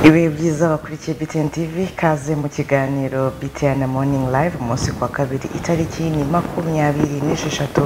ibihe byiza bakurikiye BTN TV kaze mu kiganiro BTN Morning Live umunsi ku wa kabiri itariki ni makumyabiri n'esheshatu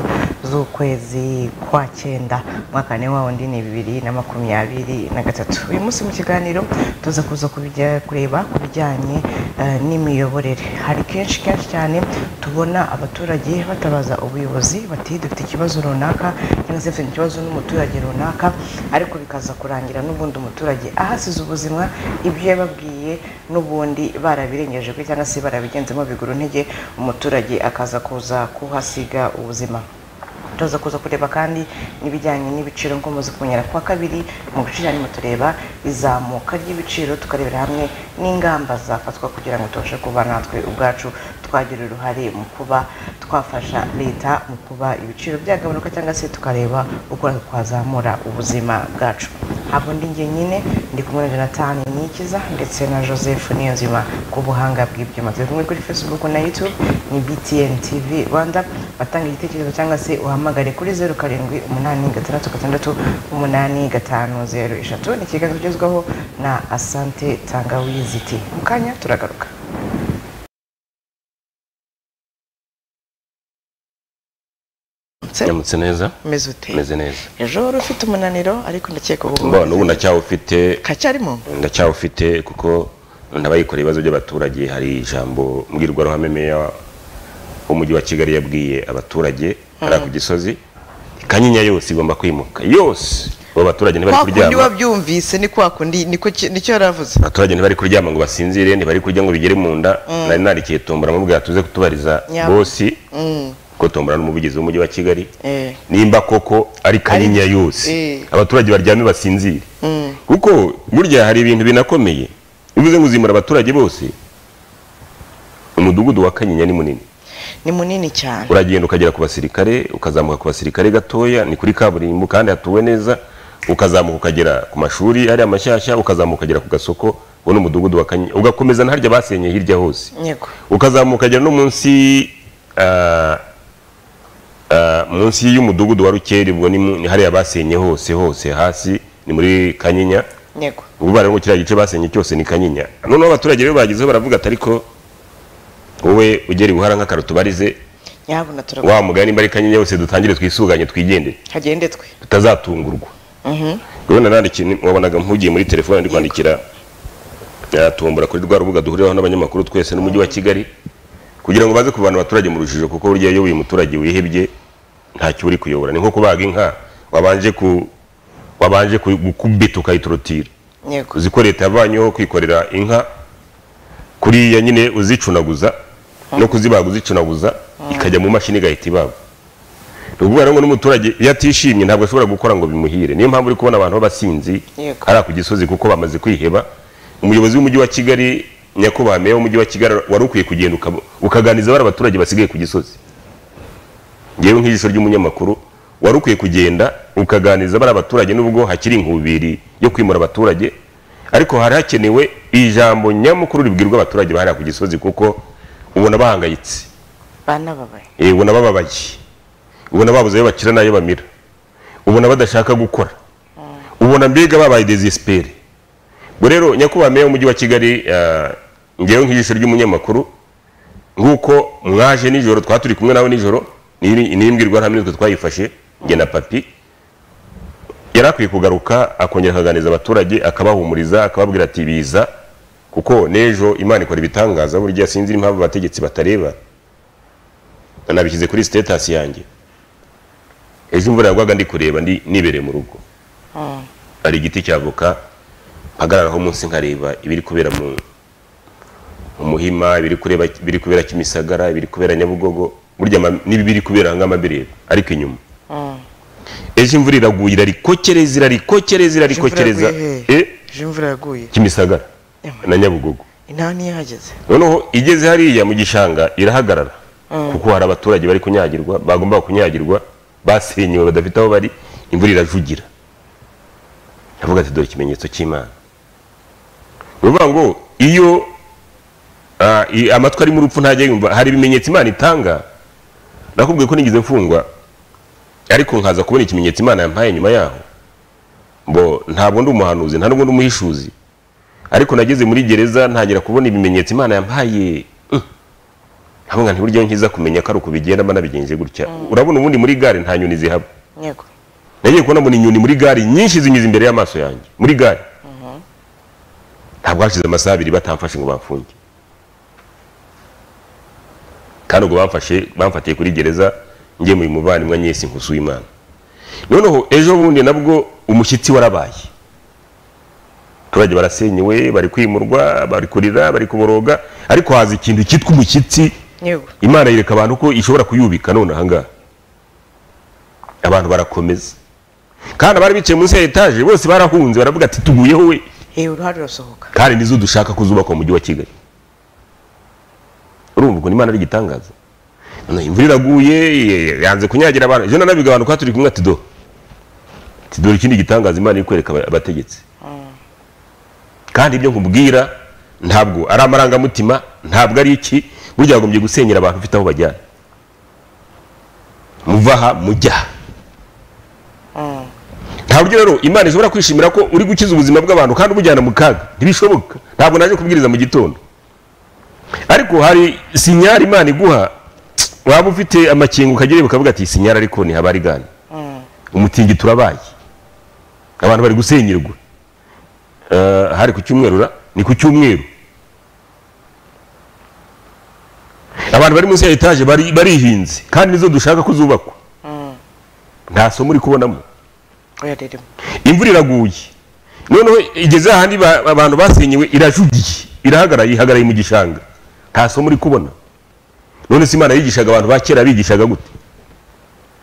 z'ukwezi kwa cyenda umwaka ni wa wundi ni bibiri na makumyabiri na gatatu uyu munsi mu kiganiro tuza kuza kubijya kureba ku bijyanye eh, n'imiyoborere hari kenshi kenshi cyane tubona abaturage batabaza ubuyobozi bati dufite ikibazo runaka cyangwa se dufite ikibazo n'umuturage runaka ariko bikaza kurangira n'ubundi umuturage ahasize ubuzima ibyo yababwiye n'ubundi barabirengeje kuri cyangwa se barabigenzemo biguru ntege umuturage akaza kuza kuhasiga ubuzima tuza kuza kureba kandi n'ibijyanye n'ibiciro nk'umaze kumenyera kuwa kabiri mu biciro tureba izamuka ry'ibiciro tukarebera hamwe n'ingamba zafatwa kugira ngo tubashe kuba natwe ubwacu twagira uruhare mu kuba twafasha leta mu kuba ibiciro byagabanuka cyangwa se tukareba uko natwe twazamura ubuzima bwacu ntabwo ndi njye nyine ndi kumwe na jonathan nikiza ndetse na joseph niyonzima ku buhanga bw'ibyuma turi kumwe kuri facebook na youtube ni btn tv rwanda batanga igitekerezo cyangwa se uhamagare kuri zeru karindwi umunani gatandatu gatandatu umunani gatanu zeru eshatu ni ikiganza kigezweho na asante tangawizi ti mu kanya turagaruka nyamutse neza umeze ute meze neza ejo wari ufite umunaniro ariko ndakeka ubu mbona ubu ndacyawufite kacyarimo ndacyawufite kuko ndabayikoreye ibibazo by'abaturage hari ijambo mbwirwaruhame meya w'umujyi wa kigali yabwiye abaturage hariya ku gisozi kanyinya yose igomba kwimuka yose abo baturage ntibari kwa kundi kuryama wabyumvise ni kwa kundi niko ki- nicyo yari avuze abaturage ntibari kuryama ngo basinzire ntibari kurya ngo bigere mu nda nari narikiye tombora mubwira tuze kutubariza Nyama. bosi Mm. ko tombora n'umuvugizi w'umujyi wa kigali Eh. nimba koko ari kanyinya yose Eh. abaturage baryame basinzire kuko burya hari ibintu binakomeye bivuze ngo uzimura abaturage bose umudugudu wa kanyinya ni munini ni munini cyane uragenda ukagera ku basirikare ukazamuka ku basirikare gatoya ni kuri kaburimbo kandi hatuwe neza ukazamuka ukagera ku mashuri ariya mashyashya ukazamuka ukagera ku gasoko uwo ni umudugudu wa kanyinya ugakomeza ntarya basenye hirya hose yego ukazamuka ukagera no munsi ah, ah, munsi y'umudugudu wa rukeri ubwo ni mu- ni hariya basenye hose hose hasi ni muri kanyinya yego ubu barimo kiriya gice basenye cyose ni kanyinya noneho abaturage rero bagezeho baravuga ati ariko wowe ugera ibuhara nk'akararo tubarize nyabuna turagwa wa mugani nimba ari kanyinya yose dutangire twisuganye twigendere hagende twe tutazatungurwa urabona nandikiye ni- wabonaga mpugiye muri telefone ndi kwandikira yatumbura kuri rwa rubuga duhuriraho n'abanyamakuru twese n'umujyi wa kigali kugira ngo baze kuvana abaturage mu rujijo kuko burya iyo uyu muturage wihebye ntacyo uri kuyobora ni nko kubaga inka wabanje ku wabanje ku- gukubita ukayitorotira yego uzi ko leta yavanyeho kwikorera inka kuriya nyine uzicunaguza no kuzibaga uzicunaguza ikajya mu mashini igahita ibagwa ni ukuvuga rero ngo n'umuturage iyo atishimye ntabwo ashobora gukora ngo bimuhire niyo mpamvu uri kubona abantu b'abasinzi Yego. hariya ku gisozi kuko bamaze kwiheba umuyobozi w'umujyi wa kigali nyakubahwa meya w'umujyi wa kigali wari ukwiye kugenda ukab- ukaganiza bari abaturage basigaye ku gisozi ngewe nk'ijisho ry'umunyamakuru wari ukwiye kugenda ukaganiza bari abaturage n'ubwo hakiri inkubiri yo kwimura abaturage ariko hari hakenewe ijambo nyamukuru ribwirwa abaturage bahariya ku gisozi kuko ubona bahangayitse banababaye Eh, ubona bababaye ubona babuze ayo bakira n'ayo bamira ubona badashaka gukora ubona mbega babaye desespere ubwo rero nyakubahwa meya w'umujyi wa kigali eh, ngewe nk'ijisho ry'umunyamakuru nk'uko mwaje nijoro twaba turi kumwe nawe nijoro ni ni imbwirwaruhame nitwe twayifashe njye na papi yari akwiye kugaruka akongera akaganiriza abaturage akabahumuriza akababwira ati biza kuko n'ejo imana ikora ibitangaza burya sinzi impamvu abategetsi batareba nabishyize kuri sitetasi yanjye ejo imvura yagwaga ndi kureba ndi nibereye mu rugo hari igiti cy'avoka mpagararaho munsi nkareba ibiri kubera mu mu muhima ibiri kureba ibiri kubera kimisagara ibiri kubera nyabugogo burya ama- n'ibiri kubera ngamabireba ariko inyuma ejo imvura iraguye irarikokereza irarikokereza irarikokereza yaguye eh, ejo imvura yaguye kimisagara Yama. na nyabugogo intaha niyo ihageze noneho igeze hariya mu gishanga irahagarara kuko hari abaturage bari kunyagirwa bagomba kunyagirwa basenyewe badafite aho bari imvura irajugira avuga ati dore ikimenyetso cy'imana ni ukuvuga ngo iyo ah, i- amatwi arimo urupfu ntajya yumva hari ibimenyetso imana itanga nakubwiye ko nigeze mfungwa ariko nkaza kubona ikimenyetso imana yampaye nyuma yaho ngo ntabwo ndi umuhanuzi ntabwo ndi umuhishuzi ariko nageze muri gereza ntangira kubona ibimenyetso imana yampaye mm. nkavuga nti buryo nkiza kumenya ko ari ukubigendamo nabigenje gutya urabona ubundi muri gare nta nyoni zihaba yego nagiye kubona mbona inyoni muri gare nyinshi zinyuze imbere y'amaso yanjye muri gare ntabwo hashize amasaha abiri batamfashe ngo bamfunge kandi ubwo bamfashe bamfatiye kuri gereza ngiye mu muvandimwe nyesi nkusuye imana noneho ejo bundi nabwo umushyitsi warabaye abaturage barasenyewe bari kwimurwa bari kurira bari kuboroga ariko haza ikintu cyitwa umushyitsi yego imana yereka abantu ko ishobora kuyubika none ahangaha abantu barakomeza kandi abari bicaye munsi ya etaje bose barahunze baravuga ati tuguyeho we hehe uruhare rurasohoka kandi nizo dushaka kuzubakwa mu mujyi wa kigali urumva ukuntu imana ari igitangaza Noneho imvura iraguye eh, yanze kunyagira abantu ejo nanabiga abantu kwa turi kumwe ati do ati dore ikindi gitangaza imana iri kwereka aba- abategetsi kandi ibyo nkubwira ntabwo ari amarangamutima ntabwo ari iki burya bagombye gusenyera abantu ufite aho bajyana muva aha mujya aha nta buryo rero imana ishobora kwishimira ko uri gukiza ubuzima bw'abantu kandi ubujyana mu kaga ntibishoboka ntabwo naje kubwiriza mu gitondo ariko hari sinyari imana iguha waba ufite amakingo ukagera ukavuga ati "Iyi sinyari ariko ntihabari ari gane umutingito turabaye abantu bari gusenyerwa Eh, hari ku cyumweru ra? ni ku cyumweru abantu bari munsi ya etaje bari- barihinze kandi nizo dushaka ko zubakwa nta somo uri kubonamo oya ririmo imvura iraguye noneho igeze ahandi ba- abantu basenyewe irajugiye irahagaraye ihagaraye mu gishanga nta somo uri kubona none se imana yigishaga abantu ba kera bigishaga gute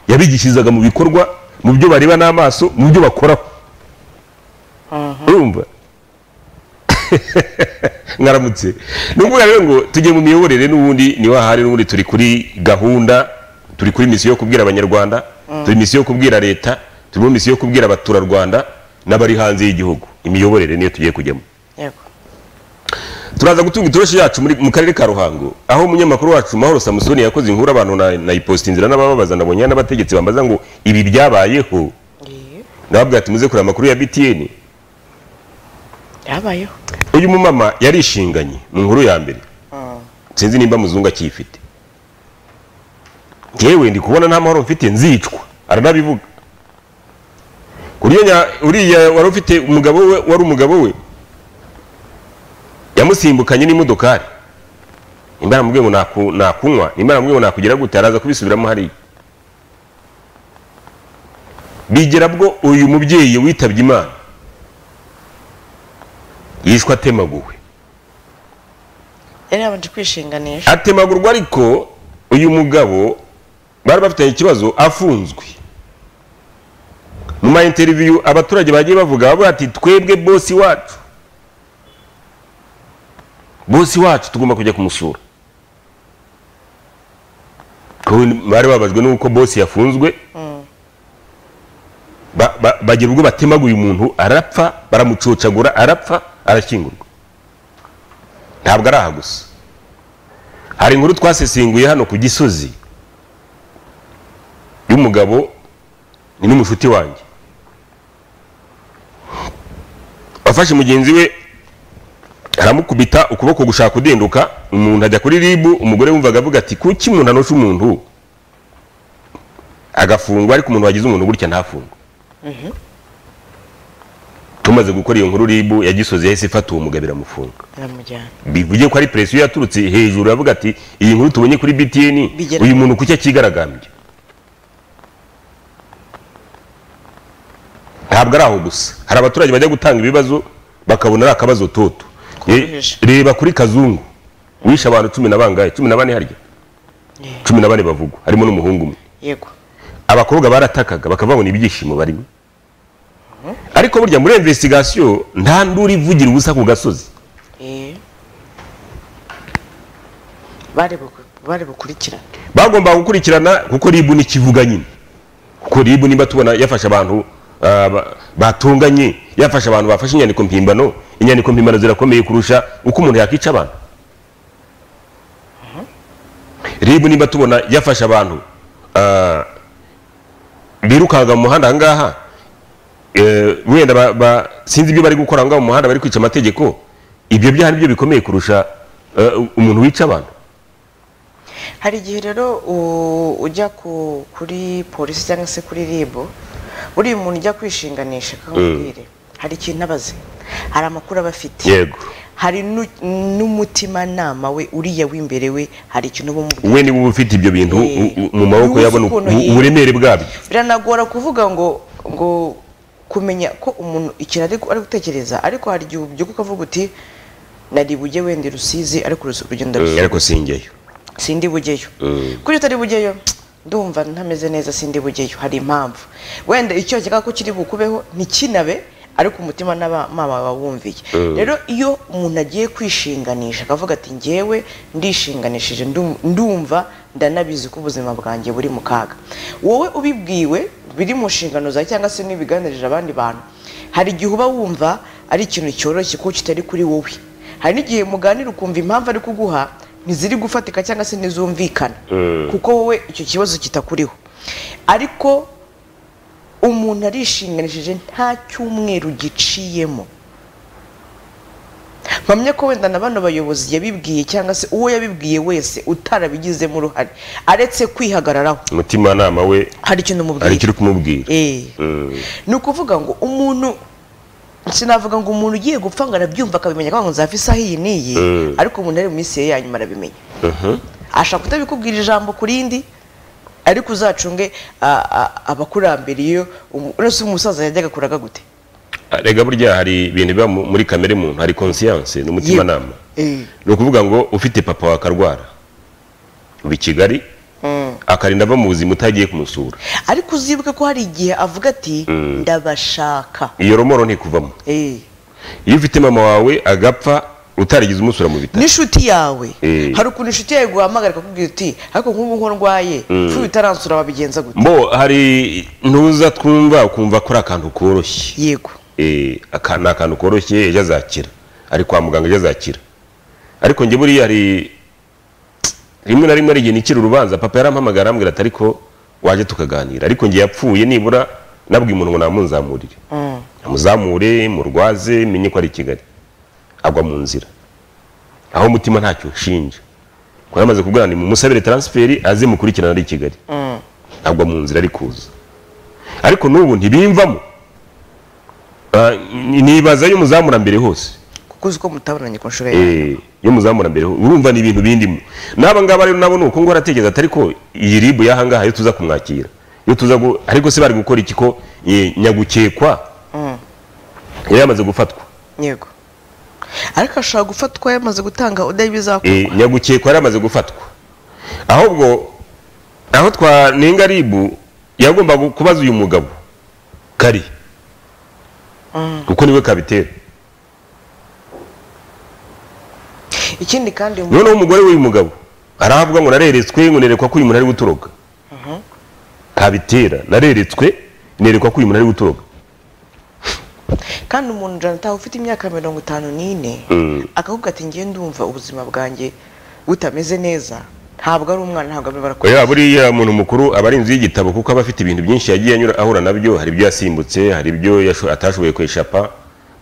yabigishirizaga mu bikorwa mu byo bareba n'amaso mu byo bakoraho urumva mwaramutse ni ukuvuga rero ngo tujye mu miyoborere n'ubundi niho ahari n'ubundi turi kuri gahunda turi kuri misiyo yo kubwira abanyarwanda turi misiyo yo kubwira leta turi muri misiyo yo kubwira abaturarwanda n'abari hanze y'igihugu imiyoborere niyo tugiye kujyamo yego turaza gutunga itoroshi yacu muri- mu karere ka ruhango aho umunyamakuru wacu mahoro samusoni yakoze inkuru abantu na- nayiposita inzira n'abababaza nabonye n'abategetsi bambaza ngo ibi byabayeho Yee, ndababwira ati muze kureba amakuru ya btn yabayeho uyu mumama yarishinganye mu nkuru ya mbere sinzi nimba muzungu akiyifite ngewe ndi kubona nta mahoro mfite nzicwa aranabivuga kuriya nya- uriya wari ufite umugabo we wari umugabo we yamusimbukanye n'imodokari nimba yaramubwiye ngo naku- nakunywa nimba yaramubwiye ngo nakugira gute araza kubisubiramo hariya bigera bwo uyu mubyeyi witabye imana yishwe atemaguwe yari yabanje kwishinganisha atemagurwa ariko uyu mugabo bari bafitanye ikibazo afunzwe mu ma interview abaturage bagiye bavuga bavuga ati twebwe bosi wacu bosi wacu tugomba kujya kumusura Kuko bari bababajwe n'uko bosi yafunzwe Ba- ba- bagira ubwo batemaguye umuntu arapfa baramucocagura arapfa arashyingurwa ntabwo ari aha gusa hari inkuru twasesenguye hano ku gisozi y'umugabo ni n'umushuti wanjye wafashe mugenzi we aramukubita ukuboko gushaka kudenduka umuntu ajya kuri ribu umugore wumvaga avuga ati kuki umuntu anosha umuntu agafungwa ariko umuntu wagize umuntu gutya ntafungwe tumaze gukora iyo nkuru ribu ya gisozi yahise ifata uwo mugabo iramufunga aramujyana bivuge ko ari presiyo yaturutse hejuru avuga ati iyi nkuru tubonye kuri btn Bigera- uyu muntu kuki akigaragambye ntabwo ari aho gusa hari abaturage bajya gutanga ibibazo bakabona ari akabazo toto Kubahisha. Ye- reba kuri kazungu wishe abantu cumi na bangahe cumi na bane harya Yeah. cumi na bane bavugwa harimo n'umuhungu umwe yego abakobwa baratakaga bakaba babona ibyishimo barimo ariko burya muri investigasiyo nta nduru ivugira ubusa ku gasozi Yee. bari buku- bari bukurikirane bagomba gukurikirana kuko ribu ni kivuga nyine kuko ribu niba tubona yafashe abantu ah, ba- batunganye yafashe abantu bafashe inyandiko mpimbano inyandiko mpimbano zirakomeye kurusha uko umuntu yakica abantu ribu niba tubona yafashe abantu ah, birukanka mu muhanda ahangaha eh, wenda ba- ba- sinzi ibyo bari gukora ahangaha mu muhanda bari kwica amategeko ibyo byaha nibyo bikomeye kurusha eh, umuntu wica abantu hari igihe rero u- ujya ku- kuri polisi cyangwa se kuri ribu buriya umuntu ujya kwishinganisha akamubwire hari ikintu abaze hari amakuru aba afite yego hari nu- n'umutimanama we uriya w'imbere we hari ikintu uba umubwira we niba uba ufite ibyo bintu Eh, u- u- mu maboko uba uzi yabona ukuntu ubu- yiga. uburemere bwabyo biranagora kuvuga ngo ngo kumenya ko umuntu ikintu ari ari gutekereza ariko hari igihe ubyuka ukavuga uti nari bujye wenda i rusizi ariko urusi- urugendo Mm, rusi- ariko sinjyayo sindi bugeyo kuri utari bugeyo ndumva ntameze neza sindi bugeyo hari impamvu wenda icyo cyaka ko kiri bukubeho ntikinabe ariko umutima n'abamama bawumviye rero iyo umuntu agiye kwishinganisha akavuga ati ngewe ndishinganishije ndu- ndumva ndanabizi ko ubuzima bwanjye buri mu kaga wowe ubibwiwe biri mu nshingano zawe cyangwa se n'ibiganirije abandi bantu hari igihe uba wumva ari ikintu cyoroshye kuko kitari kuri wowe hari n'igihe muganira ukumva impamvu ari kuguha ntiziri gufatika cyangwa se ntizumvikana kuko wowe icyo kibazo kitakuriho ariko umuntu arishinganishije nta cyumweru giciyemo mpamya ko wenda na bano bayobozi yabibwiye cyangwa se uwo yabibwiye wese utarabigizemo uruhare aretse kwihagararaho umutimanama we hari ikintu hari umubwira ikiri kumubwira Eh. ni ukuvuga ngo umuntu sinavuga ngo umuntu ugiye gupfa ngo arabyumva akabimenya ko ngo nzapfa isaha iyi n'iyi ariko umuntu ari mu minsi ye ya nyuma arabimenya ashaka kutabikubwira ijambo ku rindi ariko uzacunge a- a- abakurambere iyo umu- uretse umusaza yajyaga kuraga gute rega burya hari ibintu biba mu- muri kamere muntu hari konsiyanse n'umutimanama Eh. ni ukuvuga ngo ufite papa wawe akarwara uba i kigali akarinda ava mu buzima utagiye kumusura ariko uzibuke ko hari igihe avuga ati ndabashaka iyo romoro ntikuvamo Eh. iyo ufite mama wawe agapfa utarigeze umusura mu bitaro n'inshuti yawe Eh. hari ukuntu inshuti yawe guhamagara akakubwira uti ariko nk'ubu nko ndwaye fu bitaransura wabigenza gute mbo hari ntuza twumva ukumva ko ari akantu koroshye yego Eh, aka ni akantu koroshye ejo azakira ari kwa muganga ejo azakira ariko njye buriya hari rimwe na rimwe hari igihe nikira urubanza papa yarampamagara arambwira ati ariko waje tukaganira ariko njye yapfuye nibura nabwiye umuntu ngo namunzamurire amuzamure murwaze menye ko ari i kigali agwa mu nzira aho umutima ntacyo ushinja kuko yamaze kubwira ngo mumusabire taransiferi aze mukurikirana ari i kigali agwa mu nzira ari kuza ariko n'ubu ntibimvamo Ah, ni- nibaza yo muzamura mbere hose kuko uzi ko mutabonanye ku nshuro yawe Eh, yo muzamura mbere hose urumva ni ibintu bindimo n'aba ngaba rero nabo ni uko ngo aratekereza atari ko iyi ribu y'ahangaha yo tuza kumwakira yo tuza gu- ariko se bari gukora iki ko eh, nyagukekwa yari yamaze gufatwa yego ariko ashobora gufatwa yamaze gutanga udahe bizakorwa Eh, nyagukekwa yari yamaze gufatwa ahubwo aho twanenga ribu yagomba gu- kubaza uyu mugabo kari kuko niwe kabitera ikindi kandi uyu muntu- noneho umugore w'uyu mugabo arahavuga ngo nareretswe ngo nerekwa ko uyu muntu ari gutoroka ntabitera nareretswe nerekwa ko uyu muntu ari gutoroka kandi umuntu janata ufite imyaka mirongo itanu n'ine akavuga ati ngiye ndumva ubuzima bwanjye butameze neza ntabwo ari umwana ntabwo ari barakora oya buriya umuntu mukuru aba ari inzu y'igitabo kuko aba afite ibintu byinshi yagiye anyura ahura nabyo hari ibyo yasimbutse hari ibyo yasho- atashoboye kweshapa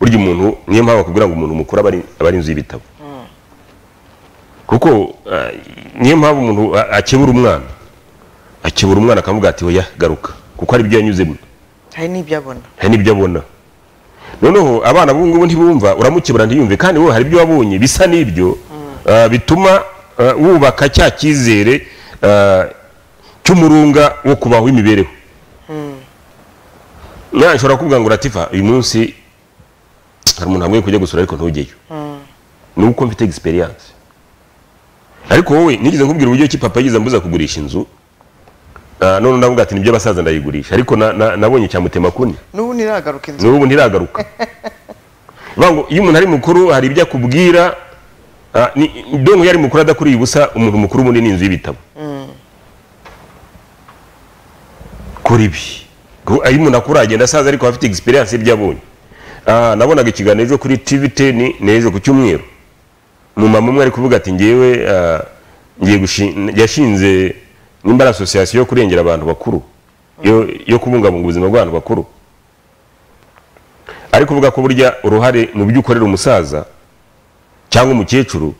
burya umuntu niyo mpamvu bakubwira ngo umuntu mukuru aba ari- aba ari inzu y'ibitabo kuko ah, niyo mpamvu umuntu a- akebura umwana akebura umwana akavuga ati oya garuka kuko hari ibyo yanyuzemo hari n'ibyo abona hari n'ibyo abona noneho abana b'ubu ngubu ntibumva uramukebura ntiyumve kandi wowe hari ibyo wabonye bisa n'ibyo ah, bituma ah, wubaka cya cyizere ah, cy'umurunga wo kubaho w'imibereho nawe nshobora kuvuga ngo uratifa uyu munsi hari umuntu ntabwo kujya gusura ariko ntujyeyo ni uko mfite egisperiyanse ariko wowe nigeze nkubwira uburyo ki papa yigeze ambuza kugurisha inzu ah, none ndavuga ati nibyo abasaza ndayigurisha ariko na- na- nabonye icyamutema kuni n'ubu ntiragaruka inzu n'ubu ntiragaruka Bivuga ngo iyo umuntu ari mukuru hari ibyo akubwira ah, ni- ndumva iyo ari mukuru adakuriye ubusa umuntu mukuru ubundi ni inzu y'ibitabo kuri ibi Ku- iyo umuntu akura agenda asaza ariko afite egisperiyanse y'ibyo abonye Ah, nabonaga ikiganiro ejo kuri tv teni n'ejo ku cyumweru umumama umwe ari kuvuga ati ngewe ah, ngiye gushi- yashinze nimba ari asosiyasiyo yo kurengera abantu bakuru yo- yo kubungabunga ubuzima bw'abantu bakuru ariko uvuga ko burya uruhare mu byo ukorera umusaza cyangwa umukecuru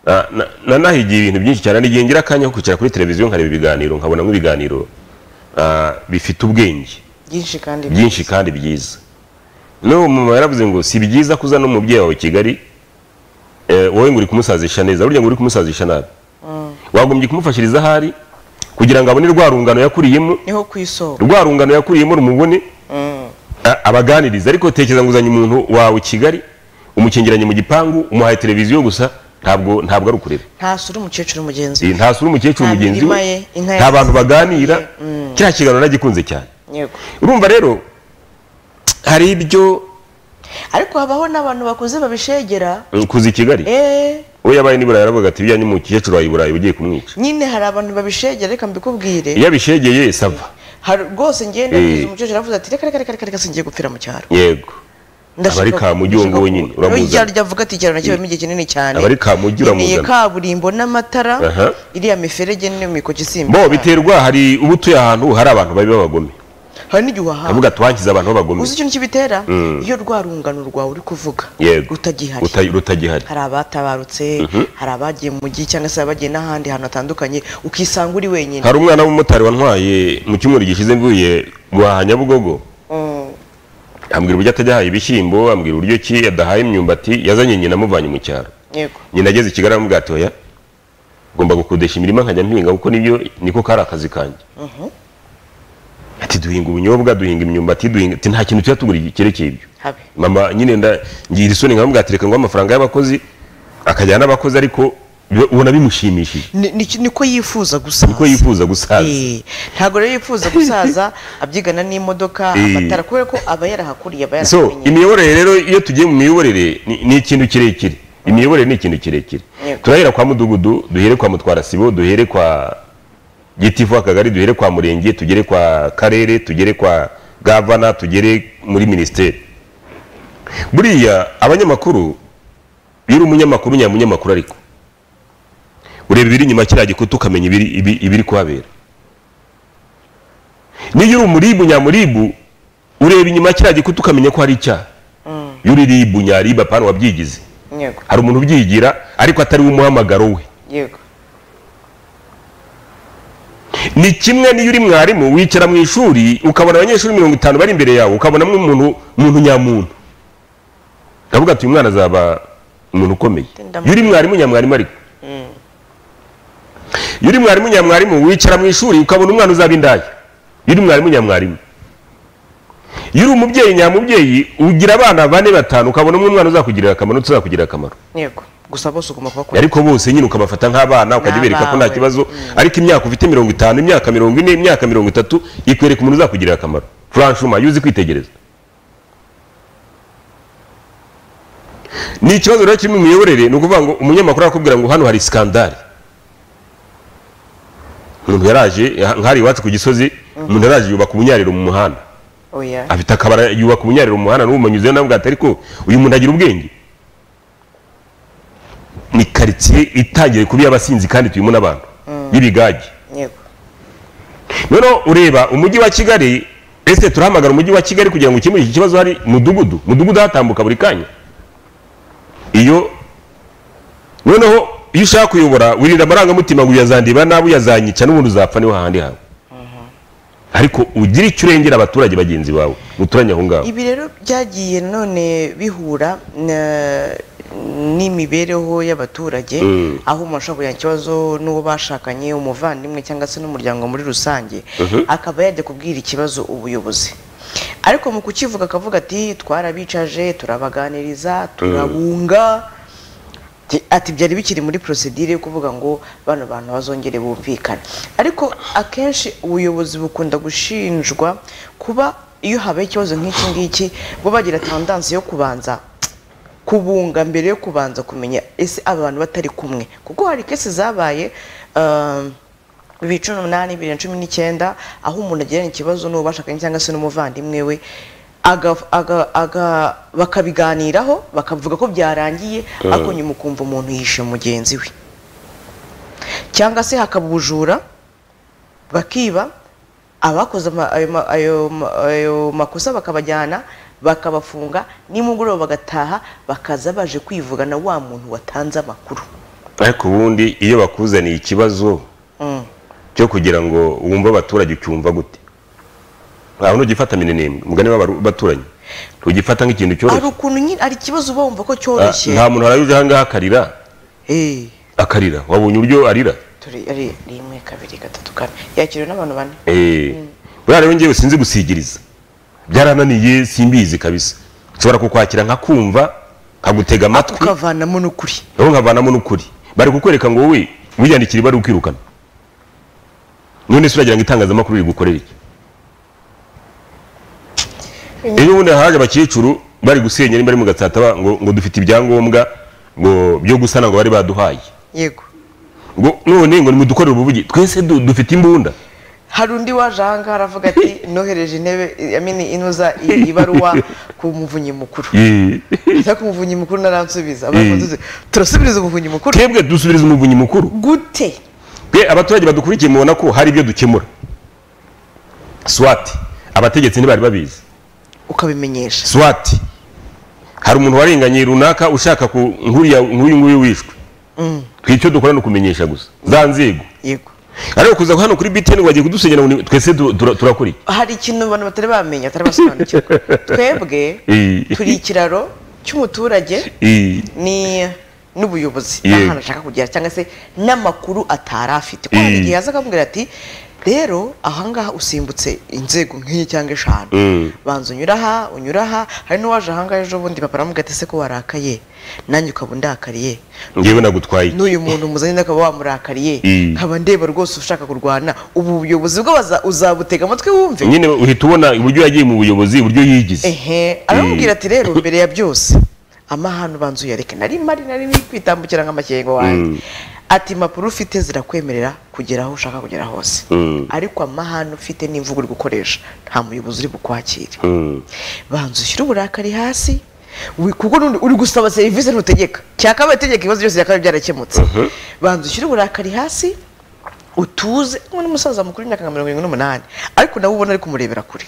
na- na- na- nahigiye ibintu byinshi cyane nigihe ngira akanya ko kwicara kuri televiziyo nkareba ibiganiro nkabonamo ibiganiro ah, bifite ubwenge byinshi kandi byinshi kandi byiza n'uwo mumama yaravuze ngo si byiza ko uzana umubyeyi wawe kigali eh, wowe ngo uri kumusazisha neza burya ngo uri kumusazisha nabi wagombye kumufashiriza ahari kugira ngo abone rwa rungano yakuriyemo niho ku isoko rwa rungano yakuriyemo rumubone a- abaganiriza ariko tekereza ngo uzanye umuntu wawe kigali umukingiranye mu gipangu umuhaye televiziyo gusa ntabwo ntabwo ari ukureba ntasura umukecuru mugenzi we ntasura umukecuru Nta mugenzi mirima we ye, inka nta ye- bantu baganira Mm. kiriya kiganiro nagikunze cyane yego urumva rero hari ibyo ariko habaho n'abantu bakuze babishegera kuza i kigali eh we yabaye n'i burayi aravuga ati bijyanye umukecuru wawe i burayi ugiye kumwica nyine hari abantu babishegera reka mbikubwire iyo abishegeye sava hari rwose ngenda Eh. umukecuru aravuze ati reka reka reka reka reka singiye gupfira mu cyaro yego Aba ari Kamugi wo nguwo nyine, uramuzana. urya avuga ati icyaro nakibamo igihe kinini cyane Aba ari Kamugi, Nkeneye uramuzana. kaburimbo n'amatara Aha. iriya miferege niyo mikoki isimba bo biterwa hari uba utuye ahantu hari abantu babi b'abagome hari n'igihe uhahanga aravuga tuhangize abantu b'abagome uzi ikintu kibitera Mm. iyo rwa rungano rwawe uri kuvuga yego utagihari Uta- rutagihari hari abatabarutse hari abagiye mu mujyi cyangwa se abagiye n'ahandi hantu hatandukanye ukisanga uri wenyine hari umwana w'umumotari wantwaye mu cyumweru gishize mvuye guhaha nyabugogo Mm. ambwira uburyo atajya ahaha ibishyimbo ambwira uburyo ki adahaye imyumbati yazanye nyina amuvanye mu cyaro yego nyina ageze i kigali aramubwira ati oya ngomba gukodesha imirima nkajya mpinga kuko nibyo niko kari akazi kanjye ati duhinga ubunyobwa duhinga imyumbati duhinga ati nta kintu tuba tugura cyerekeye ibyo habe mama nyine nda ngira isoni nkamubwira ati reka ngo amafaranga y'abakozi akajyana n'abakozi ariko biba- ubona bimushimishije Ni- ni- niko yifuza gusaza niko yifuza gusaza Eh, ntabwo rero yifuza gusaza abyigana n'imodoka Eh. amatara kubera ko aba yarahakuriye aba so yarahamenyeye imiyoborere rero iyo tugiye mu miyoborere ni ni ikintu kirekire imiyoborere ni ikintu kirekire Yego. turahera kwa mudugudu duhere kwa mutwara sibo duhere kwa gitifu akagari duhere kwa murenge tugere kwa karere tugere kwa gavana tugere muri minisiteri buriya abanyamakuru iyo uri umunyamakuru nyamunyamakuru ariko ureba ibiri inyuma ya kiriya gikuta ukamenya ibiri, ibi- ibiri kuhabera niyo uri umuribu nyamuribu ureba inyuma ya kiriya gikuta ukamenya ko hari icyaha iyo uri ribu nyaribu apana wabyigize yego hari umuntu ubyigira ariko atari we umuhamagaro we yego ni kimwe niyo uri mwarimu wicara mu ishuri ukabona abanyeshuri mirongo itanu bari imbere yawe ukabonamo umuntu muntu nyamuntu ndavuga ati uyu mwana azaba umuntu ukomeye Ndamukunda. iyo uri mwarimu nyamwarimu ariko iyo uri mwarimu nyamwarimu wicara mu ishuri ukabona umwana uzaba indaya iyo uri mwarimu nyamwarimu iyo uri umubyeyi nyamubyeyi ugira abana bane batanu ukabona umwe umwana uzakugirira akamaro utazakugirira akamaro yego gusa bose ugomba kuba ariko bose nyine ukabafata nk'abana ukajya ubereka ko nta N'abawe. kibazo ariko imyaka ufite mirongo itanu imyaka mirongo ine imyaka mirongo itatu ikwereka umuntu uzakugirira akamaro franchuma yuzi kwitegereza ni ikibazo rero kiri mu miyoborere ni ukuvuga ngo umunyamakuru arakubwira ngo hano hari skandale umuntu yaraje nk'ari iwacu ku gisozi umuntu yaraje yubaka ubunyariro mu muhanda oya afite akabara yubaka ubunyariro mu muhanda n'ubumanyuzeyo nawe bwate ariko uyu muntu agira ubwenge ni karitsiye itangiye kuba iy'abasinzi kandi tuyimo n'abantu y'ibigage yego noneho ureba umujyi wa kigali ese turahamagara umujyi wa kigali kugira ngo ukemure iki kibazo hari mudugudu mudugudu hatambuka buri kanya iyo noneho iyo ushaka kuyobora wirinda amarangamutima ngo uyazandiba nabi uyazanyica n'ubundi uzapfa niho hahandi hawe ariko ugira icyo urengera abaturage bagenzi bawe muturanye aho ngaho ibi rero byagiye none bihura na- n'imibereho y'abaturage aho umuntu ashobora kugira ikibazo n'uwo bashakanye umuvandimwe cyangwa se n'umuryango muri rusange akaba yajya kubwira ikibazo ubuyobozi ariko mu kukivuga akavuga ati twarabicaje turabaganiriza turabunga Ti- ati byari bikiri muri procedure yo kuvuga ngo bano bantu bazongere bumvikane ariko akenshi ubuyobozi bukunda gushinjwa kuba iyo habaye ikibazo nk'iki ngiki bo bagira tendansi yo kubanza kubunga mbere yo kubanza kumenya ese aba bantu batari kumwe kuko hari kesi zabaye um, bibiri cumi n'umunani bibiri na cumi n'icyenda aho umuntu agirana ikibazo n'uwo bashakanye cyangwa se n'umuvandimwe we aga- aga- aga- bakabiganiraho bakavuga ko byarangiye ariko nyuma ukumva umuntu yishe mugenzi we cyangwa se hakaba ubujura bakiba abakoze ama- ayo ma- ayo ma- ayo makosa bakabajyana bakabafunga nimugoroba bagataha bakaza baje kwivuga na wa muntu watanze amakuru ariko ubundi iyo bakuzaniye ikibazo cyo kugira ngo wumve abaturage ucyumva gute ntawe ntugifata minini mugani w'abaturanyi tugifata nk'ikintu hari cyoroshye ukuntu nyine hari ikibazo uba wumva ko Ah, cyoroshye nta muntu harayuje aha ngaha akarira Eh, akarira wabonye uburyo arira turi ari rimwe kabiri gatatu kane yakiriwe n'abantu bane Eh, buriya rero ngewe sinzi gusigiriza byarananiye simbizi kabisa nshobora kukwakira nkakumva nkagutega amatwi ukavanamo n'ukuri rero nkavanamo n'ukuri bari kukwereka ngo wowe wiyandikira bari ukwirukana none se uragira ngo itangazamakuru riri gukorera iki iyo ubundi haje abakecuru bari gusenya nimba ari mu gatsata ngo, ngo dufite ibyangombwa ngo byo gusana ngo bari baduhaye yego ngo none ngo nimudukorere ubuvugi twese du- dufite imbunda hari undi waje ahangaha aravuga ati nohereje intebe yamini inuza i- ibaruwa ku muvunyi mukuru Eh, Nza ku muvunyi mukuru naransubiza Abaramusubiza, turasubiriza umuvunyi mukuru twebwe dusubiriza umuvunyi mukuru gute twe abaturage badukurikiye mubona ko hari ibyo dukemura swati abategetsi ntibari babizi ukabimenyesha swati hari umuntu warenganye runaka ushaka ku nkuriya nk'uyu nguyu wishwe twe icyo dukora ni ukumenyesha gusa za nzego yego ariko kuza hano kuri btn ngo bagiye kudusenyera ngo ni- twese du- tura- turakora iki hari ikintu abantu batari bamenya batari basobanukirwa twebwe Eh. turi ikiraro cy'umuturage Eh, ni n'ubuyobozi Yego. n'ahantu ashaka kugera cyangwa se n'amakuru atari afite kuko hari Mm. igihe yaza akamubwira ati rero ahangaha usimbutse inzego nk'iyi cyangwa eshanu Mm. banza unyura aha unyura aha hari n'uwaje ahangaha ejo bundi papa aramubwira ati se ko warakaye nanjye ukaba undakariye ngewe nagutwaye iki? n'uyu muntu muzanye akaba wamurakariye Mm. nkaba ndeba rwose ushaka kurwana ubu buyobozi bwe baza- uzabutega amatwi wumve nyine uhita ubona uburyo yagiye mu buyobozi uburyo yigize ehe aramubwira ati rero mbere ya byose amahano ubanza uyareke nari mari nari ni kwitambukira nk'amakengo wanjye ati impapuro ufite zirakwemerera kugera aho ushaka kugera hose Mm. ariko amahano ufite n'imvugo uri gukoresha nta muyobozi uri bukwakire Mm. banza ushyire uburakari hasi wi- kuko n'undi uri gusaba serivisi ntutegeka cyakabaye tegeka ibibazo byose byakabaye byarakemutse banza ushyire uburakari hasi utuze nk'uwo n'umusaza mukuru w'imyaka nka mirongo irindwi n'umunani ariko nawe ubona ari kumurebera kure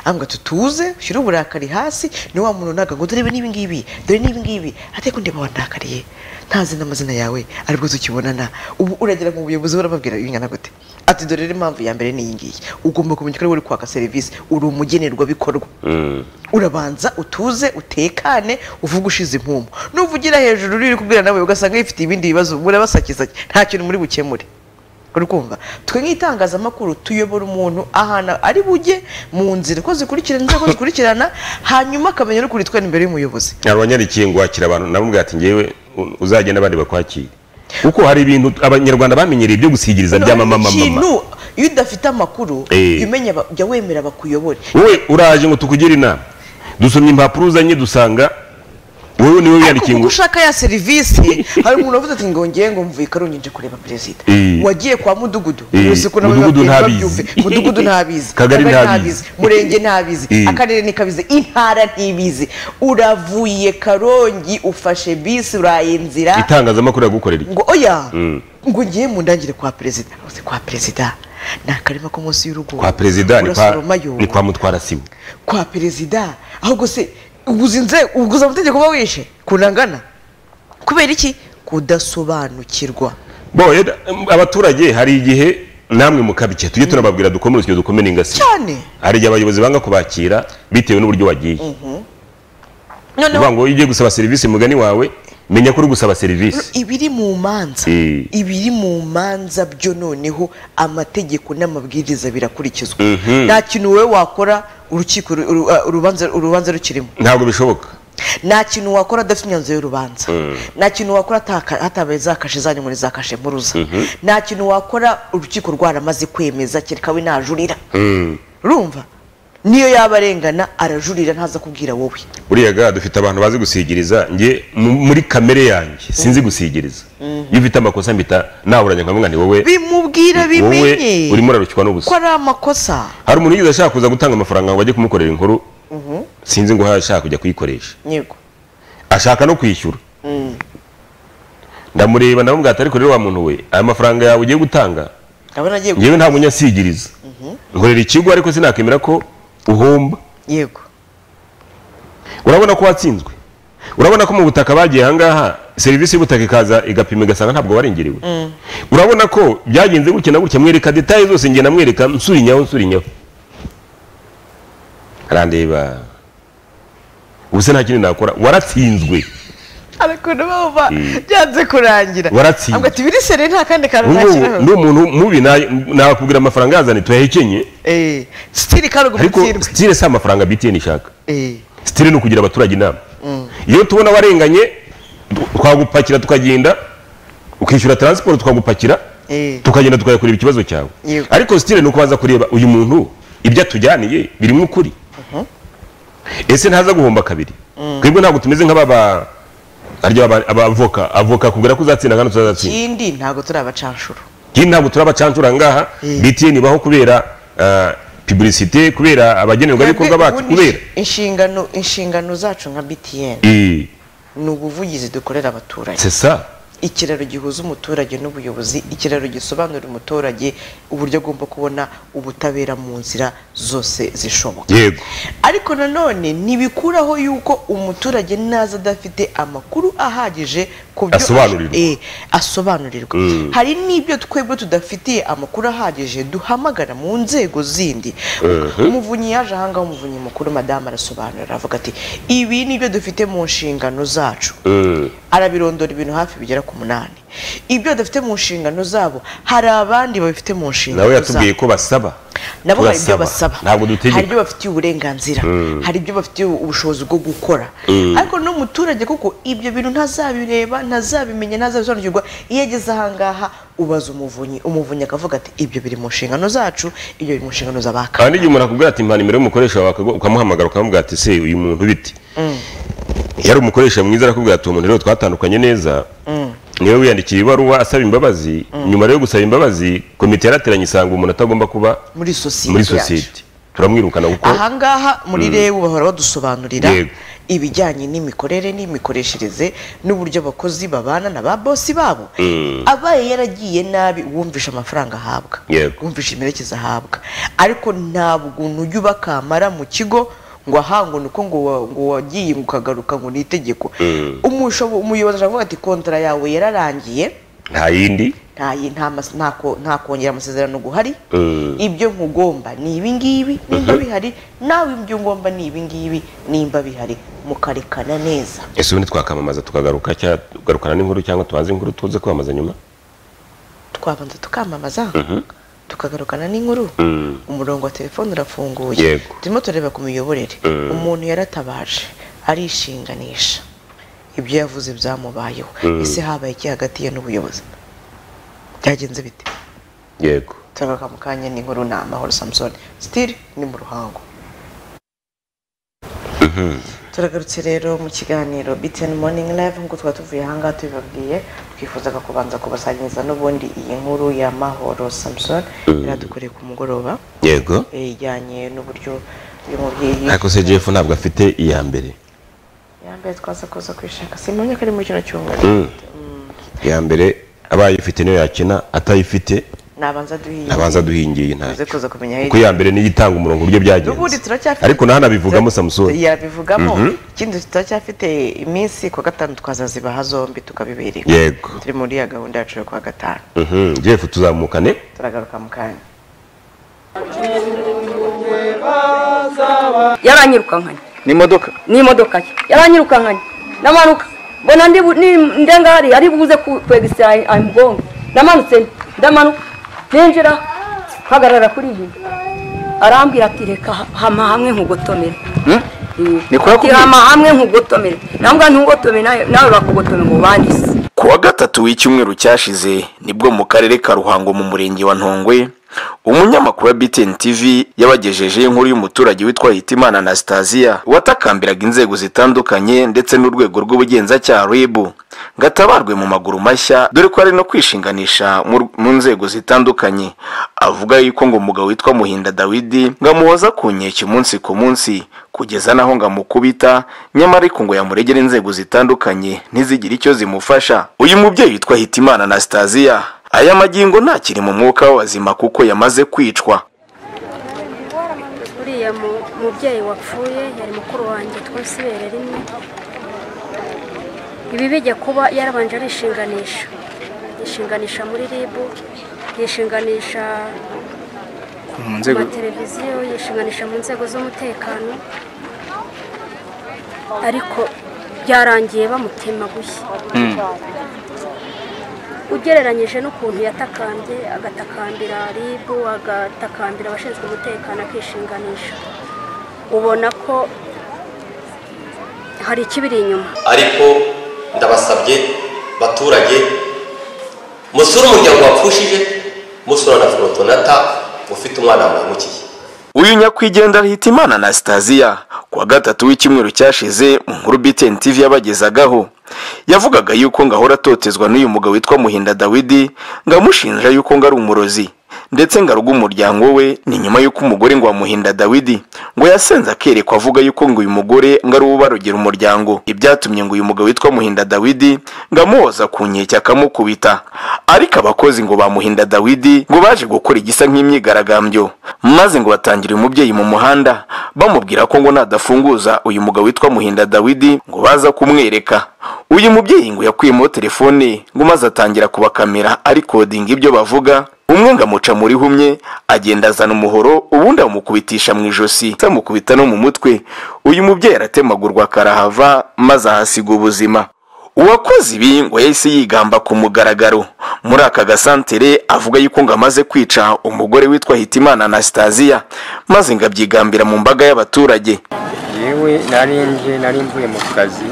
ambwa tutuze ushyire uburakari hasi ni wa muntu ntago ngo turebe n'ibi ngibi dore n'ibi ngibi ate ko ndeba wandakariye ntazi n'amazina yawe aribwo tukibonana ubu uragera mu buyobozi urababwira ingana gute ati dore rero impamvu ya mbere ni iyi ngiyi ugomba kumenya ko ariwe uri kwaka serivisi uri umugenerwabikorwa Mm. urabanza utuze utekane uvuge ushize impumu nuvugira hejuru uri kubwira nawe ugasanga yifite ibindi bibazo murabasakisake nta kintu muri bukemure uri kumva twe nk'itangazamakuru tuyobora umuntu ahantu ari bujye mu nzira uko zikurikirana inzego zikurikirana hanyuma akamenya n'ukuri twe imbere y'umuyobozi hari abanyarikiye ngo wakira abantu namubwira ati ngewe u- uzagende abandi bakwakire kuko hari ibintu abanyarwanda bamenyereye byo gusigiriza byamamamama ikintu iyo udafite amakuru Eh. jya umenya aba- jya wemera bakuyobore wowe uraje ngo tukugire inama dusomye impapuro uzanye dusanga wowe niwe wiyandikiye kuko ngo ushaka ya serivisi hari umuntu wavuze ati ngo ngiye ngo mvuye i karongi nje kureba perezida Eh. wagiye kwa mudugudu Eh. Ubu siku nabyo Mudugudu babyeyi ntabizi. babyumve. mudugudu ntabizi Kagari ntabizi. murenge ntabizi Eh. akarere ntikabizi intara ntibizi uravuye karongi ufashe bisi uraye inzira itangazamakuru yagukorera iki ngo oya ngo ngiye mu ndangire kwa perezida Uzi kwa perezida ni akarima ko munsi y'urugo kwa perezida ni kwa, urasoromayo ni kwa mutwara sibo kwa perezida ahubwo se uguza inzego uguza amategeko uba wishe kunangana kubera iki kudasobanukirwa bo yeda- em, abaturage hari igihe namwe mukabike tujye tunababwira dukome urusyo dukome n'ingasi cyane hari igihe abayobozi banga kubakira bitewe n'uburyo wagiye noneho uvuga ngo iyo ugiye gusaba serivisi mugani wawe menya ko uri gusaba serivisi ibiri mu manza Eh. ibiri mu manza byo noneho amategeko n'amabwiriza birakurikizwa nta kintu wowe wakora urukiko ru- uru- uh, urubanza urubanza rukirimo ntabwo bishoboka nta kintu wakora adafite imyanzuro y'urubanza nta kintu wakora ataka- hatabaye za kashe zanyu muri za kashe mpuruza nta kintu wakora urukiko rwaramaze kwemeza kereka we najurira urumva niyo yaba arengana arajurira ntaza kubwira wowe buriya ga dufite abantu bazi gusigiriza nge mu- muri kamere yanjye sinzi gusigiriza iyo ufite amakosa mpita naburanya nkavuga ni wowe bimubwira wowe bimenye urimo urarukikwa n'ubusa ko ari amakosa hari umuntu yize ashaka kuza gutanga amafaranga ngo bajye kumukorera inkuru sinzi ngo ashaka kujya kuyikoresha yego ashaka no kwishyura ndamureba ndamubwira ati ariko rero wa muntu we aya mafaranga yawe ugiye gutanga aba nagiye gu- ngewe nta munyasigiriza nkorera ikigo ariko sinakemera ko uhomba yego urabona ko watsinzwe urabona ko mu butaka bagiye ahangaha serivisi y'ubutaka ikaza igapima igasanga ntabwo warengeriwe urabona ko byagenze gutya na gutya mwereka detaye zose njye namwereka nsurinyaho nsurinyaho arandeba ubu se nta kindi nakora waratsinzwe arakuntu bumva byanze kurangira Waratsinze. Avuga ati birisere nta kandi kantu nashyiraho n'ubu ni umuntu mubi na- nakubwira amafaranga yazanye tuyahekenye eh stili karugo ariko mutsirwe sitire si amafaranga btn ishaka eh sitire ni ukugira abaturage inama iyo tubona warenganye tu- twagupakira tukagenda ukishyura taransiporo twagupakira Eh. tukagenda tukayakureba ikibazo cyawe Yego. ariko sitire ni ukubanza kureba uyu muntu ibyo atujyaniye birimo ukuri ese ntaza guhomba kabiri twebwe ntabwo tumeze nk'ababa harya aba- abavoka avoka kubwira ko uzatsinda kandi utazatsinda kindi ntago turi abacanshuro iyi ntabwo turi abacancura ngaha Eh. btn ibaho kubera ah, publicité kubera abagenerwabikorwa Twebwe bacu ubundi kubera inshingano inshingano zacu nka BTN Eh, ni ubuvugizi dukorera abaturage c'est ça ikiraro gihuza umuturage n'ubuyobozi ikiraro gisobanurira umuturage uburyo agomba kubona ubutabera mu nzira zose zishoboka yego ariko nanone ntibikuraho yuko umuturage naza adafite amakuru ahagije ku byo Asobanurirwa. Eh, asobanurirwa Mm. hari n'ibyo twebwe tudafitiye amakuru ahagije duhamagara mu nzego zindi Mhm. umuvunyi yaje ahangaha umuvunyi mukuru madamu arasobanurira avuga ati ibi ni byo dufite mu nshingano zacu Eh, arabirondora ibintu hafi bigera ku munani ibyo badafite mu nshingano zabo hari abandi babifite mu nshingano nawe zabo yatubwiye ko basaba nabo hari ibyo Turasaba. basaba ntabwo hari dutegeka ibyo bafitiye uburenganzira hari ibyo bafitiye ubushobozi bwo gukora Mm. ariko n'umuturage kuko ibyo bintu ntazabireba ntazabimenya ntazabisobanukirwa iyo ageze ahangaha ubaza umuvunyi umuvunyi akavuga ati ibyo biri mu nshingano zacu ibyo biri mu nshingano z'abaka kandi igihe umuntu akubwira ati mpa nimero y'umukoresha wawe akagu- ukamuhamagara ukamubwira ati se uyu muntu bite yari umukoresha mwiza arakubwira ati uwo muntu rero twatandukanye neza niwe wiyandikiye ibaruwa asaba imbabazi nyuma rero yo gusaba imbabazi komite yarateranye isanga umuntu atagomba kuba muri sosiyete muri yacu. sosiyete turamwirukana kuko ahangaha muri rebu bahora badusobanurira Yego. ibijyanye n'imikorere n'imikoreshereze n'uburyo abakozi babana na ba bosi babo abaye yaragiye nabi wumvisha amafaranga ahabwa Yego. wumvisha imperekeza ahabwa ariko ntabwo ntujya ubakamara mu kigo ngo ahanga uko ngo wa- ngo wagiye ngo ukagaruka ngo ni itegeko Umushobo- umuyobozi aravuga ati kontara yawe yararangiye nta yindi nta yi- nta mas- nta ko- nta kongera amasezerano guhari Mm. ibyo nkugomba ni ibingibi nimba bihari nawe ibyo ngomba ni ibingibi nimba bihari mukarekana neza ese ubundi twakamamaza tukagaruka cyangwa tugarukana n'inkuru cyangwa tubanze inkuru tuze kwamamaza nyuma twabanza tukamamaza tukagarukana n'inkuru umurongo wa telefone urafunguye Yego. turimo tureba ku miyoborere Mm. umuntu yaratabaje arishinganisha ibyo yavuze byamubayeho ese habaye iki hagati ye n'ubuyobozi byagenze bite yego turagaruka mu kanya n'inkuru ni amahoro samusoni sitiri ni mu ruhango turagarutse rero mu kiganiro biteni moningi live nk'uko twaba tuvuye ahangaha tubibabwiye twifuzaga kubanza kubasangiza n'ubundi iyi nkuru ya mahoro samusoni iradukoreye ku mugoroba yego eh, ijyanye n'uburyo uyu mubyeyi ariko se jeff ntabwo afite iya mbere yambaye twaza kuza kwishaka simpamya ko ari muri kino cyumweru iya mbere abaye ifite niyo yakina atayifite nabanza duhiye nabanza duhingiye tuze ntacyo kuza kumenya kuko iya mbere niyo itanga umurongo uburyo n'ubundi byagenze turacyafite ariko naho anabivugamo samusoni yabivugamo ikindi turacyafite iminsi ku wa gatanu tukazazibaha zombi tukabibereka yego turi muri ya gahunda yacu yo ku wa gatanu Mhm, jeff tuzamukane turagaruka mu kanya yaranyirukankanye n'imodoka n'imodoka ye yaranyirukankanye ndamanuka mbona ndi bu- ni- ndenga hariya ari buze ku- kwegisira ayi- ayimugongo ndamanutse ndamanuka ninjira mpagarara kuri iyi arambwira ati reka ha- hama hamwe nkugotomere Eh, Ni kwa ati, kumwe? hama hamwe nkugotomere nambwa ntugotomere nawe- nawe bakugotome ngo bandise ku wa gatatu w'icyumweru cyashize nibwo mu karere ka ruhango mu murenge wa ntongwe umunyamakuru wa btn tv yabagejejeho inkuru y'umuturage witwa hitimana anastasiya watakambiraga inzego zitandukanye ndetse n'urwego rw'ubugenzacyaha rib ngo atabarwe mu maguru mashya dore ko ari no kwishinganisha mu r- mu nzego zitandukanye avuga yuko ngo umugabo witwa muhinda dawidi ngo amuhoza ku nkeke umunsi ku munsi kugeza naho ngo amukubita nyamara ariko ngo yamuregere inzego zitandukanye ntizigire icyo zimufasha uyu mubyeyi witwa hitimana anastasiya aya magingo ntakiri mu mwuka w'abazima kuko yamaze kwicwa buriya uriya mu- mubyeyi wapfuye yari mukuru wanjye twese ibere rimwe ibi bijya kuba yarabanje arishinganisha yishinganisha muri rib yishinganisha mu ku nzego mateleviziyo yishinganisha mu nzego z'umutekano ariko byarangiye bamutemaguye ugereranyije n'ukuntu yatakambye agatakambira rib agatakambira abashinzwe umutekano akishinganisha ubona ko hari ikibiri inyuma ariko ndabasabye baturage musure umuryango wapfushije musure na forotonata ufite umwana mwimukiye uyu nyakwigendera hitimana anastasiya ku wa gatatu w'icyumweru cyashize mu nkuru btn tv yabagezagaho yavugaga yuko ngo ahora atotezwa n'uyu mugabo witwa muhinda dawidi ngo amushinja yuko ngo ari umurozi ndetse ngo aruga umuryango we ni nyuma y'uko umugore ngo wamuhinda dawidi ngo yasenze akerekwa avuga yuko ngo uyu mugore ngo ari uwo barogera umuryango ibyatumye ngo uyu mugabo witwa muhinda dawidi ngo amuhoza ku nkeke akamukubita ariko abakozi ngo bamuhinda dawidi ngo baje gukora igisa nk'imyigaragambyo maze ngo batangira uyu mubyeyi mu muhanda bamubwira ko ngo nadafunguza uyu mugabo witwa muhinda dawidi ngo baza kumwereka uyu mubyeyi ngo yakuyemo telefone ngo maze atangira kubakamera arikodinga ibyo bavuga umwe ngo amuca muri humye agenda azana umuhoro ubundi amukubitisha mu ijosi se amukubita no mu mutwe uyu mubyeyi aratemagurwa akarahava maze ahasiga ubuzima uwakoze ibi ngo yahise yigamba ku mugaragaro muri aka gasantere avuga yuko ngo amaze kwica umugore witwa hitimana anastasiya maze ngo abyigambira mu mbaga y'abaturage yewe narinje nari mvuye mu kazi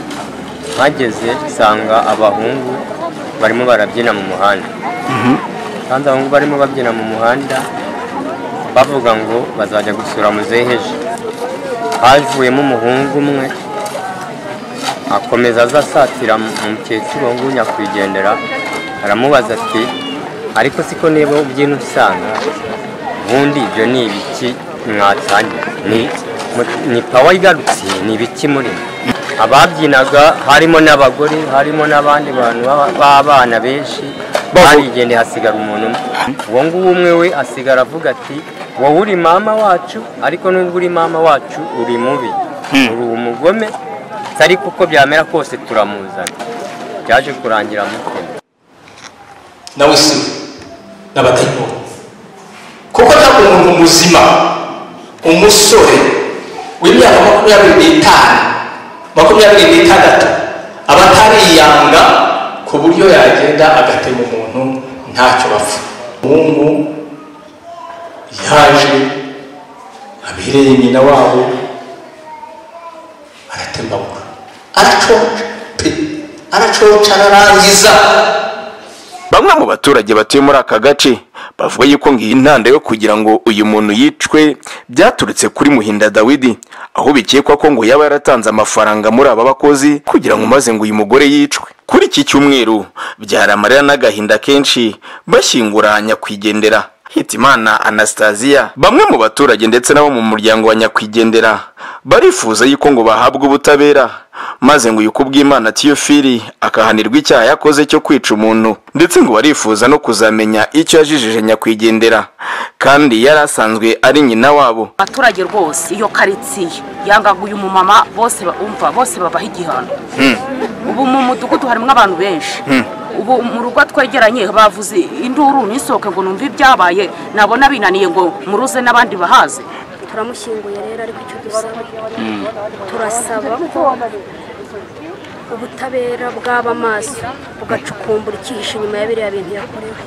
mpageze nsanga abahungu barimo barabyina mu muhanda kandi abahungu barimo babyina mu muhanda bavuga ngo bazajya gusura muzeheje havuyemo umuhungu umwe akomeza aza asatira mu mu mukecuru uwo nguwo nyakwigendera aramubaza ati ariko siko niba ubyina usanga ubundi ibyo ni ibiki mwatanye ni ni pawa igarutse ni ibiki muri mwe?" ababyinaga harimo n'abagore harimo n'abandi bantu b'aba- b'abana benshi barigendeye hasigara umuntu umwe uwo nguwo umwe we asigara avuga ati wowe uri mama wacu ariko nubwo uri mama wacu uri mubi uri umugome si ariko uko byamera kose turamuzana byaje kurangira amutema nawe si we n'abatariho kuko nta muntu muzima umusore w'imyaka makumyabiri n'itanu makumyabiri n'itandatu aba atariyanga ku buryo yagenda agatema umuntu ntacyo bapfa umuhungu yaje abereye nyina wabo aratembagura aracoca pe aracoca ararangiza bamwe mu baturage batuye muri aka gace bavuga yuko ngo iyi ntanda yo kugira ngo uyu muntu yicwe byaturutse kuri muhinda dawidi aho bikekwa ko ngo yaba yaratanze amafaranga muri aba bakozi kugira ngo maze ngo uyu mugore yicwe kuri iki cyumweru byari amarira n'agahinda kenshi bashyingura nyakwigendera hitimana anastasiya bamwe mu baturage ndetse n'abo mu muryango wa nyakwigendera barifuza yuko ngo bahabwe ubutabera maze ngo uyu kubw'imana tiyofiri akahanirwa icyaha yakoze cyo kwica umuntu ndetse ngo barifuza no kuzamenya icyo yajijije nyakwigendera kandi yari asanzwe ari nyina wabo abaturage rwose iyo karitsiye yangaga uyu mumama bose ba- umva bose babaho igihano ubu mu mudugudu harimo abantu benshi ubu mu rugo twegeranye bavuze induru nisohoke ngo numve ibyabaye nabona binaniye ngo muruze n'abandi bahaze turamushyinguye rero ariko icyo dusaba turasaba ko ubutabera bwaba amaso bugacukumbura icyihishe inyuma ya biriya bintu yakorewe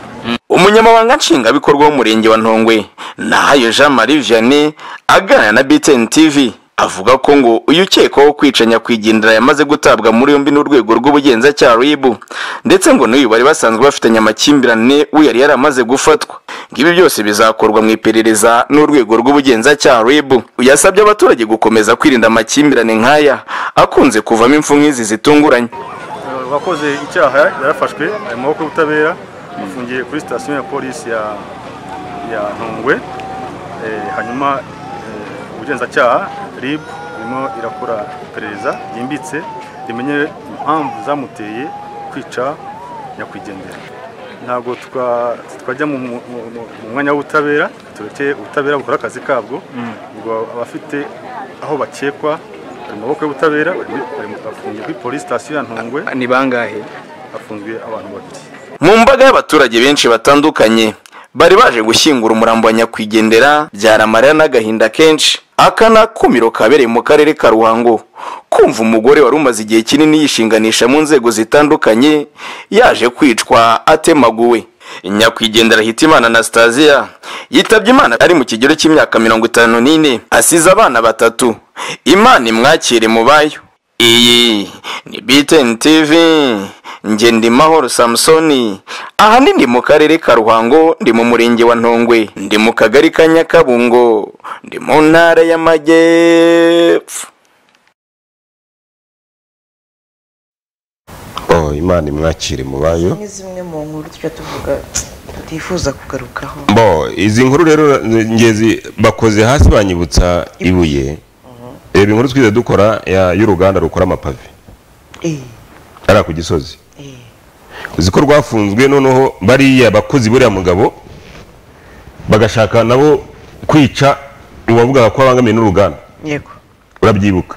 umunyamabanga nshingwabikorwa w'umurenge wa ntongwe nahayo jean marie vianney aganira na btn tv avuga ko ngo uyu ukekwaho kwica nyakwigendera yamaze gutabwa muri yombi n'urwego rw'ubugenzacyaha ribu ndetse ngo n'uyu bari basanzwe bafitanye amakimbirane we yari yaramaze gufatwa ngibi byose bizakorwa mu iperereza n'urwego rw'ubugenzacyaha ribu yasabye abaturage gukomeza kwirinda amakimbirane nk'aya akunze kuvamo impfu nk'izi zitunguranye uwakoze icyaha yarafashwe ari mu maboko y'ubutabera afungiye kuri sitasiyo ya polisi ya ya ntungwe Eh, hanyuma eh, ubugenzacyaha rib irimo irakora iperereza ryimbitse rimenye impamvu zamuteye kwica nyakwigendera ntabwo twa- twajya mu mu- mu- mu mwanya w'ubutabera tureke ubutabera bukora akazi kabwo ubwo abafite aho bakekwa bari mu maboko y'ubutabera bari muri- bari mu- bafungiye kuri polisi sitasiyo ya ntungwe ni bangahe bafunzwe abantu babiri mu mbaga y'abaturage benshi batandukanye bari baje gushyingura umurambo wa nyakwigendera byari amarira n'agahinda kenshi aka ni akumiro kabereye mu karere ka ruhango kumva umugore wari umaze igihe kinini yishinganisha mu nzego zitandukanye yaje kwicwa atemaguwe nyakwigendera hitimana anastasiya yitabye imana ari mu kigero cy'imyaka mirongo itanu n'ine asize abana batatu imana imwakire mu bayo iyi ni BTN TV njye ndi mahoro samusoni aha ni ndi mu karere ka ruhango ndi mu murenge wa ntongwe ndi mu kagari ka nyakabungo ndi mu ntara y'amajyepfo oh, imana imwakire mu bayo ni zimwe mu nkuru tujya tuvuga tutifuza kugarukaho bo izi nkuru rero ngezi bakoze hasi banyibutsa ibuye reba inkuru twize dukora ya- y'uruganda rukora amapave hariya ku gisozi uzi ko rwafunzwe noneho bariya bakozi buriya mugabo bagashaka nabo kwica uwavugaga ko abangamiye n'uruganda yego urabyibuka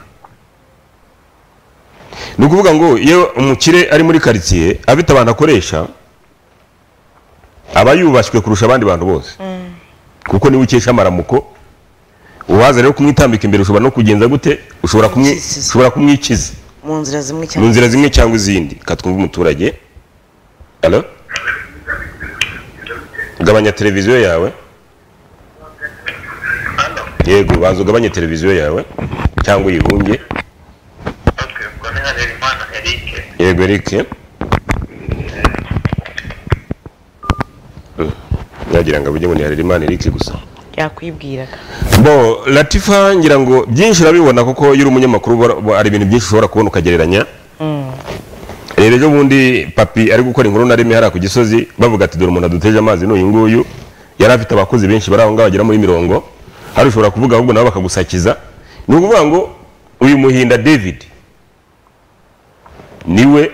ni ukuvuga ngo iyo umukire ari muri karitsiye afite abantu akoresha aba yubashywe kurusha abandi bantu bose kuko niwe ukesha amaramuko uwaza rero kumwitambika imbere ushobora no kugenza gute ushobora kumwi- ushobora kumwikiza mu nzira zimwe cyangwa mu nzira zimwe cyangwa izindi ka twumve umuturage Hello? gabanya televiziyo yawe yego banza ugabanye televiziyo yawe cyangwa uyihunge yego erike yagira ngo abujye ngo ni harerimana erike gusa yakwibwiraga bo latifa ngira ngo byinshi urabibona kuko iyo uri umunyamakuru ubona- uba- hari ibintu byinshi ushobora kubona ukagereranya rero ejo bundi papi ari gukora inkuru na rimwe hariya ku gisozi bavuga ati dore umuntu aduteje amazi n'uyu nguyu yari afite abakozi benshi bari aho ngaho bagera muri mirongo hari ushobora kuvuga ahubwo nabo bakagusakiza ni ukuvuga ngo uyu muhinda david niwe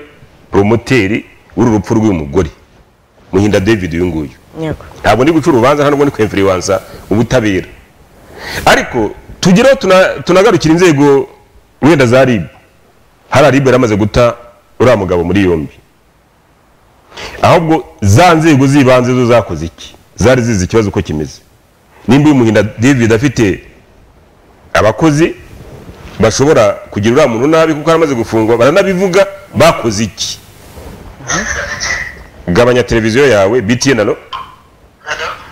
promoteri w'uru rupfu rw'uyu mugore muhinda david uyu nguyu yego ntabwo ndi guca urubanza ntabwo ndi kwemfiriwansa ubutabera ariko tugereho tuna- tunagarukira inzego wenda za rib hari rib yari amaze guta uriya mugabo muri yombi ahubwo za nzego z'ibanze zo zakoze iki zari zizi ikibazo uko kimeze nimba uyu muhinda david afite abakozi bashobora kugira uriya muntu nabi kuko aramaze gufungwa baranabivuga bakoze iki gabanya televiziyo yawe btn alo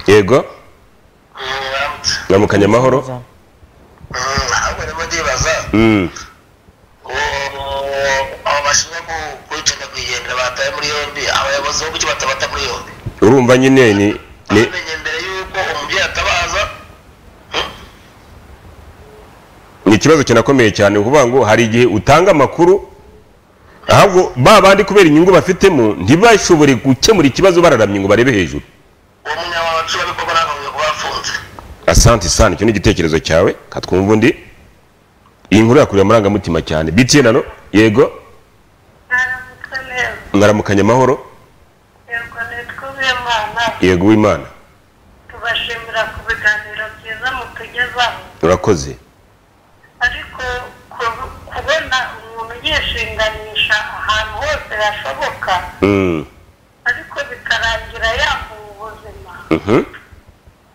yego namukanye amahoro Mm. urumva nyine ni ni ni ikibazo kinakomeye cyane ni ukuvuga ngo hari igihe utanga amakuru ahubwo ba bandi kubera inyungu bafitemo ntibashobore gukemura ikibazo bararamye ngo barebe hejuru asante sana icyo ni igitekerezo cyawe katwumva undi iyi nkuru yakuriye amarangamutima cyane btn ano yego mwaramukanye amahoro yego w'imana tubashimira ku biganiro byiza mutugezaho urakoze ariko ku- kubona umuntu yishinganisha ahantu hose hashoboka Mm. ariko bikarangira yamuha ubuzima Mhm.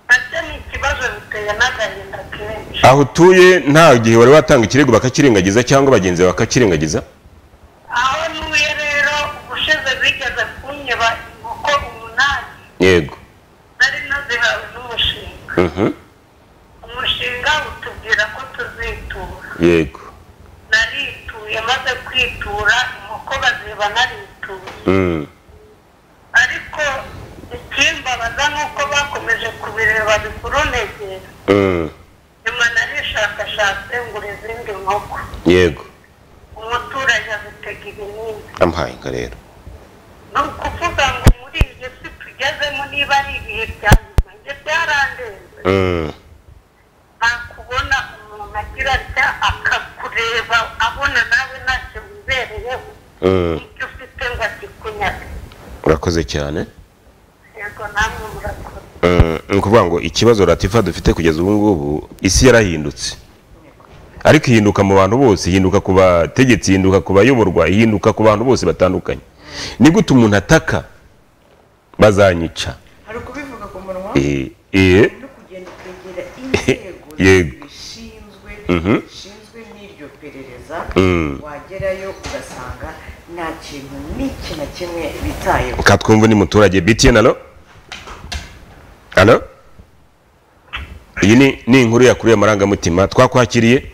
nacyo ni ikibazo biteye n'agahinda kenshi aho utuye nta gihe wari watanga ikirego bakakirengagiza cyangwa bagenzi bawe bakakirengagiza aho ntuye rero ubushize bigeze kunyeba inkoko umunani yego nari nazihawe n'umushinga Mhm. umushinga utubwira ko tuzitura yego narituye maze kwitura inkoko baziba narituye Mm. ariko ikimbabaza ni uko bakomeje kubireba bikurunegera Mm. nyuma narishakashatse ngura izindi nkoko yego umuturage azitega ibinini amuhaye inka rero ni ukuvuga ngo muri iyi si tugezemo niba ari ibihe bya nyuma ibyo byarandenze Mm. nta kubona umuntu agira atya akakureba abona nawe ntacyo wibereyeho Mm. icyo ufite ngo akikunyage urakoze cyane ni ukuvuga ngo ikibazo ratifa dufite kugeza ubu ngubu isi yarahindutse ariko ihinduka mu bantu bose ihinduka ku bategetsi ihinduka ku bayoborwa ihinduka ku bantu bose batandukanye ni gute umuntu ataka bazanyica hari ukubivuga ku munwa Eh, eh, no kugenda ukegera inzego yego zishinzwe Mhm. zishinzwe n'iryo perereza Mm. wagerayo ugasanga nta kintu n'iki na kimwe bitayeho katwumva ni muturage btn alo alo iyi ni ni inkuru yakuriye amarangamutima twakwakiriye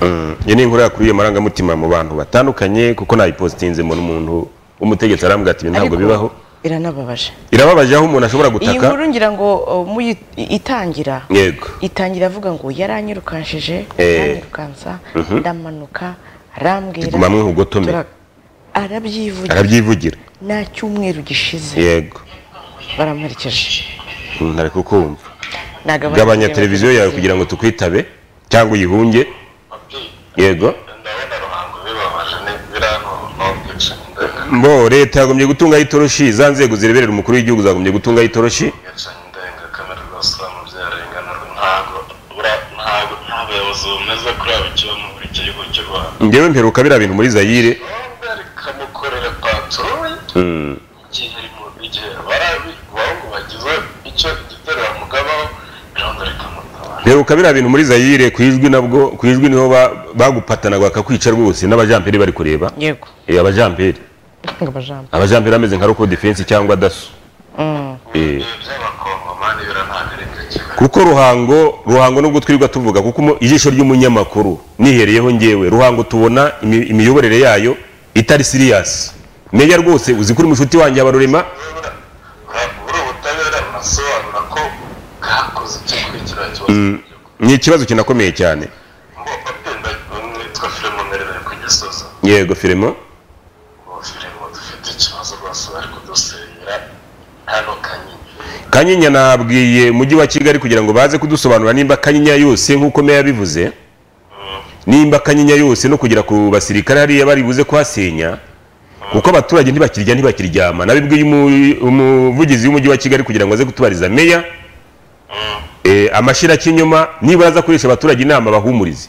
Mm, iyi ni inkuru yakuriye amarangamutima mu bantu batandukanye kuko nayipositinze mu muntu w'umutegetsi arambwira ati ibi ntabwo Ariko- bibaho iranababaje irababaje aho umuntu ashobora iyi gutaka nkuru ngira ngo uh, muyi- itangira yego itangira avuga ngo yaranyirukanshije Eh. yaranyirukansa Mhm. ndamanuka arambwira Guma mwihugotome. tura- arabyivugira arabyivugira nta cyumweru gishize yego baramuherekeje Mm, ntari kukumva Nagabanya gabanya televiziyo. televiziyo yawe kugira ngo tukwitabe cyangwa uyihunge yego mbo leta yagombye gutungaho itoroshi za nzego zireberera umukuru w'igihugu zagombye gutungaho itoroshi abayobozi bamaze kuraba icyo mu buri gihugu cy'u Rwanda ngewe mperuka biriya bintu muri zayire kamukorera patoro Mm, igihe mu igihe barabi bahungu bagize icyo igitero bamugabaho birongera ikamuta mperuka biriya bintu muri zayire ku ijwi nabwo ku ijwi niho ba- bagupatanaga bakakwica rwose n'abajamperi bari kureba yego Eh, abajamperi ngo bajambe abajamperi ameze nka roko defense cyangwa daso Mm. Eh. kuko ruhango ruhango nubwo twirirwa tuvuga kuko umu- ijisho ry'umunyamakuru nihereyeho ngewe ruhango tubona imi- imiyoborere yayo itari siriyasi meya rwose uzi kuri mushuti wanjye abarurema asobanura ko bwakoze icyo kurikira cyo Mm, ni ikibazo kinakomeye cyane nitwa filime mperereye ku gisozi yego firimo ubu filime dufite ikibazo rwose bari kudusenyera hano kanyinya kanyinya nabwiye mujyi wa kigali kugira ngo baze kudusobanura nimba kanyinya yose nk'uko meya yabivuze nimba kanyinya yose no kugera ku basirikare hariya bari buze kuhasenya kuko abaturage ntibakirya ntibakiryama nabibwiye umu- umuvugizi w'umujyi wa kigali kugira ngo aze kutubariza meya Eh, amashira cy'inyuma nibura aza kurisha abaturage inama bahumurize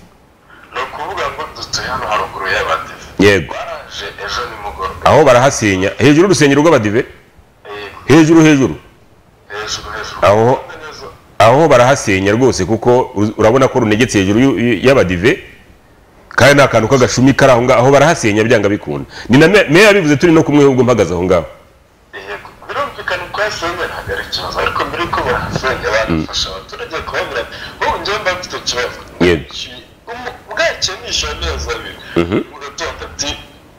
dutuye hano haruguru y'abadive yego baraje ejo nimugoroba aho barahasenya hejuru urusengero rw'abadive hejuru hejuru hejuru hejuru aho aho barahasenya rwose kuko ur- urabona ko runegetse hejuru y'u- y'u- y'abadive kandi nta kantu k'agashumi kari aho ngaho aho barahasenya byanga bikunda ni na me- meya bivuze turi no kumwe ahubwo mpagaze aho ngaho birumvikana ko yasenye ntabwo ari ikibazo ariko mbere yuko barasenye banafasha abaturage kubabwira ati ubu njyewe mba mfite ikibazo yego bwakenisha amezi abiri Mhm. mu gitondo ati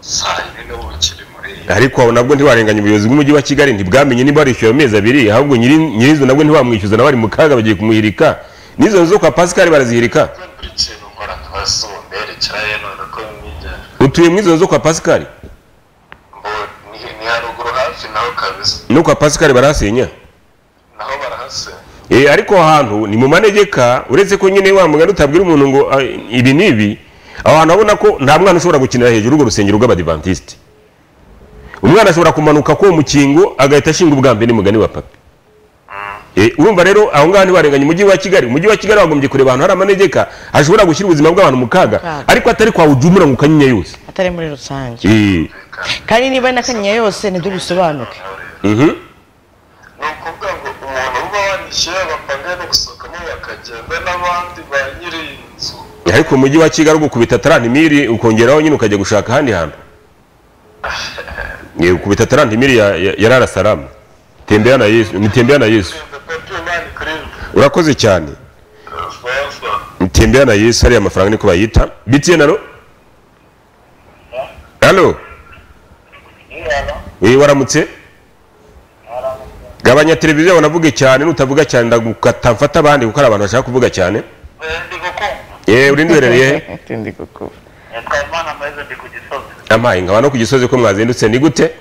saa yine n'ubu ukiri muri iyi ariko abo nabwo ntiwarenganya ubuyobozi bw'umujyi wa kigali ntibwamenye niba barishyuye ayo mezi abiri ahubwo nyiri nyirizo nabwo ntibamwishyuza nabari mu kaga bagiye kumuhirika n'izo nzu zo kwa pasikari barazihirika buri kintu nkora nk'abaso mberekera ye none ko mwigana utuye muri izo nzu zo kwa pasikari ni haruguru hafi naho kabisa no kwa pasikari barahasenya naho barahasenye Eh, ariko aho hantu ni mu manegeka uretse ko nyine wa mugani utabwira umuntu ngo ah, ibi ni ibi aho hantu abona ko nta mwana ushobora gukinira hejuru urwo rusengero rw'abadivantisite umwana ashobora kumanuka k'uwo mukingo agahita ashinga ubwa mbere mugani wa papa Eh, urumva rero aho ngaho ntibarenganya umujyi wa kigali umujyi wa kigali wagombye kureba ahantu hari amanegeka hashobora gushyira ubuzima bw'abantu mu kaga Kaga. ariko atari kwa ujumura ngo ukanyinya yose atari muri rusange Eh, kandi niba n'akanyinya yose ntidubisobanuke mhm. banishyuye bapanga no gusohokamo bakagenda n'abandi ba nyiri iyi nzu ariko umujyi wa kigali ugukubita tarantimiri ukongeraho nyine ukajya gushaka ahandi hantu Ni ukubita tarantimiri ya, ya, ya rara salamu tembea na yesu nitembea na yesu urakoze cyane nitembea na yesu ariya mafaranga niko bayita btn alo alo Eh, waramutse gabanya televiziyo yawe navuge cyane nutavuga cyane ndagukata mfata abandi kuko hari abantu bashaka kuvuga cyane yewe urindi uherereye he Ndi gukumva. amaye nkaba no ku gisozi ko mwazindutse ni gute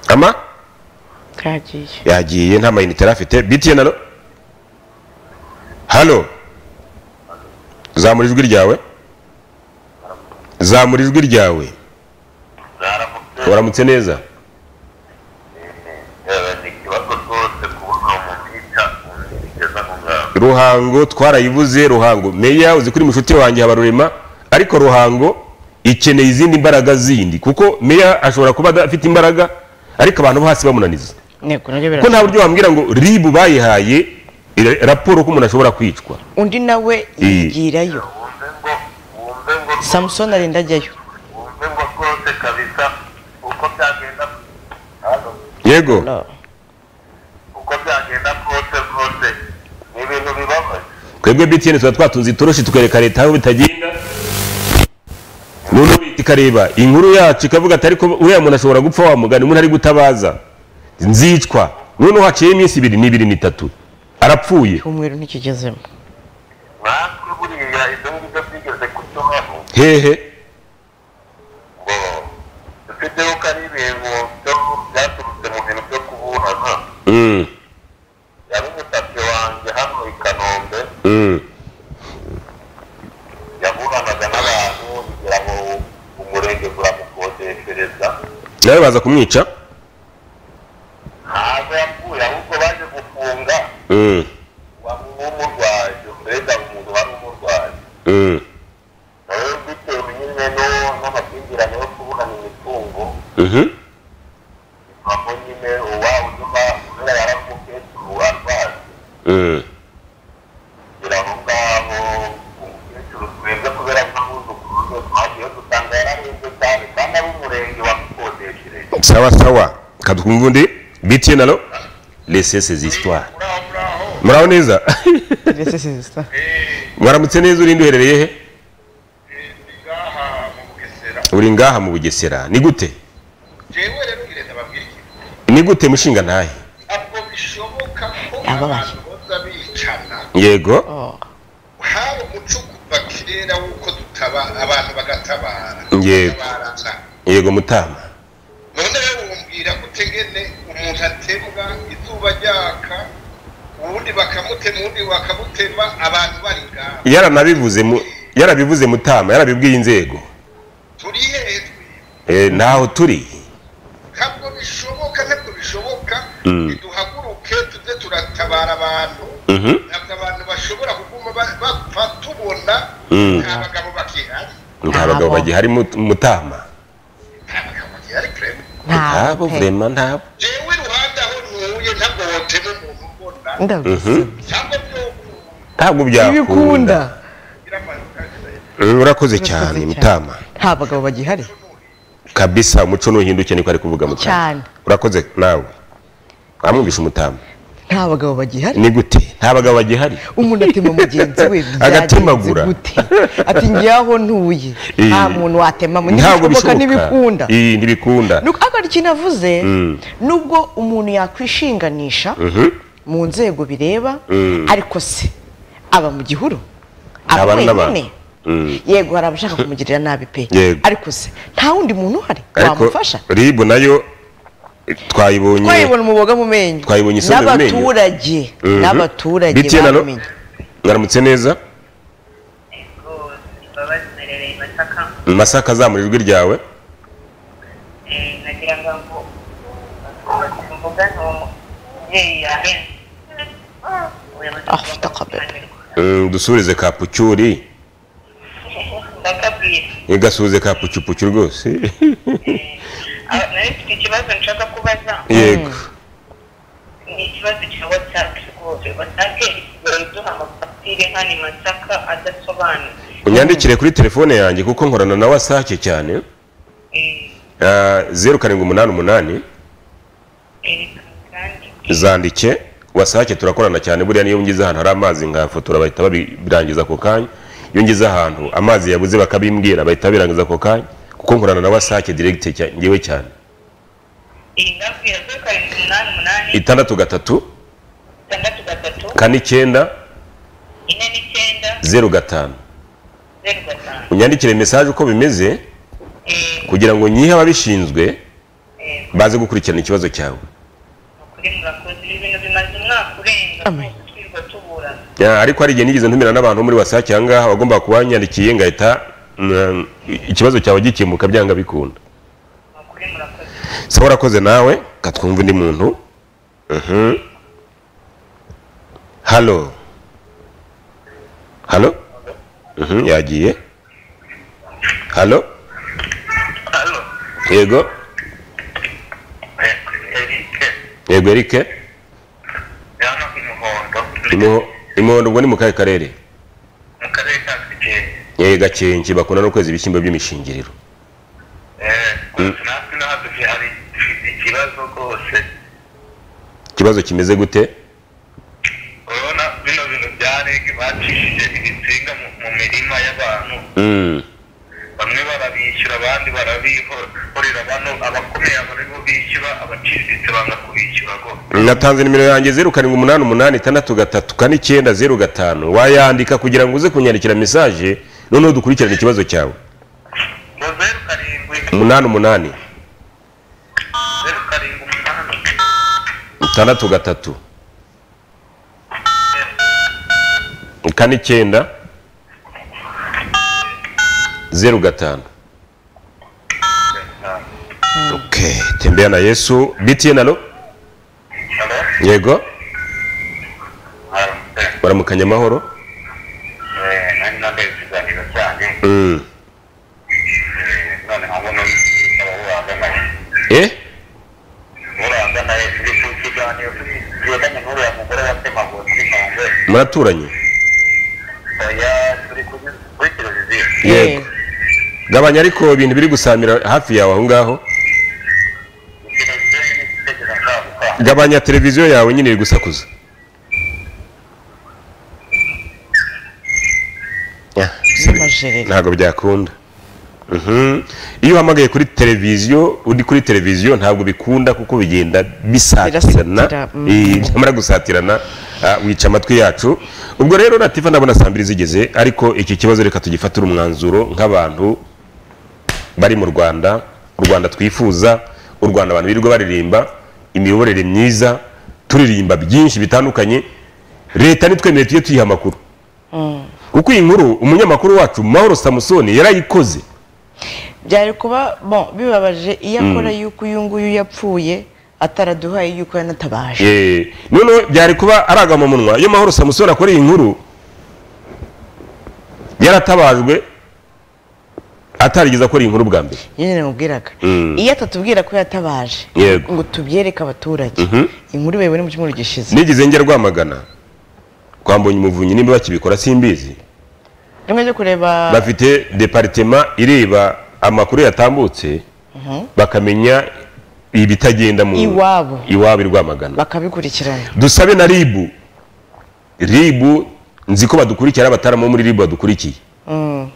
ama kagiye yagiye nta mayinite yari afite btn alo halo zamura ijwi ryawe zamura ijwi ryawe waramutse neza ruhango twarayibuze ruhango meya uzi kuri mushuti wanjye habarurema ariko ruhango ikeneye izindi mbaraga zindi kuko meya ashobora kuba adafite imbaraga ariko abantu bo hasi bamunaniza ko nta buryo wambwira ngo ribu bayihaye ira- raporo ko umuntu ashobora kwicwa undi nawe Iyi. yigirayo samusoni arinda ajyayo yego twebwe btn tuba twatunze itoroshi tukereka leta aho bitagenda noneho leta ikareba inkuru yacu ikavuga ati ariko uriya muntu ashobora gupfa wa mugani umuntu ari gutabaza nzicwa noneho haciyeho iminsi ibiri n'ibiri n'itatu arapfuye cyumweru ntikigezemo hehe Mm. Mm. nawe baza kumwica Mm. Mm. Mhm. Mm. sawa sawa kadukumva undi btn alo lesese zisitwara muraho neza mwaramutse neza urindi uherereye he uri ngaha mu bugesera ni gute ni gute mushinga ntahe yego yego yego mutama yaranabivuze mu- yarabivuze mutama yarabibwiye inzego Eh, ntaho turi Mm. Mhm. Mm. nta bagabo bagihari mu- mutama ntabo vrema ntabo Mhm. ntabwo byakunda Eh, urakoze cyane mutama nta bagabo bagihari kabisa umuco nuhinduke niko ari kuvuga mutama cyane urakoze nawe wamwumvisha umutama nta bagabo bagihari ni gute nta bagabo bagihari umuntu atema mugenzi we agatemagura ati ngewe ntuye Eh. nta muntu watema mu ntabwo bishoboka ntibikunda Ii, ntibikunda nuko akora ikintu avuze Mm. nubwo umuntu yakwishinganisha Mhm. mu nzego bireba Mm. ariko se aba mu gihuru aba Abantu wenyine n'abantu. Mm. yego hari abashaka kumugirira nabi pe Yego. ariko se nta wundi muntu uhari ariko wamufasha ribu nayo eh, twayibonye twayibona umuboga mu menyo twayibonye isombe mu menyo. n'abaturage Mhm. n'abaturage Bitiye na lo- babimenye mwaramutse neza masaka zamura ijwi ryawe Mm, dusubirize ka pucyuri igasubize ka pucyupucyu rwose ikibazo nshaka kubaza yego ni ikibazo cya watsapu rwose watsapu isigaye duha amafagitire nk'ani masaka adasobanutse unyandikire kuri telefone yanjye kuko nkorana na wasake cyane Ah, zeru karindwi umunani umunani zandike wasake turakorana cyane buriya niyo ngize ahantu hari amazi nkafotora bahita babirangiza ako kanya iyo ngize ahantu amazi yabuze bakabimbwira bahita babirangiza ako kanya kuko nkorana na wasake diregite cya- ngewe cyane itandatu gatatu kane icyenda zeru gatanu unyandikire mesaje uko bimeze kugira ngo nyihe ababishinzwe baze gukurikirana ikibazo cyawe Ya, ariko hari igihe nigeze ntumira n'abantu bo muri wasake ahangaha bagomba kuba banyandikiye ngahita mm, ikibazo cyawe gikemuka byanga bikunda sawa urakoze nawe katwumva undi muntu Mhm. halo halo Mhm, yagiye halo yego yego erike Imo- imuhondo ubwo ni mu kahe karere yego gakenke bakunda no kweza ibishyimbo by'imishingiriro Mm. ikibazo kimeze gute Mm. natanze nimero yanjye zeru karindwi umunani umunani itandatu gatatu kane icyenda zeru gatanu wayandika kugira ngo uze kunyandikira mesaje noneho dukurikirane ikibazo cyawe umunani umunani itandatu gatatu kane icyenda zeru gatanu Okay, tembea na yesu btn alo yego baramukanya amahoro Mm. Eh? muraturanye yego gabanya ariko ibintu biri gusamira hafi yawe aho ngaho gabanya televiziyo yawe nyine iri gusakuza Ah, si- ntabwo byakunda Mhm. iyo uhamagaye kuri televiziyo uri kuri televiziyo ntabwo bikunda kuko bigenda bisatirana mm. Eh, byamara gusatirana ah, wica amatwi yacu ubwo rero natifa ndabona saa mbiri zigeze ariko iki kibazo reka tugifatire umwanzuro nk'abantu bari mu rwanda u rwanda twifuza u rwanda abantu birirwa baririmba imiyoborere myiza turirimba byinshi bitandukanye leta nitwemere tujye tuyiha amakuru kuko iyi nkuru umunyamakuru wacu mahoro samusoni yarayikoze byari kuba bon bibabaje iyo Mm. akora yuko uyu nguyu yapfuye ataraduhaye yuko yanatabaje Eh, noneho byari kuba ari agamumunwa iyo mahoro samusoni akora iyi nkuru yaratabajwe atarigeze akora iyi nkuru bwa mbere nyine namubwiraga Mm. iyo atatubwira ko yatabaje Yego. ngo tubyereke abaturage Mhm. inkuru bayibone mu cyumweru gishize nigeze njya rwamagana kwa mbonyumuvunyi nimba bakibikora simbizi rimwe ryo kureba bafite deparitema ireba amakuru yatambutse Mhm. bakamenya ibitagenda mu Iwabo. iwabo i rwamagana bakabikurikirana dusabe na ribu ribu nzi ko badukurikira abataramo muri ribu badukurikiye Mm.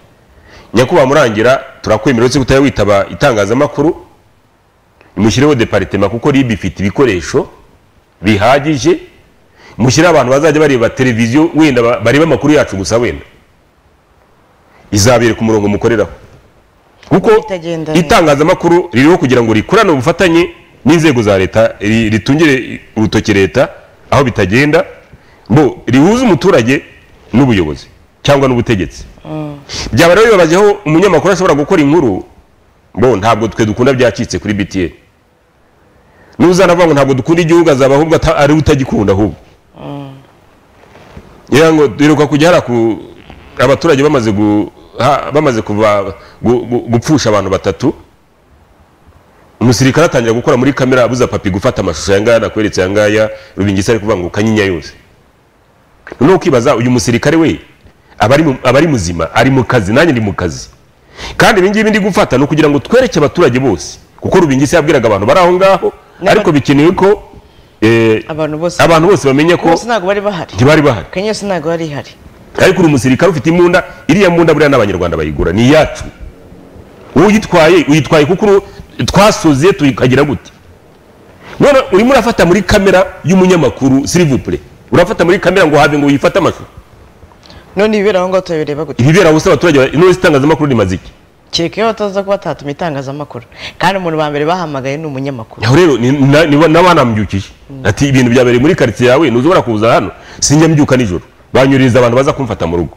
nyakubahwa murangira turakwemerera uretse kutaya witaba itangazamakuru mushyiriho deparitema kuko ribu ifite ibikoresho bihagije mushyire abantu bazajya bareba televiziyo wenda ba- barebe amakuru yacu gusa wenda izabereka umurongo mukoreraho kuko itangazamakuru ririho kugira ngo rikorane ubufatanye n'inzego za leta ri- ritungire urutoki leta aho bitagenda ngo rihuze umuturage n'ubuyobozi cyangwa n'ubutegetsi Mm. byaba rero bibabaje aho umunyamakuru ashobora gukora inkuru bo ntabwo twe dukunda byacitse kuri btn n'uzanavuga ngo ntabwo dukunda igihugu azaba ahubwo ata- ari we utagikunda ahubwo ngira ngo duheruka kujya hari aku- abaturage bamaze gu- ha- bamaze kuva gu- gu- gupfusha abantu batatu umusirikare atangira gukora muri kamera abuza papi gufata amashusho aya ngaya nakweretse aya ngaya rubingisa ari kuvuga ngo kanyinya yose noneho ukibaza uyu musirikare we aba ari mu- aba ari muzima ari mu kazi nanjye ndi mu kazi kandi ibi ngibi ndi gufata ni ukugira ngo twereke abaturage bose kuko rubingisa yabwiraga abantu bari aho ngaho ariko bikenewe ko eh, abantu bose abantu bose bamenya ko bose ntabwo bari bahari ntibari bahari kenya yose ntabwo bari ihari ariko uri umusirikare ufite imbunda iriya mbunda buriya n'abanyarwanda bayigura ni iyacu uyitwaye uyitwaye kuko uru- twasoze tuyikagira gute none urimo urafata muri kamera y'umunyamakuru silivupure urafata muri kamera ngo habe ngo uyifate amashusho none ibibera aho ngaho turabireba gute ibibera hose abaturage ba- none itangazamakuru ni maziki kereka iyo bataza kuba batatuma itangazamakuru kandi umuntu wa mbere bahamagaye ni umunyamakuru aho rero ni- na- ni- nabo banambyukiye ati ibintu byabereye muri karitsiye yawe ntuzobora kuza hano sinjyambyuka nijoro banyuririza abantu baza kumfata mu rugo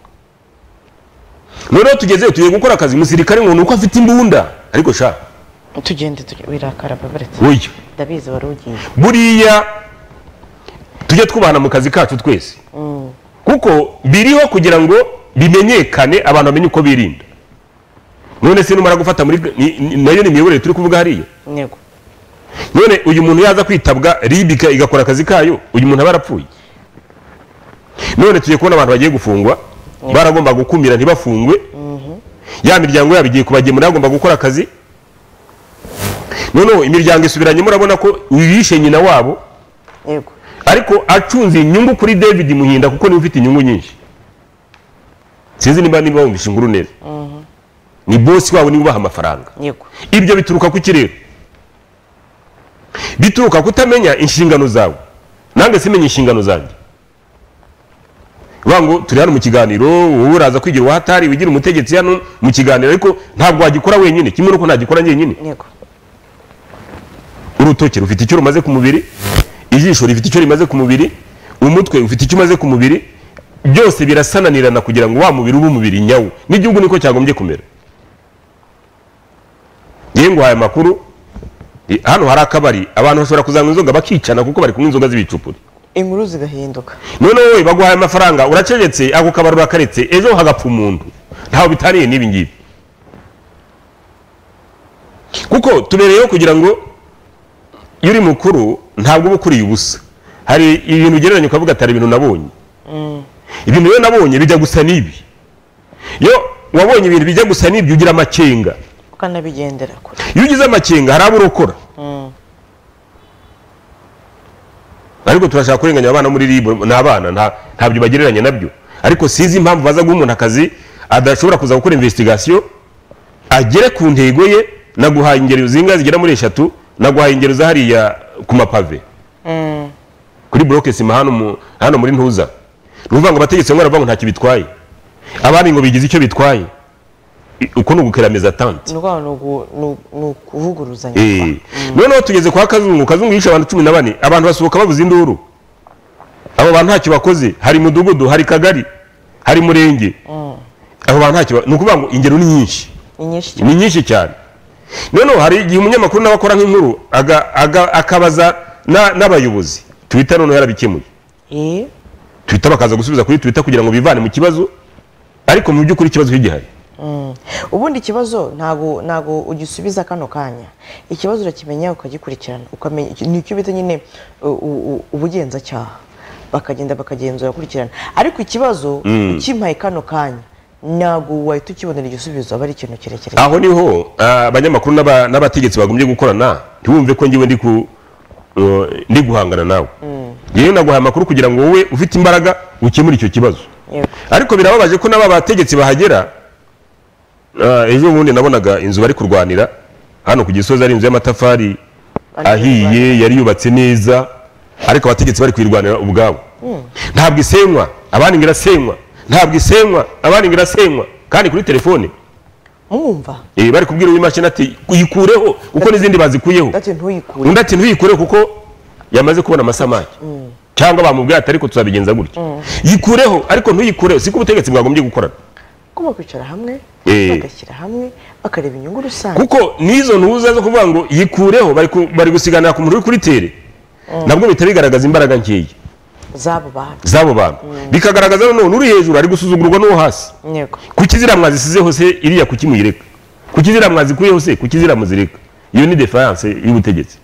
noneho tugezeyo tugiye gukora akazi umusirikare ngo ni uko afite imbunda ariko sha tugende wirakara babaretse Oya. ndabizi wari ugiye buriya tujye twubahana mu kazi kacu twese Mm. kuko biriho kugira ngo bimenyekane abantu bamenye uko birinda none se numara gufata muri ni- ni- nayo ni imiyoborere turi kuvuga hariya yego none uyu muntu yaza kwitabwa ribika igakora akazi kayo uyu muntu aba arapfuye none tugiye kubona abantu bagiye gufungwa baragomba gukumira ntibafungwe ya miryango yabo igiye kubagemura yagomba gukora akazi noneho imiryango isubiranye murabona ko uyishe nyina wabo yego ariko acunze inyungu kuri david muhinda kuko niwe ufite inyungu nyinshi sinzi niba niba wumvishe inkuru neza Mhm. ni bosi wabo niwe ubaha amafaranga yego ibyo bituruka ku kirere bituruka kutamenya inshingano zawe nange simenya inshingano zanjye vuga ngo turi hano mu kiganiro wowe uraza kwigira uwahatari wigira umutegetsi hano mu kiganiro ariko ntabwo wagikora wenyine kimwe nuko ntagikora njyenyine yego urutoki rufite icyo rumaze ku mubiri ijisho rifite icyo rimaze ku mubiri umutwe ufite icyo umaze ku mubiri byose birasananirana kugira ngo wa mubiri ube umubiri nyawo n'igihugu niko cyagombye kumera yewe nguhaye amakuru i- hano hari akabari abantu bashobora kuzanywa inzoga bakicana kuko bari kunywa inzoga z'ibicupuri inkuru zigahinduka none wowe baguhaye amafaranga uracecetse ako kabari urakaretse ejo hagapfa umuntu ntaho bitaniye n'ibi ngibi kuko tubereyeho kugira ngo iyo uri mukuru ntabwo uba ukuriye ubusa hari ibintu ugereranya ukavuga atari ibintu nabonye ibintu rero nabonye bijya gusa n'ibi iyo wabonye ibintu bijya gusa n'ibyo ugira amakenga ukanabigendera kure iyo ugize amakenga hari abo urokora Mm. ariko turashaka kurenganya abana muri ribu ni abana nta- ntabyo bagereranya nabyo ariko sinzi impamvu baza guha umuntu akazi adashobora kuza gukora investigasiyo agere ku ntego ye naguhaye ingero zinga zigera muri eshatu naguhaye ingero za hariya ku mapave Mm. kuri buroke sima hano mu- hano muri ntuza ni ukuvuga ngo abategetsi bamwe baravuga ngo ntacyo bitwaye abandi ngo bigize icyo bitwaye I- uko ni ugukerameza tante ni ukwabo ni ugu- ni ugu- ni ukuvuguruzanya Eh. noneho tugeze kwa kazungu kazungu yishe abantu cumi na bane abantu basohoka babuze induru abo bantu ntacyo bakoze hari mudugudu hari kagari hari murenge Mm. abo bantu ntacyo ba- ni ukuvuga ngo ingero ni nyinshi ni nyinshi cyane ni nyinshi cyane noneho hari igihe umunyamakuru nawe akora nk'inkuru aga- aga- akabaza na- n'abayobozi twita noneho yarabikemuye Eh, twita bakaza gusubiza kuri twita kugira ngo bivane mu kibazo ariko mu by'ukuri ikibazo kigihari mm. ubundi ikibazo ntago ntago ugisubiza kano kanya ikibazo urakimenya ukagikurikirana ukamenya nicyo bita nyine u- u- u- ubugenzacyaha bakagenda bakagenzura bakurikirana ariko ikibazo Mm. ukimpaye kano kanya ntago wahita ukibonera igisubizo aba ari ikintu kirekire aho niho ah, abanyamakuru n'aba- n'abategetsi bagombye gukorana ntiwumve ko ngewe ndi ku- uh, ndi guhangana nawe yewe naguhaye amakuru kugira ngo wowe ufite imbaraga ukemure icyo kibazo Yego. ariko birababaje ko n'aba bategetsi bahagera ah, ejo bundi nabonaga inzu bari kurwanira hano ku gisozi ari inzu y'amatafari ahiye yari yubatse neza ariko abategetsi bari kuyirwanira ubwabo ntabwo isenywa abandi ngo irasenywa ntabwo isenywa abandi ngo irasenywa kandi kuri telefone mwumva Eh, bari kubwira uw'imashini ati uyikureho uko n'izindi bazikuyeho ati ntuyikure undi ati ntuyikureho kuko yamaze kubona amasamaki Mm. cyangwa bamubwiye ati ariko tuzabigenza gutya Mm. yikureho ariko ntuyikureho siko ubutegetsi bwagombye gukorana Ugomba kwicara hamwe Eh. bagashyira hamwe bakareba inyungu rusange kuko n'izo ntuza zo kuvuga ngo yikureho bari ku- bari gusiganira ku muntu uri kuri tere nabwo bihita bigaragaza imbaraga nkeya z'abo bantu z'abo bantu bikagaragaza noneho n'uri hejuru ari gusuzugurwa n'uwo hasi yego kuki ziriya mwazisize hose iriya kuki muyireka kuki ziriya mwazikuye hose kuki ziriya muzireka iyo ni defiance y'ubutegetsi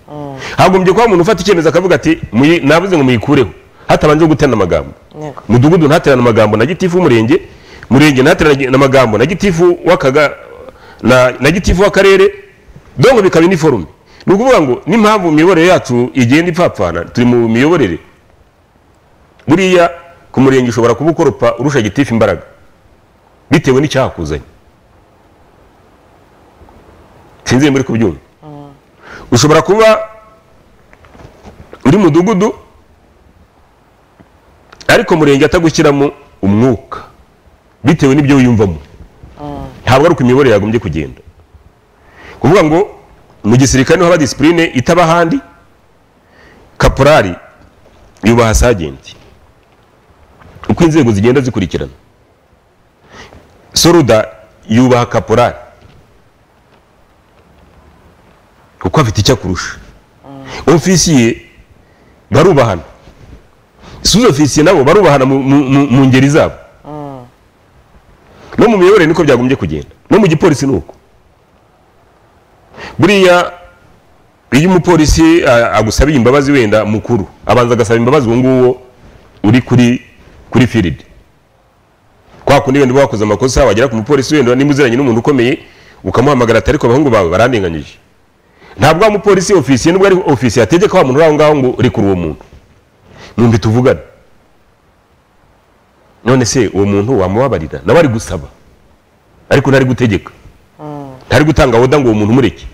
hagombye kuba umuntu ufata icyemezo akavuga ati "Muyi- navuze ngo muyikureho hatabanje guterana amagambo yego mudugudu ntaterane amagambo na gitifu w'umurenge murenge ntaterane amagambo na gitifu w'akaga na, na gitifu w'akarere dongo bikaba iniforume ni ukuvuga ngo n'impamvu imiyoborere yacu igenda ipfapfana turi mu miyoborere buriya ku murenge ushobora kuba ukoropa urusha gitifu imbaraga bitewe n'icyakuzanye sinzi niba muri kubyumva ushobora kuba uri mudugudu ariko murenge atagushyiramo umwuka bitewe n'ibyo wiyumvamo ntabwo ari uko imiyoborere yagombye kugenda kuvuga ngo mu gisirikare niho haba disipurine itaba ahandi kaporari yubaha sajenti uko inzego zigenda zikurikirana soruda yubaha kaporari kuko afite icyo akurusha ofisiye barubahana suzo ofisiye nabo barubahana mu- mu- mu mu ngeri zabo no mu miyoborere niko byagombye kugenda no mu gipolisi ni uko buriya iyo umupolisi a- agusabiye imbabazi wenda mukuru abanza agasaba imbabazi uwo nguwo uri kuri kuri firidi kwa kundi wenda uba wakoze amakosa wagera ku mupolisi wenda nimba uziranye n'umuntu ukomeye ukamuhamagara ati ariko abahungu bawe barandenganyije ntabwo wa mupolisi ofisiye nubwo ari ofisiye ategeka wa muntu uri aho ngaho ngo rekura uwo muntu mwumbi tuvugane none se uwo muntu wamubabarira nawe ari gusaba ariko ntari gutegeka ntari gutanga woda ngo uwo muntu umureke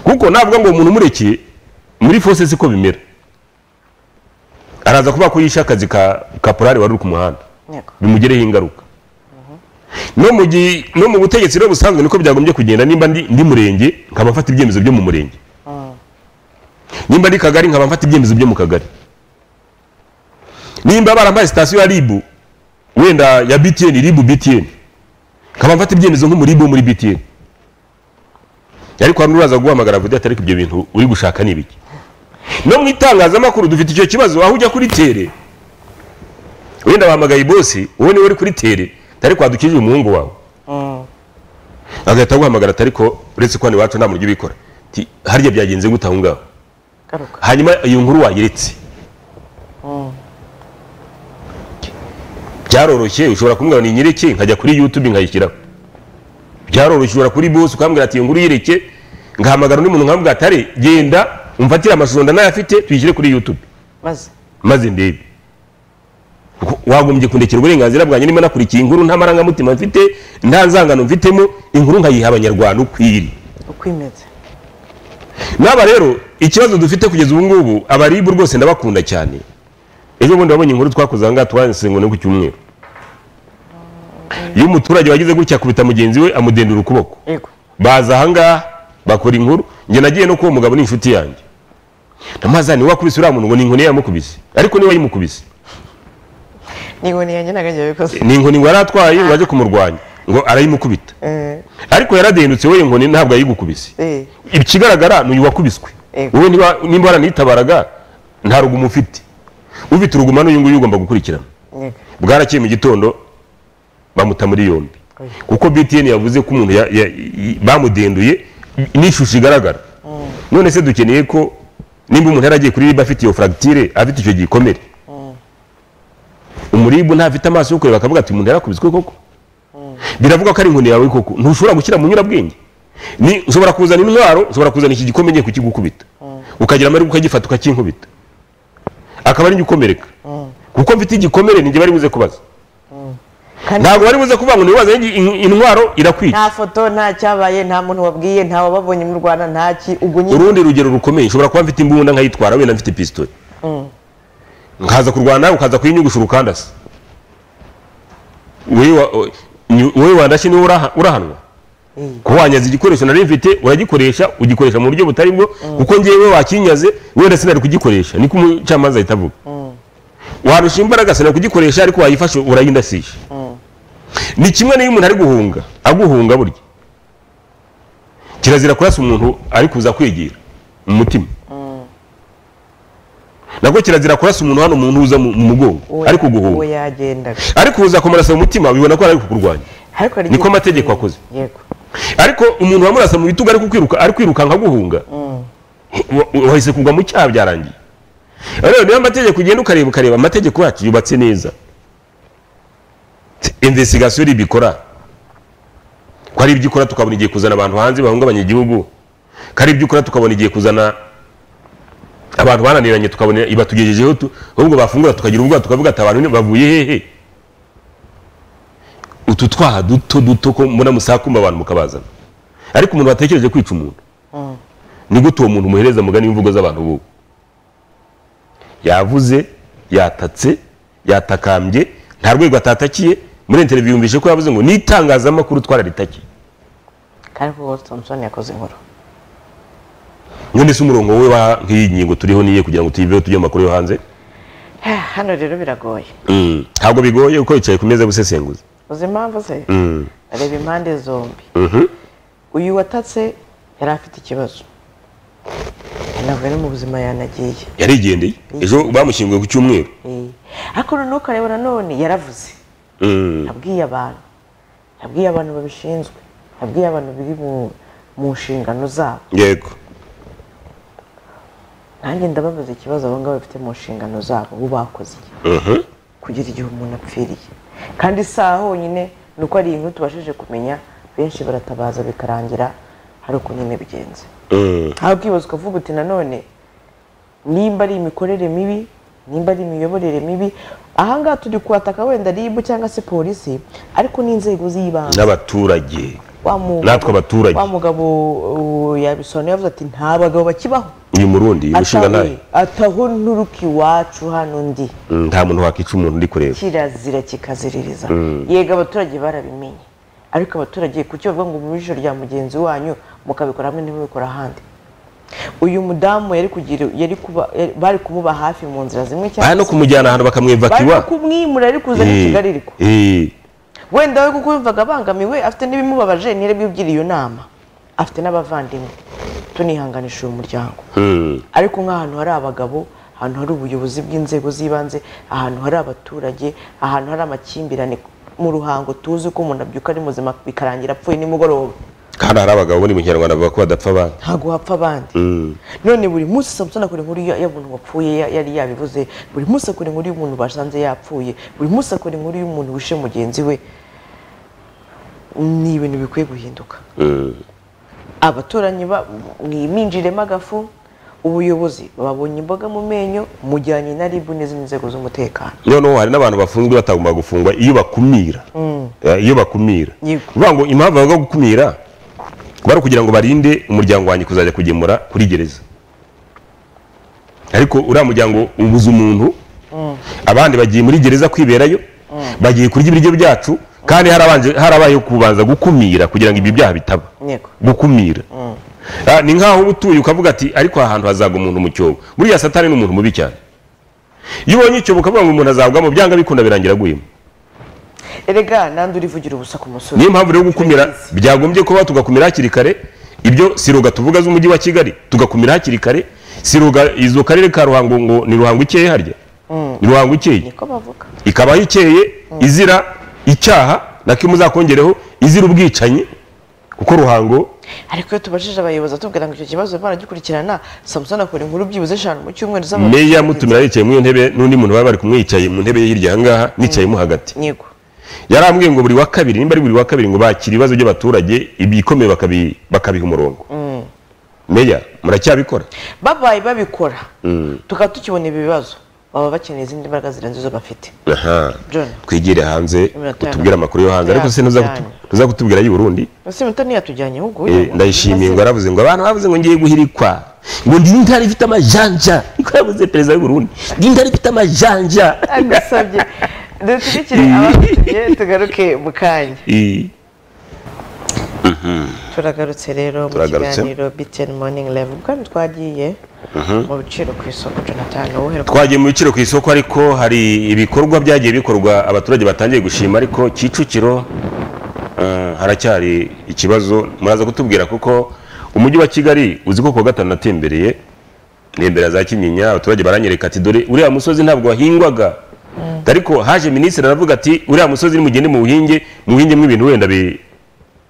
kuko navuga ngo uwo muntu umureke muri fose siko bimera araza kuba ko yishe akazi ka kaporari wari uri ku muhanda bimugereho ingaruka no mu gi- no mu butegetsi rero busanzwe niko byagombye kugenda nimba ndi ndi murenge nkaba mfata ibyemezo byo mu murenge nimba ndi kagari nkaba mfata ibyemezo byo mu kagari nimba barampaye sitasiyo ya ribu wenda ya btn ribu btn nkaba mfata ibyemezo nk'umuribu wo muri btn ariko hano uraza guhamagara avuga ati ariko ibyo bintu uri gushaka ni ibiki no mu itangazamakuru dufite icyo kibazo aho ujya kuri tere wenda bahamagaye ibosi wowe niwe uri kuri tere atari kwadukije umuhungu wawe agahita aguhamagara ati ariko uretse ko hano iwacu nta muntu ubikora Ati, harya byagenze gute aho ngaho hanyuma iyo nkuru wayiretse byaroroshye ushobora kumubwira ngo ni nyireke nkajya kuri youtube nkayishyiraho byaroroshye ushobora kuri bose ukambwira ati iyo nkuru yireke ngahamagara undi muntu nkamubwira atare genda umfatire amashusho ndanayafite tuyishyire kuri youtube maze maze ndebe Kuko wagombye kundekera uburenganzira bwanjye niba nakurikiye inkuru nta marangamutima mfite nta nzangano mfitemo inkuru nkayiha abanyarwanda uko iri uko imeze n'aba rero ikibazo dufite kugeza ubu ngubu abaribu rwose ndabakunda cyane ejo bundi wabonye inkuru twakoze ahangaha twasenguwe ku cyumweru iyo umuturage wagize gutya akubita mugenzi we amudendura ukuboko Yego. baza ahangaha bakora inkuru njye nagiye no kuba umugabo n'inshuti yanjye ndamazani wakubise uriya muntu ngo ni inkoni yamukubise ariko niwe yimukubise n'inkoni yanjye ntabwo njya bikoze ni inkoni ngo aratwaye ngo ajye kumurwanya ngo arayimukubita ariko yaradendutse we inkoni ntabwo yayigukubise ikigaragara ni uyu wakubiswe wowe niba- nimba waranitabaraga nta rugumo ufite ufite uruguma n'uyu nguyu ugomba gukurikirana bwarakiye mu gitondo bamuta muri yombi kuko btn yavuze ko umuntu ya- ya- i- bamudenduye n'ishusho igaragara none se dukeneye ko nimba umuntu yaragiye kuri riba afite iyo fragitire afite icyo gikomere umuribu ntafite amaso yo kureba akavuga ati umuntu yarakubiswe koko biravuga ko ari inkoni yawe koko ntushobora gushyira mu nyurabwenge ni ushobora kuzana intwaro ushobora kuzana iki gikombe ngiye kukigukubita ukagira amahirwe ukagifata ukakinkubita akaba ari njye ukomereka kuko mfite igikomere ninjye bari buze kubaza ntabwo bari buze kuvuga ngo niwe wazanye in- intwaro irakwica nta foto nta cyabaye nta muntu wabwiye nta wababonye mu rwanda ntaki ubwo nyine urundi rugero rukomeye ushobora kuba mfite imbunda nkayitwara wenda mfite pisitoli Mm. nkaza kurwana nawe ukaza kuyinyugushura ukandasa wowe wa- nyu- wowe wandashye niwe uraha- urahanwa kuba wanyaza igikoresho nari mfite uragikoresha ugikoresha mu buryo butari bwo kuko ngewe wakinyaze wenda sinari kugikoresha niko umucamanza ahita avuga warusha imbaraga sinari kugikoresha ariko wayifashe urayindasisha ni kimwe n'iyo umuntu ari guhunga aguhunga burya kirazira kurasa umuntu ari kuza kwegera mu mutima nabwo kirazira kurasa umuntu hano umuntu uza mu mu mugongo ariko uwo guhunga yagendaga ariko uza kumurasa mu mutima bibona ko ari kukurwanya ariko hari niko igihe- amategeko akoze yego ariko umuntu wamurasa mu bitugu ari kukwiruka ari kwirukanka aguhunga Mm. wa- wahise kugwa mu cyaha byarangiye rero niba amategeko ugenda ukareba ukareba amategeko yacu yubatse neza investigation ibikora ko ari ibyo ikora tukabona igihe kuzana abantu hanze bahungabanya igihugu ko ari ibyo ukora tukabona igihe kuzana abantu bananiranye tukabona ibatugejejeho tu- ahubwo bafungura tukagira ubwoba tukavuga ati abantu bavuye hehe utu twaha duto duto ko mbona musakumba abantu mukabazana ariko umuntu watekereje kwica umuntu Mm. ni gute uwo muntu umuhereza mugani w'imvugo z'abantu bubu yavuze yatatse yatakambye nta rwego atatakiye muri interview yumvise ko yavuze ngo n'itangazamakuru twararitakiye kandi ko Walt Thompson yakoze inkuru none se umurongo we wa nk'iyi ngingo turiho niye kugira ngo tuyiveho tujye mu makuru yo hanze Ha, hano rero biragoye Mm. ntabwo bigoye kuko yicaye ku meza y'ubusesenguzi uzi impamvu se Mm. areba impande zombi Mhm. uyu watatse yari afite ikibazo ntabwo ari mu buzima yanagiye yarigendeye ejo bamushyinguye ku cyumweru Eh, ariko noneho ukareba nanone yaravuze Mm. yabwiye abantu yabwiye abantu babishinzwe yabwiye abantu biri mu- mu nshingano zabo yego nanjye ndababaza ikibazo abo ngabo bafite mu nshingano zabo bo bakoze iki? Mhm. kugera igihe umuntu apfiriye kandi isaha honyine ni uko ari inkuru tubashije kumenya benshi baratabaza bikarangira hari ukuntu nyine bigenze Mm. aho ukibaza ukavuga uti nanone nimba ari imikorere mibi nimba ari imiyoborere mibi ahangaha turi kuhataka wenda ribu cyangwa se polisi ariko n'inzego z'ibanze n'abaturage Wa mugabo- natwe abaturage wa mugabo uh, yabisobanuye yavuze ati nta bagabo bakibaho uyu murundi umushinga Atawe- nawe ataho nturuka iwacu hano ndi Mm, nta muntu wakica umuntu uri kureba kirazira kikaziririza Mm. yego abaturage barabimenye ariko abaturage kuki bavuga ngo mu ijoro rya mugenzi wanyu mukabikora hamwe ntibabikora ahandi uyu mudamu yari kugira yari kuba yari- bari kumuba hafi mu nzira zimwe cyangwa bari no kumujyana ahantu bari bakamwivakiwa no kumwimura ari kuza ari Eh, kigali ariko eh, wenda we kuko yumvaga abangamiwe afite n'ibimubabaje ntiyari bwibwire iyo nama afite n'abavandimwe tunihanganisha uyu muryango mm, ariko nk'ahantu hari abagabo ahantu hari ubuyobozi bw'inzego z'ibanze ahantu hari abaturage ahantu hari amakimbirane mu ruhango tuzi ko umuntu abyuka ari muzima bikarangira apfuye nimugoroba kandi hari abagabo bo ni mu kinyarwanda bavuga ko badapfa abandi ntabwo hapfa abandi Mm, none buri munsi samusoni akora inkuru ya- y'umuntu wapfuye ya- yari yabivuze buri munsi akora inkuru y'umuntu basanze yapfuye buri munsi akora inkuru y'umuntu wishe mugenzi we ni ibintu bikwiye guhinduka mm, abaturanyi ba- mwiminjiremo agafu ubuyobozi babonye imboga mu menyo mujyanye na ribu n'izindi nzego z'umutekano noneho hari n'abantu bafunzwe batagomba gufungwa iyo bakumira Mm. Eh, iyo bakumira Yego. kuvuga ngo impamvu bavuga gukumira bari ukugira ngo barinde umuryango wanjye kuzajya kugemura kuri gereza ariko uriya muryango ubuze umuntu abandi bagiye muri gereza kwiberayo bagiye kurya ibiryo byacu kandi harabanje- harabayeho kubanza gukumira kugira ngo ibyo byaha bitaba Yego. gukumira Ah, ni nk'aho uba utuye ukavuga ati ariko aha hantu hazaga umuntu mu cyobo buriya satani ni umuntu mubi cyane iyo ubonye icyobo ukavuga ngo umuntu azagwamo byanga bikunda birangira aguyemo erega nandi urivugira ubusa ku musore niyo mpamvu rero gukumira byagombye kuba tugakumira hakiri kare ibyo siroga tuvuga z'umujyi wa kigali tugakumira hakiri kare siroga izo karere ka ruhango ngo ni ruhango ikeye harya Mm. ni ruhango ikeye niko bavuga ikabaho ikeye izira icyaha nako muzakongereho izira ubwicanyi kuko ruhango ariko iyo tubajije abayobozi atubwira ngo icyo kibazo baragikurikirana samusoni akora inkuru byibuze eshanu mu cyumweru z'abantu meya mutumira yicaye muri iyo ntebe n'undi muntu baba bari kumwicaye mu ntebe ye hirya ahangaha nicayemo hagati yego yarambwiye ngo buri wa kabiri nimba ari buri wa kabiri ngo bakire ibibazo by'abaturage ibikomeye bakabi- bakabiha umurongo Mm. meya muracyabikora babaye babikora Mm. tukaba tukibona ibi bibazo baba bakeneye izindi mbaraga zirenze izo bafite aha John. twigire hanze Iminota ya utubwire amakuru yo hanze ariko se Ya, ntuza ya. kutu- ntuza kutubwira ay'i Burundi ese mutani yatujyanye ahubwo Eh, ndayishimiye ngo aravuze ngo abantu bavuze ngo ngiye guhirikwa ngo ndi intare ifite amajanja niko yavuze perezida w'u Burundi ndi intare ifite amajanja agusabye dushyigikire ababisabye tugaruke mu kanya Eh. Mhm. turagarutse rero mu Turagarutse. kiganiro btn morning live ubwo twagiye Mhm. mu biciro ku isoko jonathan wohera twagiye mu biciro ku isoko ariko hari ibikorwa byagiye bikorwa abaturage batangiye gushima ariko kicukiro eh, haracyari ikibazo muraza kutubwira kuko umujyi wa kigali uzi ko ku wa gatanu natembereye nembera za kinyinya abaturage baranyereka ati dore uriya musozi ntabwo wahingwaga ariko haje minisitiri aravuga ati uriya musozi nimugende muwuhinge muwuhingemo ibintu wenda bi-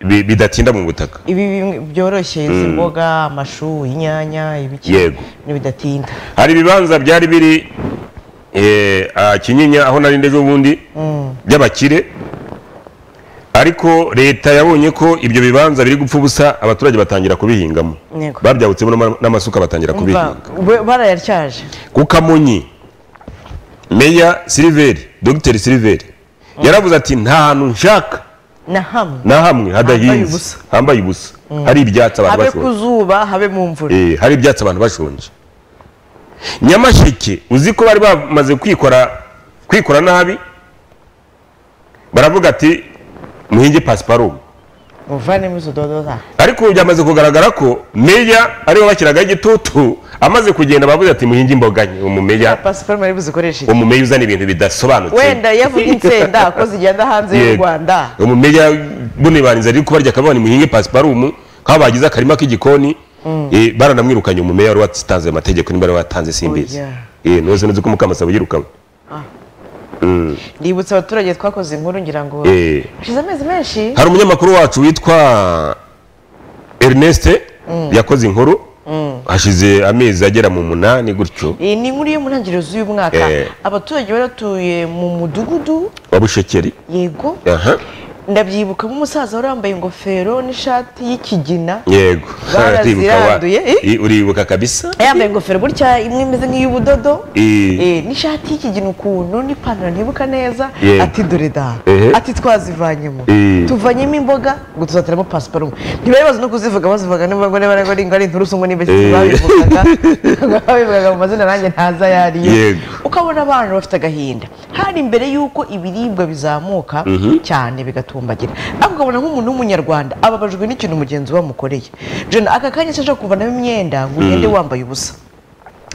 bi- bidatinda mu butaka ibi bimwe byoroshye izi Mm. mboga amashu inyanya ibiki Yego. n'ibidatinda hari ibibanza byari biri eh, ah, kinyinya aho nari ndejo bundi Mm. by'abakire ariko leta yabonye ko ibyo bibanza biri gupfa ubusa abaturage batangira kubihingamo Yego. babyabutsemo n'ama- n'amasuka batangira kubihinga Umva, barayatyaje ku kamonyi meya siliveri dogiteri siliveri yaravuze ati nta hantu nshaka na hamwe na hamwe Hambaye hadahinze ubusa. hambaye ubusa Mm. hari ibyatsi abantu habe ku bashonje zuba habe mu mvura Eh, hari ibyatsi abantu bashonje nyamasheke uzi ko bari bamaze kwikora kwikora nabi baravuga ati muhinge pasiparumu muvanemo izo dodoza ariko ubu byamaze kugaragara ko meya ariwe bashyiragaho igitutu amaze kugenda bavuze ati muhinge imboga nke umumeya pasiparume ari buzikoreshe umumeya uzana ibintu bidasobanutse wenda yavuye insenda ko zigenda hanze y'u Yego. rwanda umumeya bune barinze ari kubarya akabona muhinge pasiparumu nk'aho bagize akarima k'igikoni eh, baranamwirukanye umumeya wari watanze amategeko niba wari watanze simbizi Oya. Eh, nuze nuzi ko mukamasaba yirukanywe Ah. Mm. ndibutsa abaturage twakoze inkuru ngira ngo Eh. hashize amezi menshi hari umunyamakuru wacu witwa Ernest Mm. yakoze inkuru Mm. hashize amezi agera mu munani gutyo iyi ni inkuru yo mu ntangiriro z'uyu mwaka Eh. abaturage bari batuye mu mudugudu wa bushekeri yego aha ndabyibuka nk'umusaza wari wambaye ingofero n'ishati y'ikigina yego Uribuka wa- baraziranduye eh? i- uribuka kabisa yambaye ingofero gutya imwe imeze nk'iy'ubudodo Eh. eh, n'ishati y'ikigina ukuntu n'ipantaro ntibuka neza Yego. ati dore da Ehe. ati twazivanyemo Eh. tuvanyemo imboga ngo tuzateramo pasiparumu ntibari bazi no kuzivuga bazivuga niba ngo niba ngo ari inturusu ngo nibeshye Eh. babivugaga babivugaga mu mazina nanjye ntaza ayo ariyo Yego. ukabona abana bafite agahinda hari imbere y'uko ibiribwa bizamuka Mhm. cyane bigatumbagira ariko ukabona nk'umuntu w'umunyarwanda ababajwe n'ikintu mugenzi we amukoreye jena aka kanya se ashobora kuvanamo imyenda ngo ugende Mm. wambaye ubusa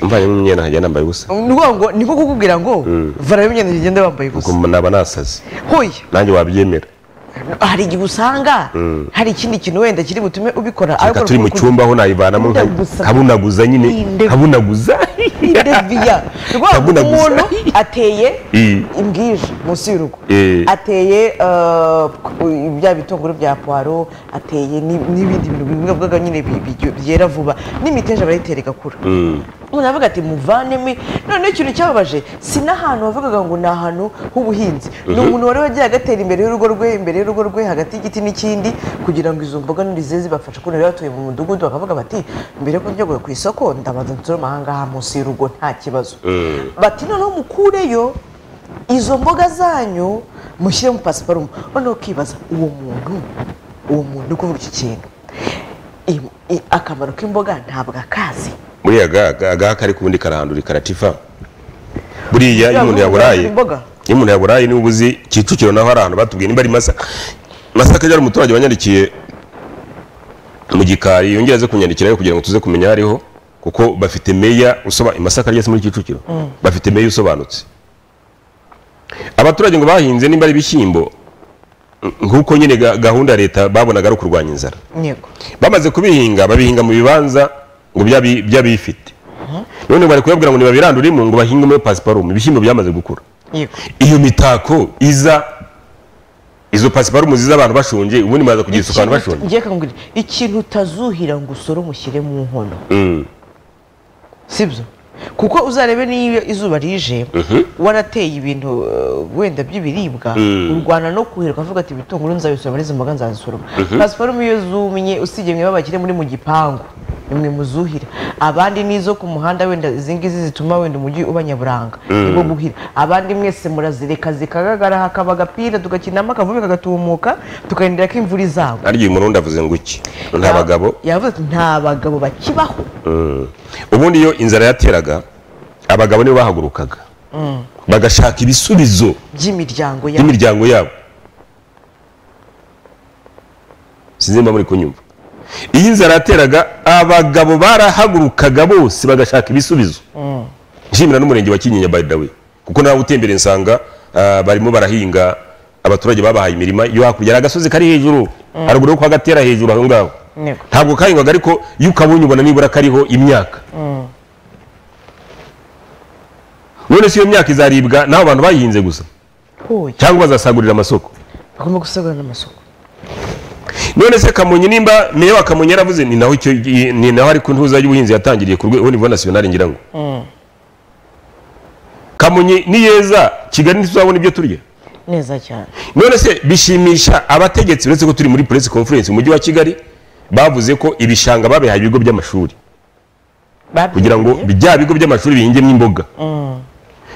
mvanyemo imyenda nkajya nambaye ubusa ni ukuvuga ngo ni nko kukubwira ngo Mm. vanamo imyenda ugende wambaye ubusa kuko naba nasaze hoya nanjye wabyemera hari igihe usanga Mm. hari ikindi kintu wenda kiri butume ubikora reka turi mu cyumba aho nayivanamo nka- Ndagusa. nkabunaguza nyine Inde- nkabunaguza ndeviya rwabo Ndagunaguza. umuntu ateye Eh. imbwija munsi y'urugo Eh. ateye uh, ku- bya bitunguru bya puwaro ateye ni- n'ibindi bintu bimwe bwaga nyine bi- bi- byera vuba n'imiteja barayitera igakura Mm. umuntu aravuga ati muvanemo noneho ikintu cyababaje si n'ahantu wavugaga ngo ni ahantu h'ubuhinzi ni Mhm. umuntu wari wagiye agatera imbere y'urugo rwe imbere y'urugo rwe hagati y'igiti n'ikindi kugira ngo izo mboga nurize zibafashe kubera bari batuye mu mudugudu bakavuga bati mbere yo kujya ku isoko ndabanza nsorome aha ngaha munsi y'urugo nta kibazo Mm. bati noneho mukureyo izo mboga zanyu mushyiremo pasiparumu noneho ukibaza uwo muntu uwo muntu uri kuvuga iki kintu I- i- akamaro k'imboga ntabwo akazi buriya ga- ga- agaha kari kubundi karahandura karatifa buriya iyo umuntu yaburaye imboga iyo umuntu yaburaye niba uzi kicukiro naho hari ahantu batubwiye niba ari masaka masaka yari umuturage wanyandikiye mu gikari yongera aze kunyandikirayo kugira ngo tuze kumenya aho ariho kuko bafite meya usoba masaka ryose muri kicukiro bafite meya usobanutse abaturage ngo bahinze niba ari ibishyimbo nk'uko nyine ga- gahunda ya leta babonaga ari ukurwanya inzara yego bamaze kubihinga babihinga mu bibanza ngo byabi- by'abifite none bari kuyabwira ngo nibabiranduremo ngo bahinge muri pasiparumu ibishyimbo byamaze gukura yego iyo mitako iza izo pasiparumu ziza abantu bashonje ubundi maze kugisuka abantu bashonje Ngiye kumbwira, ikintu utazuhira ngo usore mushyire mu nkono Mm. sibyo kuko uzarebe niyo izuba rije warateye ibintu eh, wenda by'ibiribwa Mm. urwana no kuhirwa ukavuga ati ibitunguru nzabisoroma n'izi mboga nzazisoroma Mhm. pasiparumu iyo zumye usibye mwe babakire muri mu gipangu nimwe muzuhira abandi n'izo ku muhanda wenda izi ngizi zituma wenda umujyi uba nyaburanga Mm. nibo guhira abandi mwese murazireka zikagagara hakaba agapira tugakinamo akavubi kagatumuka tukarindira ko imvura izagwa arya uyu murundi avuze ngo iki nta bagabo yavuze ati nta bagabo bakibaho Mm. ubundi iyo inzara yateraga abagabo nibo bahagurukaga Mm. bagashaka ibisubizo by'imiryango yabo by'imiryango yabo sinzi niba muri kunyumva iyo inzara yateraga abagabo barahagurukaga bose bagashaka ibisubizo Mm. nshimira n'umurenge wa kinyinya by the way kuko nawe utembereye nsanga ah, barimo barahinga abaturage babahaye imirima yo hakurya hari agasozi kari hejuru haruguru yo kwa gatera hejuru aho ngaho Yego. ntabwo kahingwaga ariko iyo ukabonye ubona nibura kariho imyaka Mm. none si iyo myaka izaribwa n'abo bantu bayihinze gusa Hoya. cyangwa bazasagurira amasoko bagomba gusagura n'amasoko none se kamonyi nimba meya wa kamonyi yaravuze ni naho icyo ni naho ariko intuza y'ubuhinzi yatangiriye ku rwego nivo nasiyonari ngira ngo Mm. kamonyi niyeza kigali ntituzabona ibyo turya neza cyane none se bishimisha abategetsi uretse ko turi muri press conference mu mujyi wa kigali bavuze ko ibishanga babihaye ibigo by'amashuri kugira ngo bya bigo by'amashuri bihingemo imboga Mm.